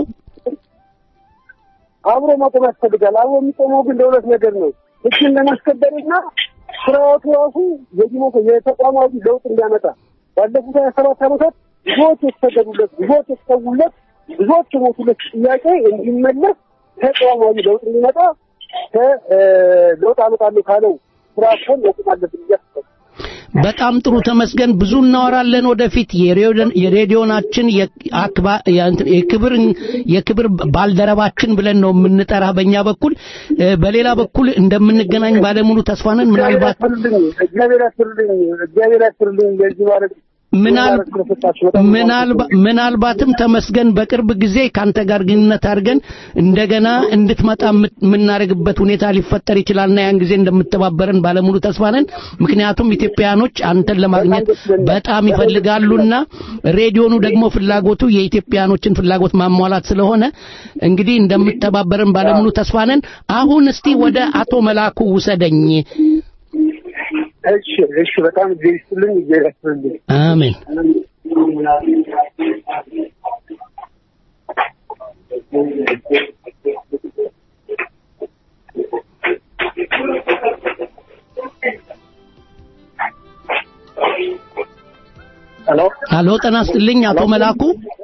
አብሮ መቆም ያስፈልጋል። አብሮ የሚቆመው ግን ለሁለት ነገር ነው። ህግን ለማስከበርና ስርዓቱ ራሱ የዲሞክ የተቋማዊ ለውጥ እንዲያመጣ ባለፉት ሀያ ሰባት ዓመታት ብዙዎች የተሰደዱለት፣ ብዙዎች የተሰዉለት፣ ብዙዎች የሞቱለት ጥያቄ እንዲመለስ ተቋማዊ ለውጥ እንዲመጣ ከለውጥ አመጣለሁ ካለው ስርዓት ጎን መቆም አለብን ብዬ አስባለሁ። በጣም ጥሩ ተመስገን። ብዙ እናወራለን ወደፊት። የሬዲዮን- የሬዲዮናችን የአክባ- የእንትን- የክብር የክብር ባልደረባችን ብለን ነው የምንጠራ በእኛ በኩል እ፣ በሌላ በኩል እንደምንገናኝ ባለሙሉ ተስፋ ነን። ምናልባት እግዚአብሔር ያክብርልኝ፣ እግዚአብሔር ያክብርልኝ፣ እግዚአብሔር ያክብርልኝ። ለዚህ ማለት ምናል- ምናልባ- ምናልባትም ተመስገን በቅርብ ጊዜ ካንተ ጋር ግንኙነት አድርገን እንደገና እንድትመጣ የምት- የምናደርግበት ሁኔታ ሊፈጠር ይችላልና ያን ጊዜ እንደምትተባበረን ባለሙሉ ተስፋ ነን። ምክንያቱም ኢትዮጵያኖች አንተን ለማግኘት በጣም ይፈልጋሉና ሬዲዮኑ ደግሞ ፍላጎቱ የኢትዮጵያኖችን ፍላጎት ማሟላት ስለሆነ እንግዲህ እንደምትተባበረን ባለሙሉ ተስፋ ነን። አሁን እስቲ ወደ አቶ መላኩ ውሰደኝ። እሺ እሺ፣ በጣም ጊዜ ይስጥልኝ፣ ጊዜ ይስጥልኝ። አሜን። ሄሎ አሎ ጤና ይስጥልኝ አቶ መላኩ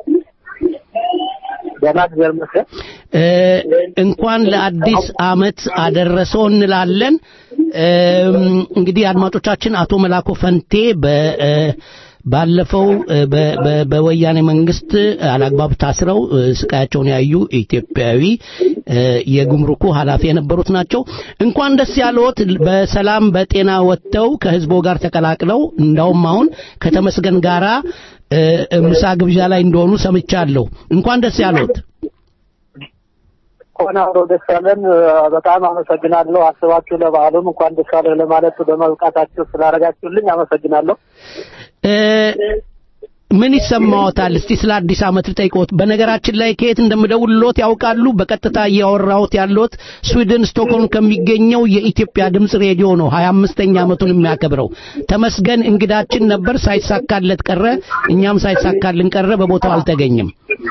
ደህና እግዚአብሔር ይመስገን። እ፣ እንኳን ለአዲስ አመት አደረሰው እንላለን። እም፣ እንግዲህ አድማጮቻችን አቶ መላኩ ፈንቴ በ እ፣ ባለፈው እ፣ በ- በ- በወያኔ መንግስት አላግባብ ታስረው እ፣ ስቃያቸውን ያዩ ኢትዮጵያዊ እ፣ የጉምሩኩ ኃላፊ የነበሩት ናቸው። እንኳን ደስ ያለዎት በሰላም በጤና ወጥተው ከህዝቦ ጋር ተቀላቅለው እንዳውም አሁን ከተመስገን ጋራ እ፣ ምሳ ግብዣ ላይ እንደሆኑ ሰምቻለሁ። እንኳን ደስ ያለዎት። እንኳን አብሮ ደስ ያለን። በጣም አመሰግናለሁ። አስባችሁ ለበዓሉም እንኳን ደስ ያለ ለማለት በመብቃታችሁ ስላደረጋችሁልኝ አመሰግናለሁ። እ፣ ምን ይሰማዎታል? እስቲ ስለ አዲስ ዓመት ልጠይቅዎት። በነገራችን ላይ ከየት እንደምደውልሎት ያውቃሉ? በቀጥታ እያወራሁት ያለሁት ስዊድን ስቶክሆልም ከሚገኘው የኢትዮጵያ ድምፅ ሬዲዮ ነው። ሀያ አምስተኛ ዓመቱን የሚያከብረው ተመስገን እንግዳችን ነበር፣ ሳይሳካለት ቀረ። እኛም ሳይሳካልን ቀረ፣ በቦታው አልተገኘም።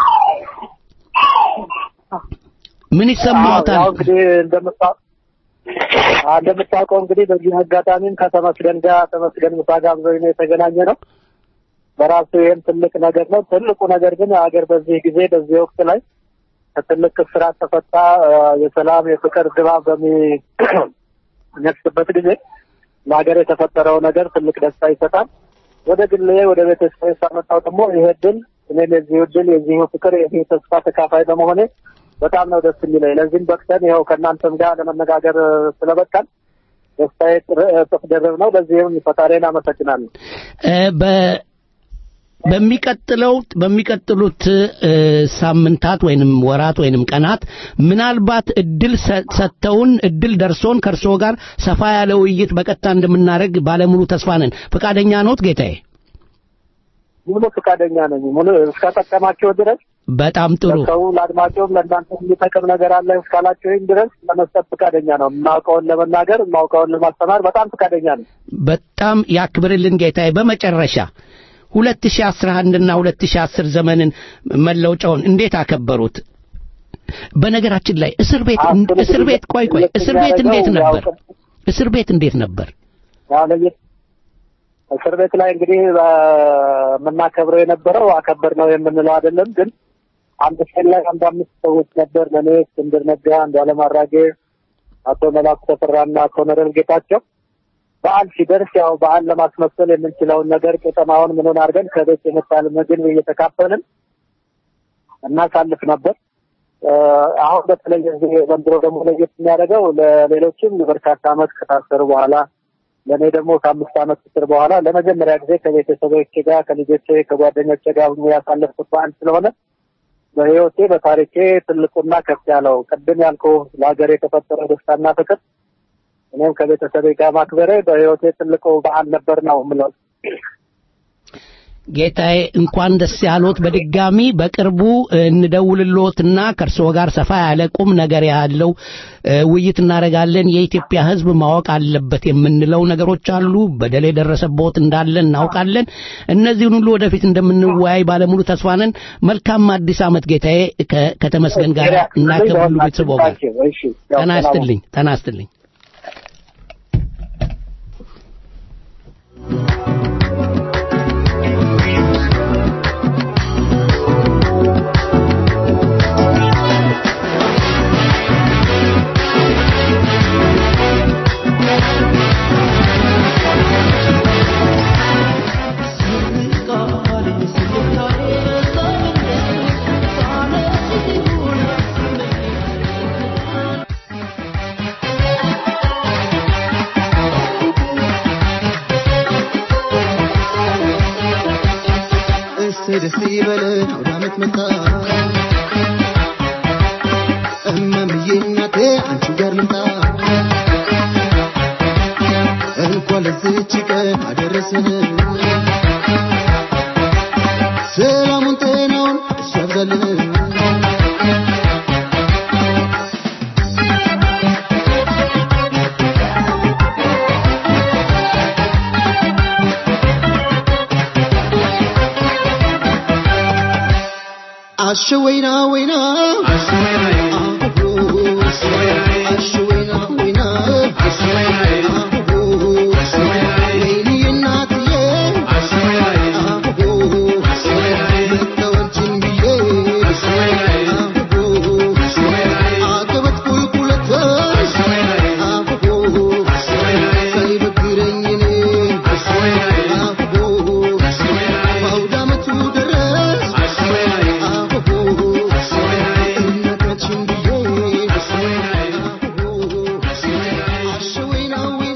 ምን ይሰማዎታል? ያው እንግዲህ እንደምታ- እንደምታውቀው እንግዲህ በዚህ አጋጣሚም ከተመስገን ጋር ተመስገን ምሳ ጋብዘውኝ ነው የተገናኘ ነው። በራሱ ይህም ትልቅ ነገር ነው። ትልቁ ነገር ግን ሀገር በዚህ ጊዜ በዚህ ወቅት ላይ ከትልቅ እስራት ተፈታ እ፣ የሰላም የፍቅር ድባብ በሚነግስበት ጊዜ ለሀገር የተፈጠረው ነገር ትልቅ ደስታ ይሰጣል። ወደ ግሌ ወደ ቤተሰብ ሳመጣው ደግሞ ይሄ ድል እኔም የዚሁ ድል የዚሁ ፍቅር የዚሁ ተስፋ ተካፋይ በመሆኔ በጣም ነው ደስ የሚለኝ። ለዚህም በቅተን ይኸው ከእናንተም ጋር ለመነጋገር ስለበቃን ደስታዬ ጥር- እጥፍ ድርብ ነው። ለዚህም ፈጣሪን አመሰግናለሁ። እ፣ በ በሚቀጥለው በሚቀጥሉት እ፣ ሳምንታት ወይንም ወራት ወይንም ቀናት ምናልባት እድል ሰ- ሰጥተውን እድል ደርሶን ከእርስዎ ጋር ሰፋ ያለ ውይይት በቀጥታ እንደምናደርግ ባለሙሉ ተስፋ ነን። ፈቃደኛ ነዎት ጌታዬ? ሙሉ ፈቃደኛ ነኝ። ሙሉ እስከጠቀማቸው ድረስ በጣም ጥሩ። ለሰው ለአድማጮም ለእናንተ የሚጠቅም ነገር አለ እስካላቸውኝ ድረስ ለመስጠት ፈቃደኛ ነው። የማውቀውን ለመናገር የማውቀውን ለማስተማር በጣም ፈቃደኛ ነው። በጣም ያክብርልን ጌታዬ። በመጨረሻ 2011 እና 2010 ዘመንን መለውጫውን እንዴት አከበሩት? በነገራችን ላይ እስር ቤት እስር ቤት ቆይ ቆይ እስር ቤት እንዴት ነበር? እስር ቤት እንዴት ነበር? ያው ለየት እስር ቤት ላይ እንግዲህ የምናከብረው የነበረው አከበር ነው የምንለው አይደለም። ግን አንድ ቀን ላይ አንድ አምስት ሰዎች ነበር። ለእኔ እስክንድር ነጋ፣ አንዱዓለም አራጌ፣ አቶ መላኩ ተፈራና አቶ ነረል ጌታቸው በዓል ሲደርስ ያው በዓል ለማስመሰል የምንችለውን ነገር ቄጠማውን ምንን አድርገን ከቤት የመጣል ምግብ እየተካፈልን እናሳልፍ ነበር። እ፣ አሁን በተለይ እዚህ ዘንድሮ ደግሞ ለየት የሚያደርገው ለሌሎችም በርካታ ዓመት ከታሰሩ በኋላ ለእኔ ደግሞ ከአምስት ዓመት እስር በኋላ ለመጀመሪያ ጊዜ ከቤተሰቦቼ ጋር ከልጆቼ ከጓደኞቼ ጋር ሆኜ ያሳለፍኩት በዓል ስለሆነ በሕይወቴ በታሪኬ ትልቁና ከፍ ያለው ቅድም ያልኩ ለሀገር የተፈጠረው ደስታና ፍቅር እኔም ከቤተሰቤ ጋር ማክበሬ በሕይወቴ ትልቁ በዓል ነበር ነው የምለው። ጌታዬ እንኳን ደስ ያሎት። በድጋሚ በቅርቡ እንደውልሎትና ከእርስዎ ጋር ሰፋ ያለ ቁም ነገር ያለው እ፣ ውይይት እናደርጋለን። የኢትዮጵያ ሕዝብ ማወቅ አለበት የምንለው ነገሮች አሉ። በደል የደረሰቦት እንዳለ እናውቃለን። እነዚህን ሁሉ ወደፊት እንደምንወያይ ባለሙሉ ተስፋ ነን። መልካም አዲስ ዓመት ጌታዬ ከ- ከተመስገን ጋር እና ከሁሉ ቤተሰቦ ጋር እሺ፣ ያው ጤና ሰላም ይስጥልኝ። ጤና ይስጥልኝ። Thank ይበለን አውደ ዓመት መጣ እማምዬ እናቴ አንቺ ጋር ልምጣ እንኳን ለዚህች ቀን አደረሰን ሰላሙን ጤናውን እሱ ያብዛልን አሸ ወይና ወይና አሸ ወይና ወይና ወይኔ እናትዬ መተወልችን ብዬ አቀበት ቁልቁለት ሳይበግረኝ እኔ በአውደ ዓመቱ ደረስ እናታችን ብዬ አሸ ወይና ወይና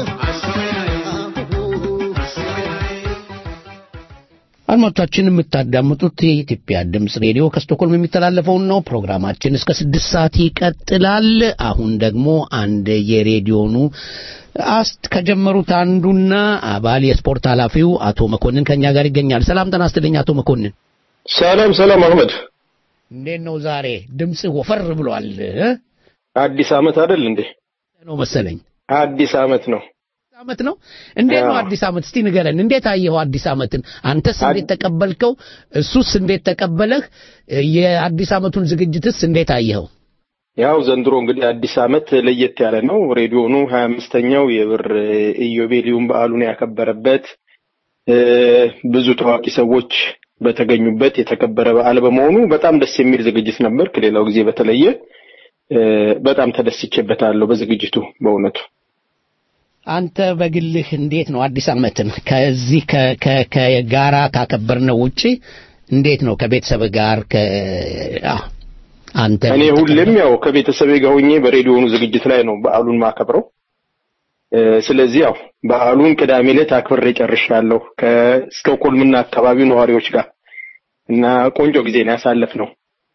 አድማጮቻችን የምታዳምጡት የኢትዮጵያ ድምፅ ሬዲዮ ከስቶኮልም የሚተላለፈውን ነው። ፕሮግራማችን እስከ ስድስት ሰዓት ይቀጥላል። አሁን ደግሞ አንድ የሬዲዮኑ አስት ከጀመሩት አንዱና አባል የስፖርት ኃላፊው አቶ መኮንን ከኛ ጋር ይገኛል። ሰላም ጤና ይስጥልኝ አቶ መኮንን። ሰላም ሰላም አህመድ፣ እንዴት ነው ዛሬ? ድምፅ ወፈር ብሏል እ? አዲስ ዓመት አይደል እንዴ? ነው መሰለኝ አዲስ ዓመት ነው። ዓመት ነው። እንዴት ነው አዲስ ዓመት? እስቲ ንገረን። እንዴት አየኸው አዲስ ዓመትን? አንተስ እንዴት ተቀበልከው? እሱስ እንዴት ተቀበለህ? የአዲስ ዓመቱን ዝግጅትስ እንዴት አየኸው? ያው ዘንድሮ እንግዲህ አዲስ ዓመት ለየት ያለ ነው። ሬዲዮኑ ሀያ አምስተኛው የብር ኢዮቤልዩን በዓሉን ያከበረበት እ፣ ብዙ ታዋቂ ሰዎች በተገኙበት የተከበረ በዓል በመሆኑ በጣም ደስ የሚል ዝግጅት ነበር። ከሌላው ጊዜ በተለየ እ፣ በጣም ተደስቼበታለሁ በዝግጅቱ በእውነቱ። አንተ በግልህ እንዴት ነው አዲስ ዓመትን ከዚህ ከ- ከ- ከጋራ ካከበርነው ውጪ እንዴት ነው ከቤተሰብ ጋር ከ አዎ፣ አንተ እኔ ሁሌም ያው ከቤተሰቤ ጋር ሆኜ በሬዲዮኑ ዝግጅት ላይ ነው በዓሉን ማከብረው። እ፣ ስለዚህ ያው በዓሉን ቅዳሜ ዕለት አክብሬ ጨርሻለሁ ከስቶክሆልምና አካባቢው ነዋሪዎች ጋር እና ቆንጆ ጊዜ ነው ያሳለፍነው።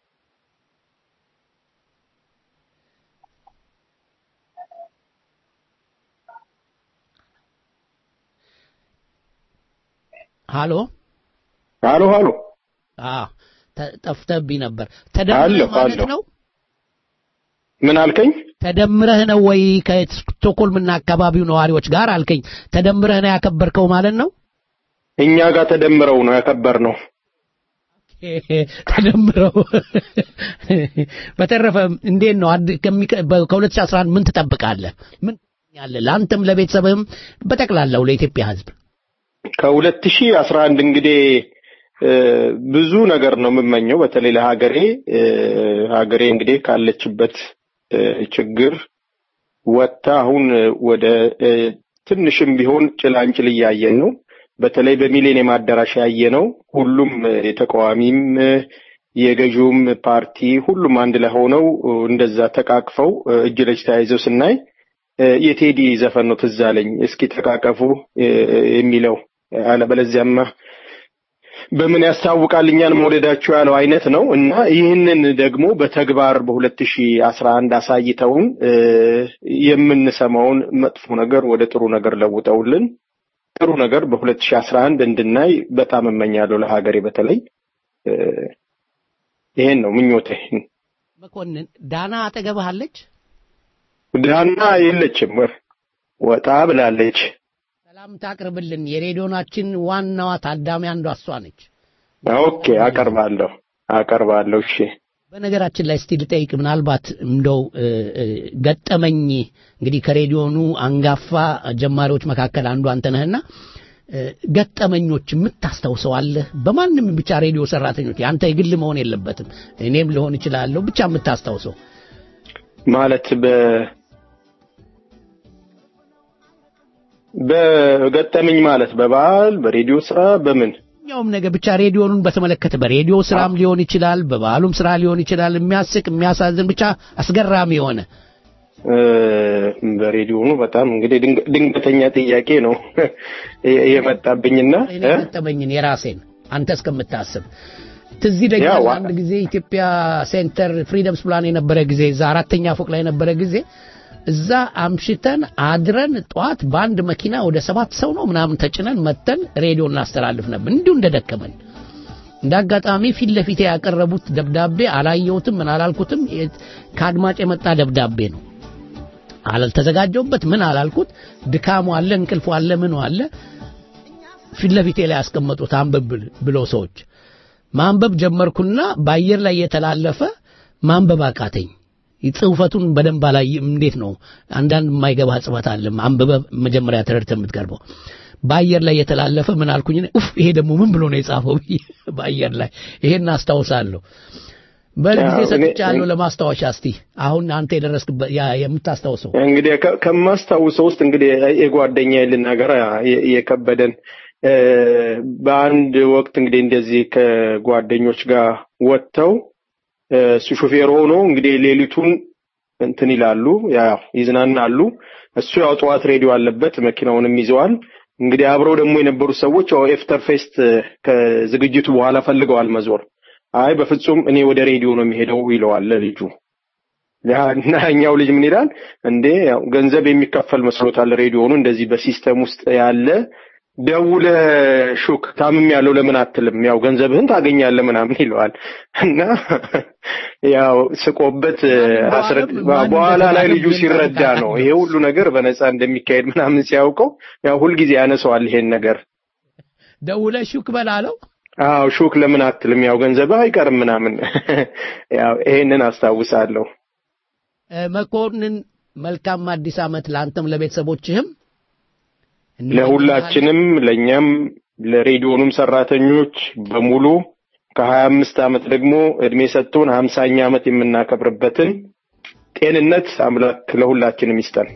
ሃሎ ሃሎ ሃሎ አዎ ተ- ጠፍተህብኝ ነበር። አለሁ ተደምረህ ማለት አለሁ። ነው ምን አልከኝ? ተደምረህ ነው ወይ ከስቶኮልምና አካባቢው ነዋሪዎች ጋር አልከኝ። ተደምረህ ነው ያከበርከው ማለት ነው? እኛ ጋር ተደምረው ነው ያከበርነው። ተደምረው በተረፈ እንዴት ነው አድ- ከሚቀ- በ- ከ2011 ምን ትጠብቃለህ? ምን ትመኛለህ? ለአንተም ለቤተሰብህም በጠቅላላው ለኢትዮጵያ ሕዝብ ከሁለት ሺህ አስራ አንድ እንግዲህ እ፣ ብዙ ነገር ነው የምመኘው በተለይ ለሀገሬ እ፣ ሀገሬ እንግዲህ ካለችበት እ፣ ችግር ወጥታ አሁን ወደ እ፣ ትንሽም ቢሆን ጭላንጭል እያየን ነው። በተለይ በሚሌኒየም አዳራሽ ያየነው ሁሉም እ፣ የተቃዋሚም እ፣ የገዢውም ፓርቲ ሁሉም አንድ ላይ ሆነው እ፣ እንደዛ ተቃቅፈው እ፣ እጅ ለእጅ ተያይዘው ስናይ እ፣ የቴዲ ዘፈን ነው ትዝ አለኝ። እስኪ ተቃቀፉ እ፣ የሚለው አለበለዚያማ በምን ያስታውቃል እኛን መውደዳቸው ያለው አይነት ነው እና ይህንን ደግሞ በተግባር በሁለት ሺ አስራ አንድ አሳይተውን እ፣ የምንሰማውን መጥፎ ነገር ወደ ጥሩ ነገር ለውጠውልን ጥሩ ነገር በሁለት ሺ አስራ አንድ እንድናይ በጣም እመኛለሁ ለሀገሬ በተለይ እ፣ ይሄን ነው ምኞቴ። መኮንን ዳና አጠገብህ አለች? ዳና የለችም ወጣ ብላለች። ሰላም ታቅርብልን። የሬዲዮናችን ዋናዋ ታዳሚ አንዷ እሷ ነች። ኦኬ አቀርባለሁ አቀርባለሁ። እሺ በነገራችን ላይ እስቲ ልጠይቅ፣ ምናልባት እንደው እ፣ እ፣ ገጠመኝ እንግዲህ ከሬዲዮኑ አንጋፋ ጀማሪዎች መካከል አንዱ አንተ ነህና እ፣ ገጠመኞች የምታስታውሰው አለህ? በማንም ብቻ ሬዲዮ ሰራተኞች፣ የአንተ የግል መሆን የለበትም እኔም ልሆን እችላለሁ፣ ብቻ የምታስታውሰው ማለት በ በገጠመኝ ማለት በበዓል በሬዲዮ ስራ በምን ማንኛውም ነገር ብቻ ሬዲዮኑን በተመለከተ በሬዲዮ ስራም ሊሆን ይችላል፣ በበዓሉም ስራ ሊሆን ይችላል። የሚያስቅ የሚያሳዝን ብቻ አስገራሚ የሆነ እ፣ በሬዲዮኑ በጣም እንግዲህ ድንገ- ድንገተኛ ጥያቄ ነው የመጣብኝና እኔ እ? ገጠመኝን የራሴን አንተ እስከምታስብ ትዝ ይለኛል አንድ ጊዜ ኢትዮጵያ ሴንተር ፍሪደምስ ፕላን የነበረ ጊዜ እዛ አራተኛ ፎቅ ላይ የነበረ ጊዜ እዛ አምሽተን አድረን ጠዋት በአንድ መኪና ወደ ሰባት ሰው ነው ምናምን ተጭነን መተን ሬዲዮ እናስተላልፍ ነበር እንዲሁ እንደደከመን እንደ አጋጣሚ ፊት ለፊት ያቀረቡት ደብዳቤ አላየሁትም ምን አላልኩትም ከአድማጭ የመጣ ደብዳቤ ነው አላልተዘጋጀውበት ምን አላልኩት ድካሙ አለ እንቅልፉ አለ ምኑ አለ ፊት ለፊቴ ላይ ያስቀመጡት አንብብ ብለው ሰዎች ማንበብ ጀመርኩና በአየር ላይ የተላለፈ ማንበብ አቃተኝ ጽሁፈቱን በደንብ አላይም እንዴት ነው አንዳንድ የማይገባ ጽፈት አለ አንብበ መጀመሪያ ተረድተ የምትቀርበው በአየር ላይ የተላለፈ ምን አልኩኝ ኡፍ ይሄ ደግሞ ምን ብሎ ነው የጻፈው በአየር ላይ ይሄን አስታውሳለሁ በጊዜ ሰጥቻለሁ ለማስታወሻ እስቲ አሁን አንተ የደረስክበት የምታስታውሰው እንግዲህ ከማስታውሰው ውስጥ እንግዲህ የጓደኛ ልናገር የከበደን በአንድ ወቅት እንግዲህ እንደዚህ ከጓደኞች ጋር ወጥተው እሱ ሾፌር ሆኖ እንግዲህ ሌሊቱን እንትን ይላሉ ያው ይዝናናሉ እሱ ያው ጠዋት ሬዲዮ አለበት መኪናውንም ይዘዋል እንግዲህ አብረው ደግሞ የነበሩ ሰዎች ያው ኤፍተር ፌስት ከዝግጅቱ በኋላ ፈልገዋል መዞር አይ በፍጹም እኔ ወደ ሬዲዮ ነው የሚሄደው ይለዋል ልጁ እና እኛው ልጅ ምን ይላል እንዴ ያው ገንዘብ የሚከፈል መስሎታል ሬዲዮኑ እንደዚህ በሲስተም ውስጥ ያለ ደውለ ሹክ ታምም ያለው ለምን አትልም ያው ገንዘብህን ታገኛለህ ምናምን ይለዋል እና ያው ስቆበት አስረድ በኋላ ላይ ልጁ ሲረዳ ነው ይሄ ሁሉ ነገር በነፃ እንደሚካሄድ ምናምን ሲያውቀው ያው ሁልጊዜ ያነሰዋል ይሄን ነገር ደውለ ሹክ በላለው አዎ ሹክ ለምን አትልም ያው ገንዘብህ አይቀርም ምናምን ያው ይሄንን አስታውሳለሁ መኮንን መልካም አዲስ አመት ለአንተም ለቤተሰቦችህም ለሁላችንም ለኛም ለሬዲዮኑም ሰራተኞች በሙሉ ከሀያ አምስት ዓመት ደግሞ እድሜ ሰጥቶን ሀምሳኛ ዓመት የምናከብርበትን ጤንነት አምላክ ለሁላችንም ይስጠን።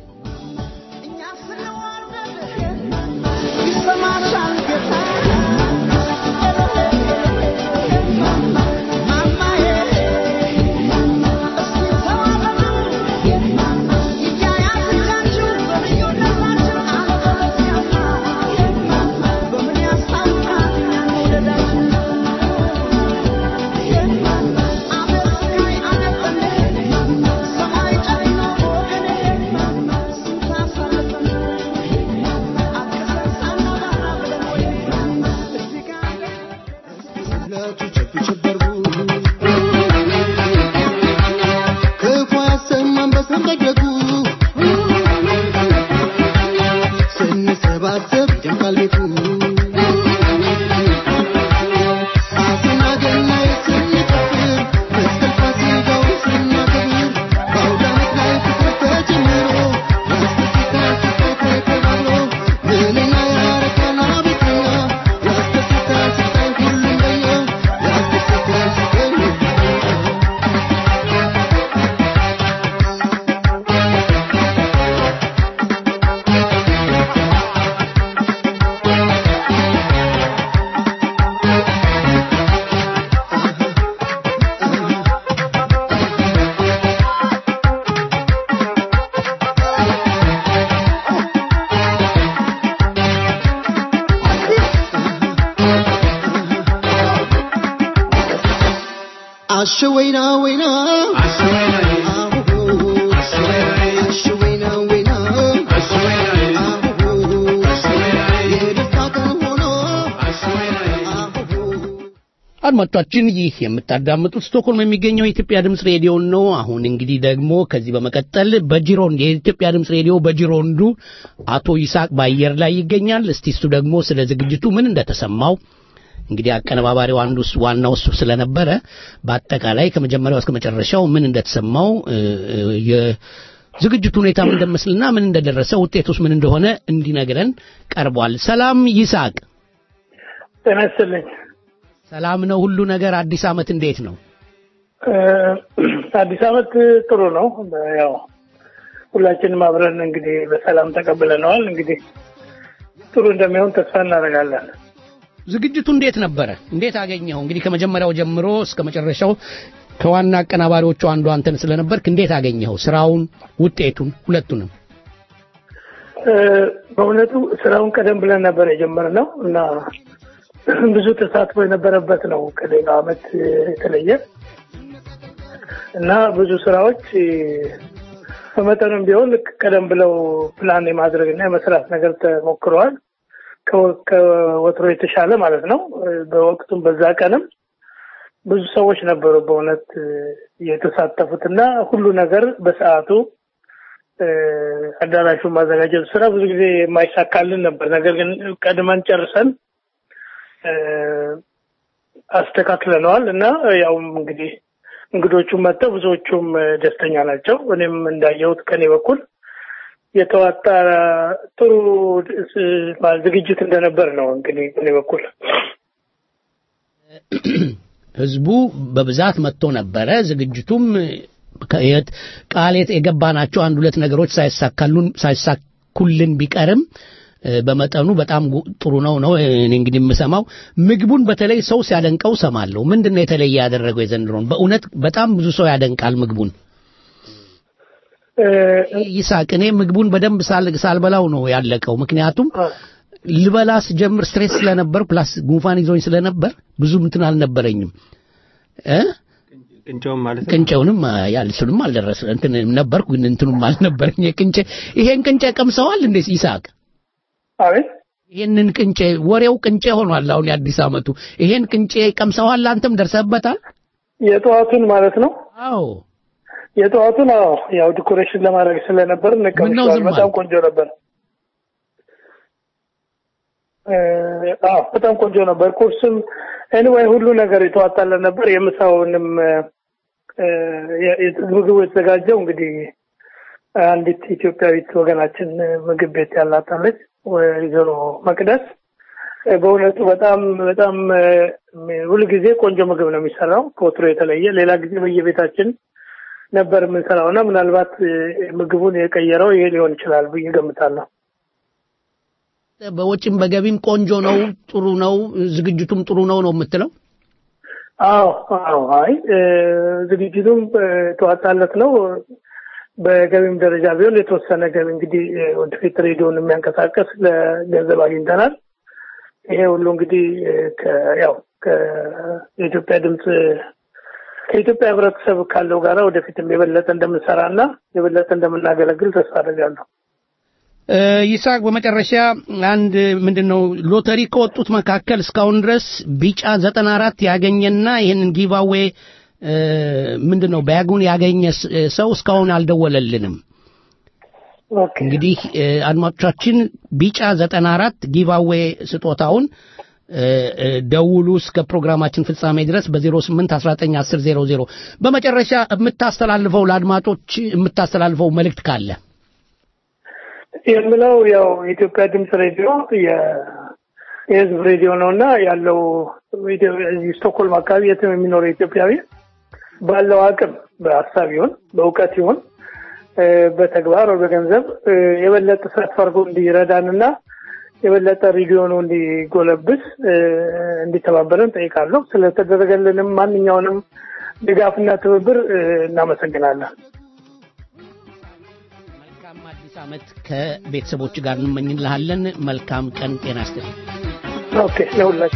አሸወይና ወይና አሸወይና ወይና የደስታ ቀን ሆኖ አድማጮቻችን ይህ የምታዳምጡት ስቶክሆልም የሚገኘው የኢትዮጵያ ድምፅ ሬዲዮ ነው። አሁን እንግዲህ ደግሞ ከዚህ በመቀጠል በጂሮንድ የኢትዮጵያ ድምፅ ሬዲዮ በጂሮንዱ አቶ ይስሐቅ በአየር ላይ ይገኛል። እስቲ እሱ ደግሞ ስለ ዝግጅቱ ምን እንደተሰማው እንግዲህ አቀነባባሪው አንዱ እሱ- ዋናው እሱ ስለነበረ በአጠቃላይ ከመጀመሪያው እስከ መጨረሻው ምን እንደተሰማው እ፣ እ፣ የዝግጅቱ ሁኔታ ምን እንደመስልና ምን እንደደረሰ ውጤቱስ ምን እንደሆነ እንዲነግረን ቀርቧል። ሰላም ይስሐቅ። ጤና ይስጥልኝ። ሰላም ነው ሁሉ ነገር። አዲስ ዓመት እንዴት ነው? እ፣ አዲስ ዓመት ጥሩ ነው። ያው ሁላችንም አብረን እንግዲህ በሰላም ተቀብለነዋል። እንግዲህ ጥሩ እንደሚሆን ተስፋ እናደርጋለን። ዝግጅቱ እንዴት ነበረ? እንዴት አገኘኸው? እንግዲህ ከመጀመሪያው ጀምሮ እስከ መጨረሻው ከዋና አቀናባሪዎቹ አንዱ አንተን ስለነበርክ እንዴት አገኘኸው? ስራውን፣ ውጤቱን፣ ሁለቱንም። እ፣ በእውነቱ ስራውን ቀደም ብለን ነበር የጀመርነው እና ብዙ ተሳትፎ የነበረበት ነው ከሌላው አመት የተለየ እና ብዙ ስራዎች በመጠኑም ቢሆን ቀደም ብለው ፕላን የማድረግ እና የመስራት ነገር ተሞክረዋል። ከወትሮ የተሻለ ማለት ነው። በወቅቱም በዛ ቀንም ብዙ ሰዎች ነበሩ በእውነት የተሳተፉት እና ሁሉ ነገር በሰዓቱ አዳራሹን ማዘጋጀቱ ስራ ብዙ ጊዜ የማይሳካልን ነበር። ነገር ግን ቀድመን ጨርሰን አስተካክለነዋል እና ያው እንግዲህ እንግዶቹም መጥተው ብዙዎቹም ደስተኛ ናቸው። እኔም እንዳየሁት ከኔ በኩል የተዋጣ ጥሩ ዝግጅት እንደነበር ነው እንግዲህ ከኔ በኩል ህዝቡ በብዛት መጥቶ ነበረ። ዝግጅቱም ቃል የገባናቸው አንድ ሁለት ነገሮች ሳይሳካሉን ሳይሳኩልን ቢቀርም በመጠኑ በጣም ጥሩ ነው ነው እኔ እንግዲህ የምሰማው ምግቡን በተለይ ሰው ሲያደንቀው ሰማለሁ። ምንድን ነው የተለየ ያደረገው የዘንድሮን? በእውነት በጣም ብዙ ሰው ያደንቃል ምግቡን። ይሳቅ እኔ ምግቡን በደንብ ሳልበላው ነው ያለቀው። ምክንያቱም ልበላ ስጀምር ስትሬስ ስለነበር ፕላስ ጉንፋን ይዞኝ ስለነበር ብዙ እንትን አልነበረኝም እ ቅንጨውም ማለት ቅንጨውንም ያልሱንም አልደረሰ እንትን ነበርኩ ግን እንትኑም አልነበረኝ የቅንጨ ይሄን ቅንጨ ቀምሰዋል እንዴ ይሳቅ? አቤት ይሄንን ቅንጨ ወሬው ቅንጨ ሆኗል። አሁን የአዲስ አመቱ ይሄን ቅንጨ ቀምሰዋል? አንተም ደርሰበታል? የጠዋቱን ማለት ነው? አዎ የጠዋቱን አዎ፣ ያው ዲኮሬሽን ለማድረግ ስለነበር እንቀምሰዋል። በጣም ቆንጆ ነበር። አዎ በጣም ቆንጆ ነበር። ቁርስም ኤኒዌይ ሁሉ ነገር የተዋጣለን ነበር። የምሳውንም ምግቡ የተዘጋጀው እንግዲህ አንዲት ኢትዮጵያዊት ወገናችን ምግብ ቤት ያላታለች ወይዘሮ መቅደስ በእውነቱ በጣም በጣም ሁልጊዜ ቆንጆ ምግብ ነው የሚሰራው ከወትሮ የተለየ። ሌላ ጊዜ በየቤታችን ነበር የምንሰራው እና ምናልባት ምግቡን የቀየረው ይሄ ሊሆን ይችላል ብዬ ገምታለሁ። በወጪም በገቢም ቆንጆ ነው፣ ጥሩ ነው፣ ዝግጅቱም ጥሩ ነው ነው የምትለው? አዎ አዎ። አይ ዝግጅቱም ተዋጣለት ነው። በገቢም ደረጃ ቢሆን የተወሰነ ገቢ እንግዲህ ወደፊት ሬዲዮን የሚያንቀሳቀስ ለገንዘብ አግኝተናል። ይሄ ሁሉ እንግዲህ ያው ከኢትዮጵያ ድምፅ ከኢትዮጵያ ሕብረተሰብ ካለው ጋራ ወደፊትም የበለጠ እንደምንሰራ እና የበለጠ እንደምናገለግል ተስፋ አደርጋለሁ። ይስሐቅ በመጨረሻ አንድ ምንድን ነው ሎተሪ ከወጡት መካከል እስካሁን ድረስ ቢጫ ዘጠና አራት ያገኘና ይህንን ጊቫዌ ምንድን ነው ባጉን ያገኘ ሰው እስካሁን አልደወለልንም። እንግዲህ አድማጮቻችን ቢጫ ዘጠና አራት ጊቫዌ ስጦታውን ደውሉ እስከ ፕሮግራማችን ፍጻሜ ድረስ በ08 19 10 00 በመጨረሻ የምታስተላልፈው ለአድማጮች የምታስተላልፈው መልእክት ካለ የምለው ያው የኢትዮጵያ ድምፅ ሬዲዮ የህዝብ ሬዲዮ ነው እና ያለው ስቶክሆልም አካባቢ የትም የሚኖረው ኢትዮጵያዊ ባለው አቅም በሀሳብ ይሁን በእውቀት ይሁን በተግባር ወይ በገንዘብ የበለጠ ሰፍ አድርጎ እንዲረዳንና የበለጠ ሬዲዮኑ እንዲጎለብስ እንዲተባበረን ጠይቃለሁ። ስለተደረገልንም ማንኛውንም ድጋፍና ትብብር እናመሰግናለን። መልካም አዲስ ዓመት ከቤተሰቦች ጋር እንመኝልሃለን። መልካም ቀን፣ ጤና ይስጥልኝ። ኦኬ ለሁላችሁ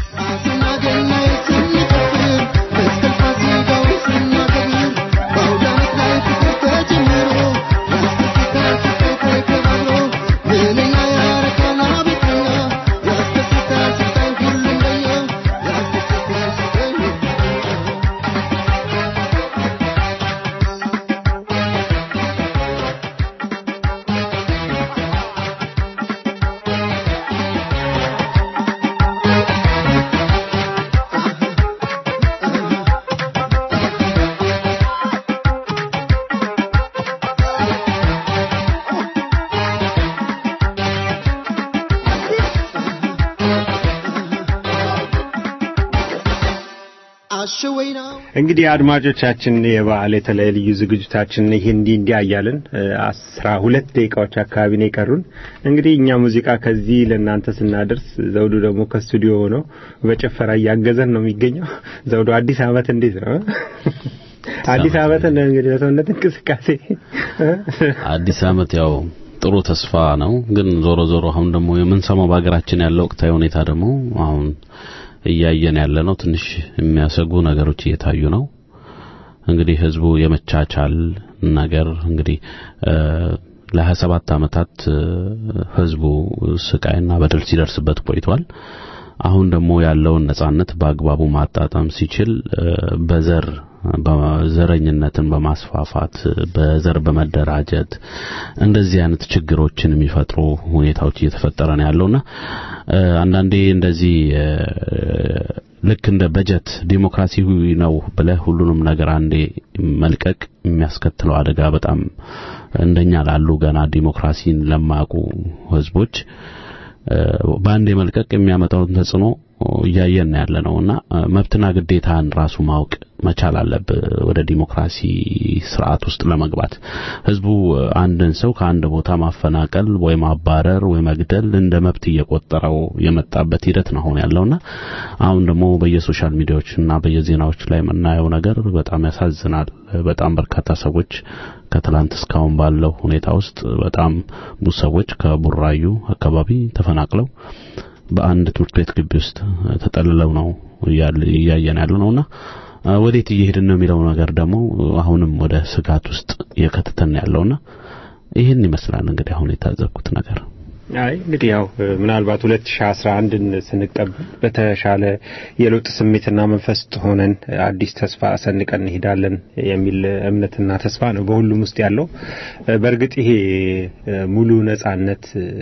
እንግዲህ አድማጮቻችን የበዓል የተለያዩ ልዩ ዝግጅታችን ይህ እንዲህ እንዲህ እያልን አስራ ሁለት ደቂቃዎች አካባቢ ነው የቀሩን። እንግዲህ እኛ ሙዚቃ ከዚህ ለእናንተ ስናደርስ ዘውዱ ደግሞ ከስቱዲዮ ሆኖ በጭፈራ እያገዘን ነው የሚገኘው። ዘውዱ አዲስ ዓመት እንዴት ነው? አዲስ ዓመትን እንግዲህ በሰውነት እንቅስቃሴ አዲስ ዓመት ያው ጥሩ ተስፋ ነው። ግን ዞሮ ዞሮ አሁን ደግሞ የምንሰማው በሀገራችን ያለው ወቅታዊ ሁኔታ ደግሞ አሁን እያየን ያለ ነው። ትንሽ የሚያሰጉ ነገሮች እየታዩ ነው። እንግዲህ ህዝቡ የመቻቻል ነገር እንግዲህ ለሀያ ሰባት ዓመታት ህዝቡ ስቃይና በደል ሲደርስበት ቆይቷል። አሁን ደግሞ ያለውን ነጻነት በአግባቡ ማጣጣም ሲችል በዘር በዘረኝነትን በማስፋፋት በዘር በመደራጀት እንደዚህ አይነት ችግሮችን የሚፈጥሩ ሁኔታዎች እየተፈጠረ ነው ያለውና አንዳንዴ እንደዚህ ልክ እንደ በጀት ዲሞክራሲ ነው ብለህ ሁሉንም ነገር አንዴ መልቀቅ የሚያስከትለው አደጋ በጣም እንደኛ ላሉ ገና ዲሞክራሲን ለማያውቁ ህዝቦች በአንድ መልቀቅ የሚያመጣውን ተጽዕኖ እያየን ያለ ነውና መብትና ግዴታን ራሱ ማወቅ መቻል አለብህ ወደ ዲሞክራሲ ስርዓት ውስጥ ለመግባት ህዝቡ አንድን ሰው ከአንድ ቦታ ማፈናቀል ወይ ማባረር ወይ መግደል እንደ መብት እየቆጠረው የመጣበት ሂደት ነው አሁን ያለውና አሁን ደግሞ በየሶሻል ሚዲያዎችና በየዜናዎች ላይ የምናየው ነገር በጣም ያሳዝናል በጣም በርካታ ሰዎች ከትላንት እስካሁን ባለው ሁኔታ ውስጥ በጣም ብዙ ሰዎች ከቡራዩ አካባቢ ተፈናቅለው በአንድ ትምህርት ቤት ግቢ ውስጥ ተጠልለው ነው እያየን ያለ ነውና ወዴት እየሄድን ነው የሚለው ነገር ደግሞ አሁንም ወደ ስጋት ውስጥ እየከተተን ያለውና ይህን ይመስላል እንግዲህ አሁን የታዘብኩት ነገር። አይ እንግዲህ ያው ምናልባት 2011ን ስንቀበል በተሻለ የለውጥ ስሜትና መንፈስ ሆነን አዲስ ተስፋ ሰንቀን እንሄዳለን የሚል እምነትና ተስፋ ነው በሁሉም ውስጥ ያለው። በእርግጥ ይሄ ሙሉ ነጻነት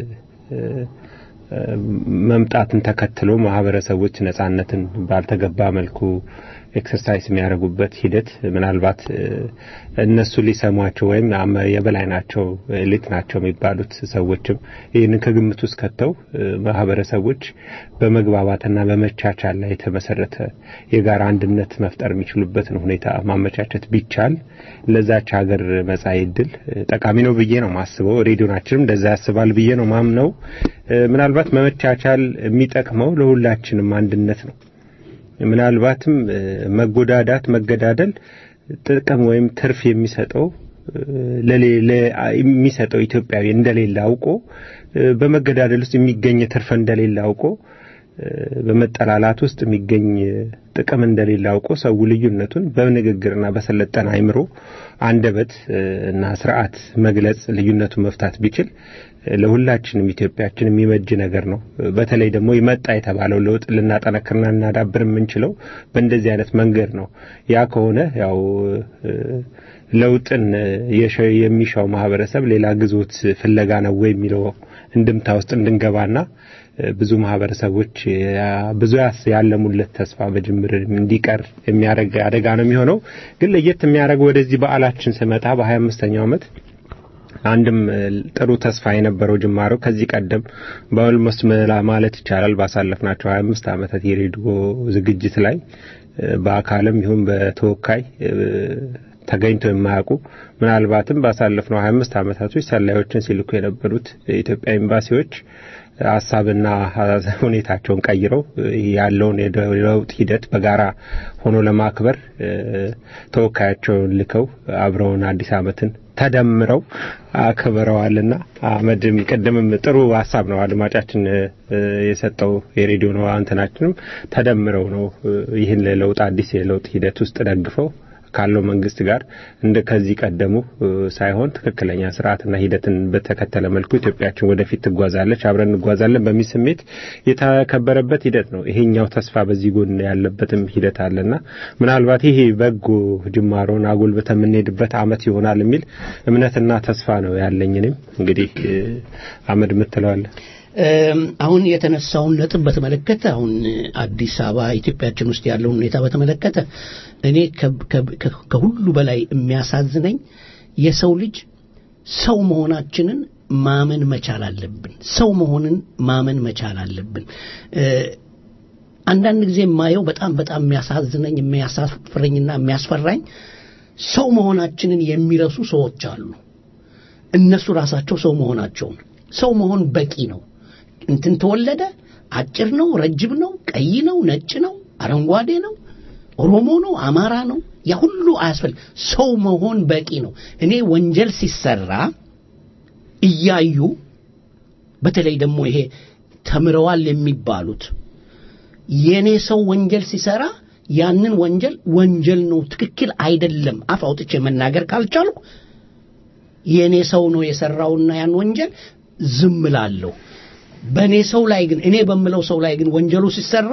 መምጣትን ተከትሎ ማህበረሰቦች ነጻነትን ባልተገባ መልኩ ኤክሰርሳይዝ የሚያደርጉበት ሂደት ምናልባት እነሱ ሊሰሟቸው ወይም የበላይ ናቸው ኤሊት ናቸው የሚባሉት ሰዎችም ይህንን ከግምት ውስጥ ከተው ማህበረሰቦች በመግባባትና በመቻቻል ላይ የተመሰረተ የጋራ አንድነት መፍጠር የሚችሉበትን ሁኔታ ማመቻቸት ቢቻል ለዛች ሀገር መጻኢ ዕድል ጠቃሚ ነው ብዬ ነው ማስበው። ሬዲዮናችንም እንደዛ ያስባል ብዬ ነው ማምነው። ምናልባት መመቻቻል የሚጠቅመው ለሁላችንም አንድነት ነው። ምናልባትም መጎዳዳት፣ መገዳደል ጥቅም ወይም ትርፍ የሚሰጠው የሚሰጠው ኢትዮጵያዊ እንደሌለ አውቆ በመገዳደል ውስጥ የሚገኝ ትርፍ እንደሌለ አውቆ በመጠላላት ውስጥ የሚገኝ ጥቅም እንደሌለ አውቆ ሰው ልዩነቱን በንግግርና በሰለጠነ አይምሮ አንደበት እና ስርዓት መግለጽ ልዩነቱን መፍታት ቢችል ለሁላችንም ኢትዮጵያችን የሚበጅ ነገር ነው። በተለይ ደግሞ ይመጣ የተባለው ለውጥ ልናጠነክርና ልናዳብር የምንችለው በእንደዚህ አይነት መንገድ ነው። ያ ከሆነ ያው ለውጥን የሚሻው ማህበረሰብ ሌላ ግዞት ፍለጋ ነው ወይ የሚለው እንድምታ ውስጥ እንድንገባና ብዙ ማህበረሰቦች ብዙ ያለሙለት ተስፋ በጅምር እንዲቀር የሚያደርግ አደጋ ነው የሚሆነው። ግን ለየት የሚያደርገው ወደዚህ በዓላችን ስመጣ በሀያ አምስተኛው ዓመት አንድም ጥሩ ተስፋ የነበረው ጅማሮ ከዚህ ቀደም በኦልሞስት ማለት ይቻላል ባሳለፍናቸው 25 ዓመታት የሬዲዮ ዝግጅት ላይ በአካልም ይሁን በተወካይ ተገኝተው የማያውቁ ምናልባትም ባሳለፍነው 25 ዓመታቶች ሰላዮችን ሲልኩ የነበሩት የኢትዮጵያ ኤምባሲዎች ሀሳብና ሁኔታቸውን ቀይረው ያለውን የለውጥ ሂደት በጋራ ሆኖ ለማክበር ተወካያቸውን ልከው አብረውን አዲስ ዓመትን ተደምረው አክብረዋልና አመድም ቅድምም ጥሩ ሀሳብ ነው አድማጫችን የሰጠው የሬዲዮ ነው እንትናችንም ተደምረው ነው ይህን ለለውጥ አዲስ የለውጥ ሂደት ውስጥ ደግፈው ካለው መንግስት ጋር እንደ ከዚህ ቀደሙ ሳይሆን ትክክለኛ ስርዓትና ሂደትን በተከተለ መልኩ ኢትዮጵያችን ወደፊት ትጓዛለች፣ አብረን እንጓዛለን በሚል ስሜት የተከበረበት ሂደት ነው። ይሄኛው ተስፋ በዚህ ጎን ያለበትም ሂደት አለና ምናልባት ይሄ በጎ ጅማሮን አጎልብተን የምንሄድበት አመት ይሆናል የሚል እምነትና ተስፋ ነው ያለኝ። እኔም እንግዲህ አመድ ምትለዋለ አሁን የተነሳውን ነጥብ በተመለከተ አሁን አዲስ አበባ ኢትዮጵያችን ውስጥ ያለውን ሁኔታ በተመለከተ እኔ ከሁሉ በላይ የሚያሳዝነኝ የሰው ልጅ ሰው መሆናችንን ማመን መቻል አለብን። ሰው መሆንን ማመን መቻል አለብን። አንዳንድ ጊዜ የማየው በጣም በጣም የሚያሳዝነኝ የሚያሳፍረኝና የሚያስፈራኝ ሰው መሆናችንን የሚረሱ ሰዎች አሉ። እነሱ ራሳቸው ሰው መሆናቸውን ሰው መሆን በቂ ነው። እንትን ተወለደ፣ አጭር ነው፣ ረጅም ነው፣ ቀይ ነው፣ ነጭ ነው፣ አረንጓዴ ነው፣ ኦሮሞ ነው፣ አማራ ነው፣ ያ ሁሉ አያስፈልግ። ሰው መሆን በቂ ነው። እኔ ወንጀል ሲሰራ እያዩ በተለይ ደግሞ ይሄ ተምረዋል የሚባሉት የኔ ሰው ወንጀል ሲሰራ ያንን ወንጀል ወንጀል ነው፣ ትክክል አይደለም አፍ አውጥቼ መናገር ካልቻልኩ የኔ ሰው ነው የሰራውና ያን ወንጀል ዝም እላለሁ። በእኔ ሰው ላይ ግን እኔ በምለው ሰው ላይ ግን ወንጀሉ ሲሰራ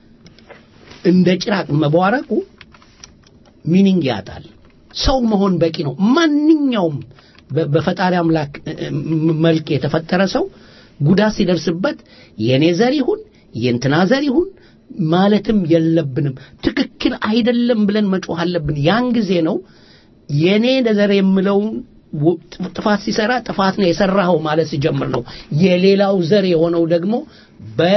እንደ ጭራቅ መቧረቁ ሚኒንግ ያጣል። ሰው መሆን በቂ ነው። ማንኛውም በ- በፈጣሪ አምላክ እ- እ- መልክ የተፈጠረ ሰው ጉዳት ሲደርስበት የኔ ዘር ይሁን የእንትና ዘር ይሁን ማለትም የለብንም። ትክክል አይደለም ብለን መጮህ አለብን። ያን ጊዜ ነው የኔ ዘር የምለውን ወ- ጥፋት ሲሰራ ጥፋት ነው የሰራኸው ማለት ሲጀምር ነው የሌላው ዘር የሆነው ደግሞ በ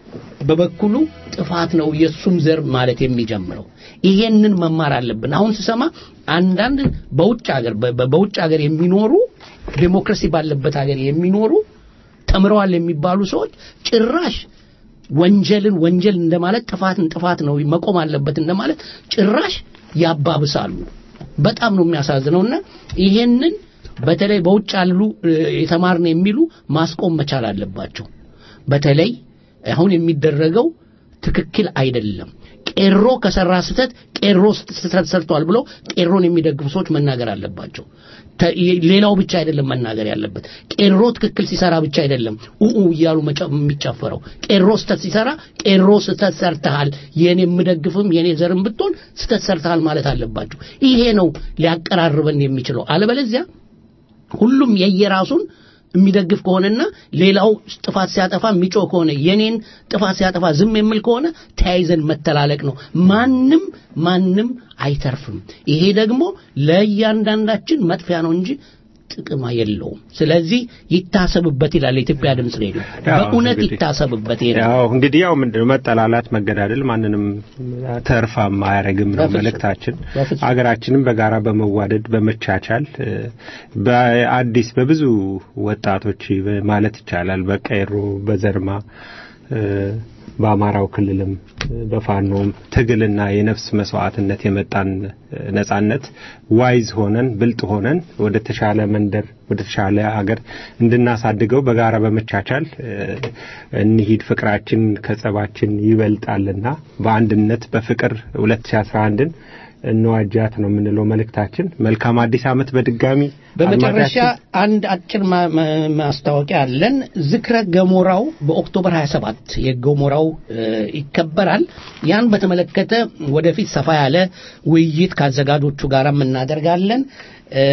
በበኩሉ ጥፋት ነው የሱም ዘር ማለት የሚጀምረው። ይሄንን መማር አለብን። አሁን ስሰማ አንዳንድ በውጭ ሀገር በ- በ- በውጭ ሀገር የሚኖሩ ዴሞክራሲ ባለበት ሀገር የሚኖሩ ተምረዋል የሚባሉ ሰዎች ጭራሽ ወንጀልን ወንጀል እንደማለት ጥፋትን ጥፋት ነው መቆም አለበት እንደማለት ጭራሽ ያባብሳሉ። በጣም ነው የሚያሳዝነውና ይሄንን በተለይ በውጭ ያሉ እ፣ የተማርን የሚሉ ማስቆም መቻል አለባቸው። በተለይ አሁን የሚደረገው ትክክል አይደለም። ቄሮ ከሰራ ስህተት ቄሮ ስህተት ሰርቷል ብሎ ቄሮን የሚደግፉ ሰዎች መናገር አለባቸው። ተ- የ- ሌላው ብቻ አይደለም መናገር ያለበት። ቄሮ ትክክል ሲሰራ ብቻ አይደለም ኡኡ እያሉ መጨ- የሚጨፈረው። ቄሮ ስህተት ሲሰራ ቄሮ ስህተት ሰርተሃል፣ የኔ የምደግፍም የኔ ዘርም ብትሆን ስህተት ሰርተሃል ማለት አለባቸው። ይሄ ነው ሊያቀራርበን የሚችለው። አለበለዚያ ሁሉም የየራሱን የሚደግፍ ከሆነና ሌላው ጥፋት ሲያጠፋ የሚጮህ ከሆነ የኔን ጥፋት ሲያጠፋ ዝም የሚል ከሆነ ተያይዘን መተላለቅ ነው። ማንም ማንም አይተርፍም። ይሄ ደግሞ ለእያንዳንዳችን መጥፊያ ነው እንጂ ጥቅም የለውም። ስለዚህ ይታሰብበት ይላል የኢትዮጵያ ድምፅ ሬዲዮ። ያው በእውነት እንግዲህ- ይታሰብበት። ይሄ ነው። ያው እንግዲህ ያው ምንድነው መጠላላት፣ መገዳደል ማንንም ተርፋም አያረግም ነው በፍጹም። መልእክታችን። በፍጹም። ሀገራችንም በጋራ በመዋደድ በመቻቻል እ፣ በአዲስ በብዙ ወጣቶች ማለት ይቻላል በቀይሮ በዘርማ እ፣ በአማራው ክልልም እ፣ በፋኖም ትግልና የነፍስ መስዋዕትነት የመጣን እ፣ ነጻነት ዋይዝ ሆነን ብልጥ ሆነን ወደ ተሻለ መንደር ወደ ተሻለ ሀገር እንድናሳድገው በጋራ በመቻቻል እ፣ እንሂድ። ፍቅራችን ከጸባችን ይበልጣልና በአንድነት በፍቅር 2011ን እንዋጃት ነው የምንለው መልእክታችን። መልካም አዲስ ዓመት በድጋሚ በመጨረሻ አድማጫችን። አንድ አጭር ማ- ማ- ማስታወቂያ አለን። ዝክረ ገሞራው በኦክቶበር 27 የገሞራው እ፣ ይከበራል። ያን በተመለከተ ወደፊት ሰፋ ያለ ውይይት ከአዘጋጆቹ ጋርም እናደርጋለን። እ፣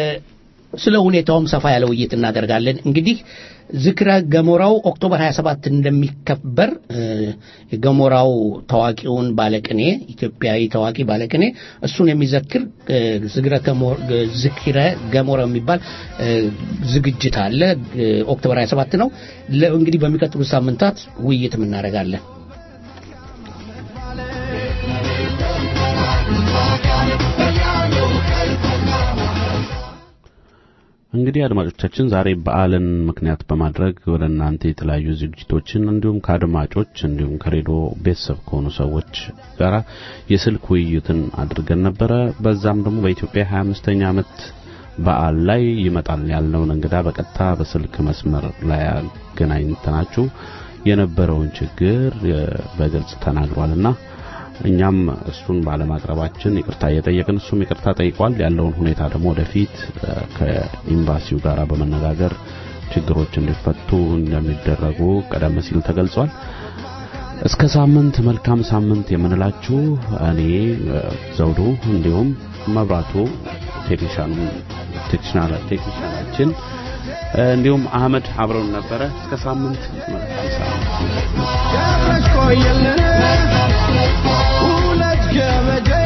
ስለ ሁኔታውም ሰፋ ያለ ውይይት እናደርጋለን። እንግዲህ ዝክረ ገሞራው ኦክቶበር 27 እንደሚከበር እ፣ የገሞራው ታዋቂውን ባለቅኔ ኢትዮጵያዊ ታዋቂ ባለቅኔ እሱን የሚዘክር እ፣ ዝክረ ገሞ- ዝክረ ገሞራው የሚባል እ፣ ዝግጅት አለ። እ፣ ኦክቶበር 27 ነው። ለ- እንግዲህ በሚቀጥሉት ሳምንታት ውይይትም እናደርጋለን። እንግዲህ አድማጮቻችን ዛሬ በዓልን ምክንያት በማድረግ ወደ እናንተ የተለያዩ ዝግጅቶችን እንዲሁም ከአድማጮች እንዲሁም ከሬዲዮ ቤተሰብ ከሆኑ ሰዎች ጋር የስልክ ውይይትን አድርገን ነበረ። በዛም ደግሞ በኢትዮጵያ 25ኛ ዓመት በዓል ላይ ይመጣል ያልነውን እንግዳ በቀጥታ በስልክ መስመር ላይ አገናኝተናችሁ የነበረውን ችግር የ- በግልጽ ተናግሯልና እኛም እሱን ባለማቅረባችን ይቅርታ እየጠየቅን እሱም ይቅርታ ጠይቋል። ያለውን ሁኔታ ደግሞ ወደፊት እ፣ ከኤምባሲው ጋር በመነጋገር ችግሮች እንዲፈቱ እንደሚደረጉ ቀደም ሲል ተገልጿል። እስከ ሳምንት መልካም ሳምንት የምንላችሁ እኔ እ፣ ዘውዱ እንዲሁም መብራቱ ቴክኒሻኑ ቴክኒሻና ቴክኒሻናችን እ፣ እንዲሁም አህመድ አብረውን ነበረ። እስከ ሳምንት መልካም ሳምንት ቆየልን ሁለት ገበጀ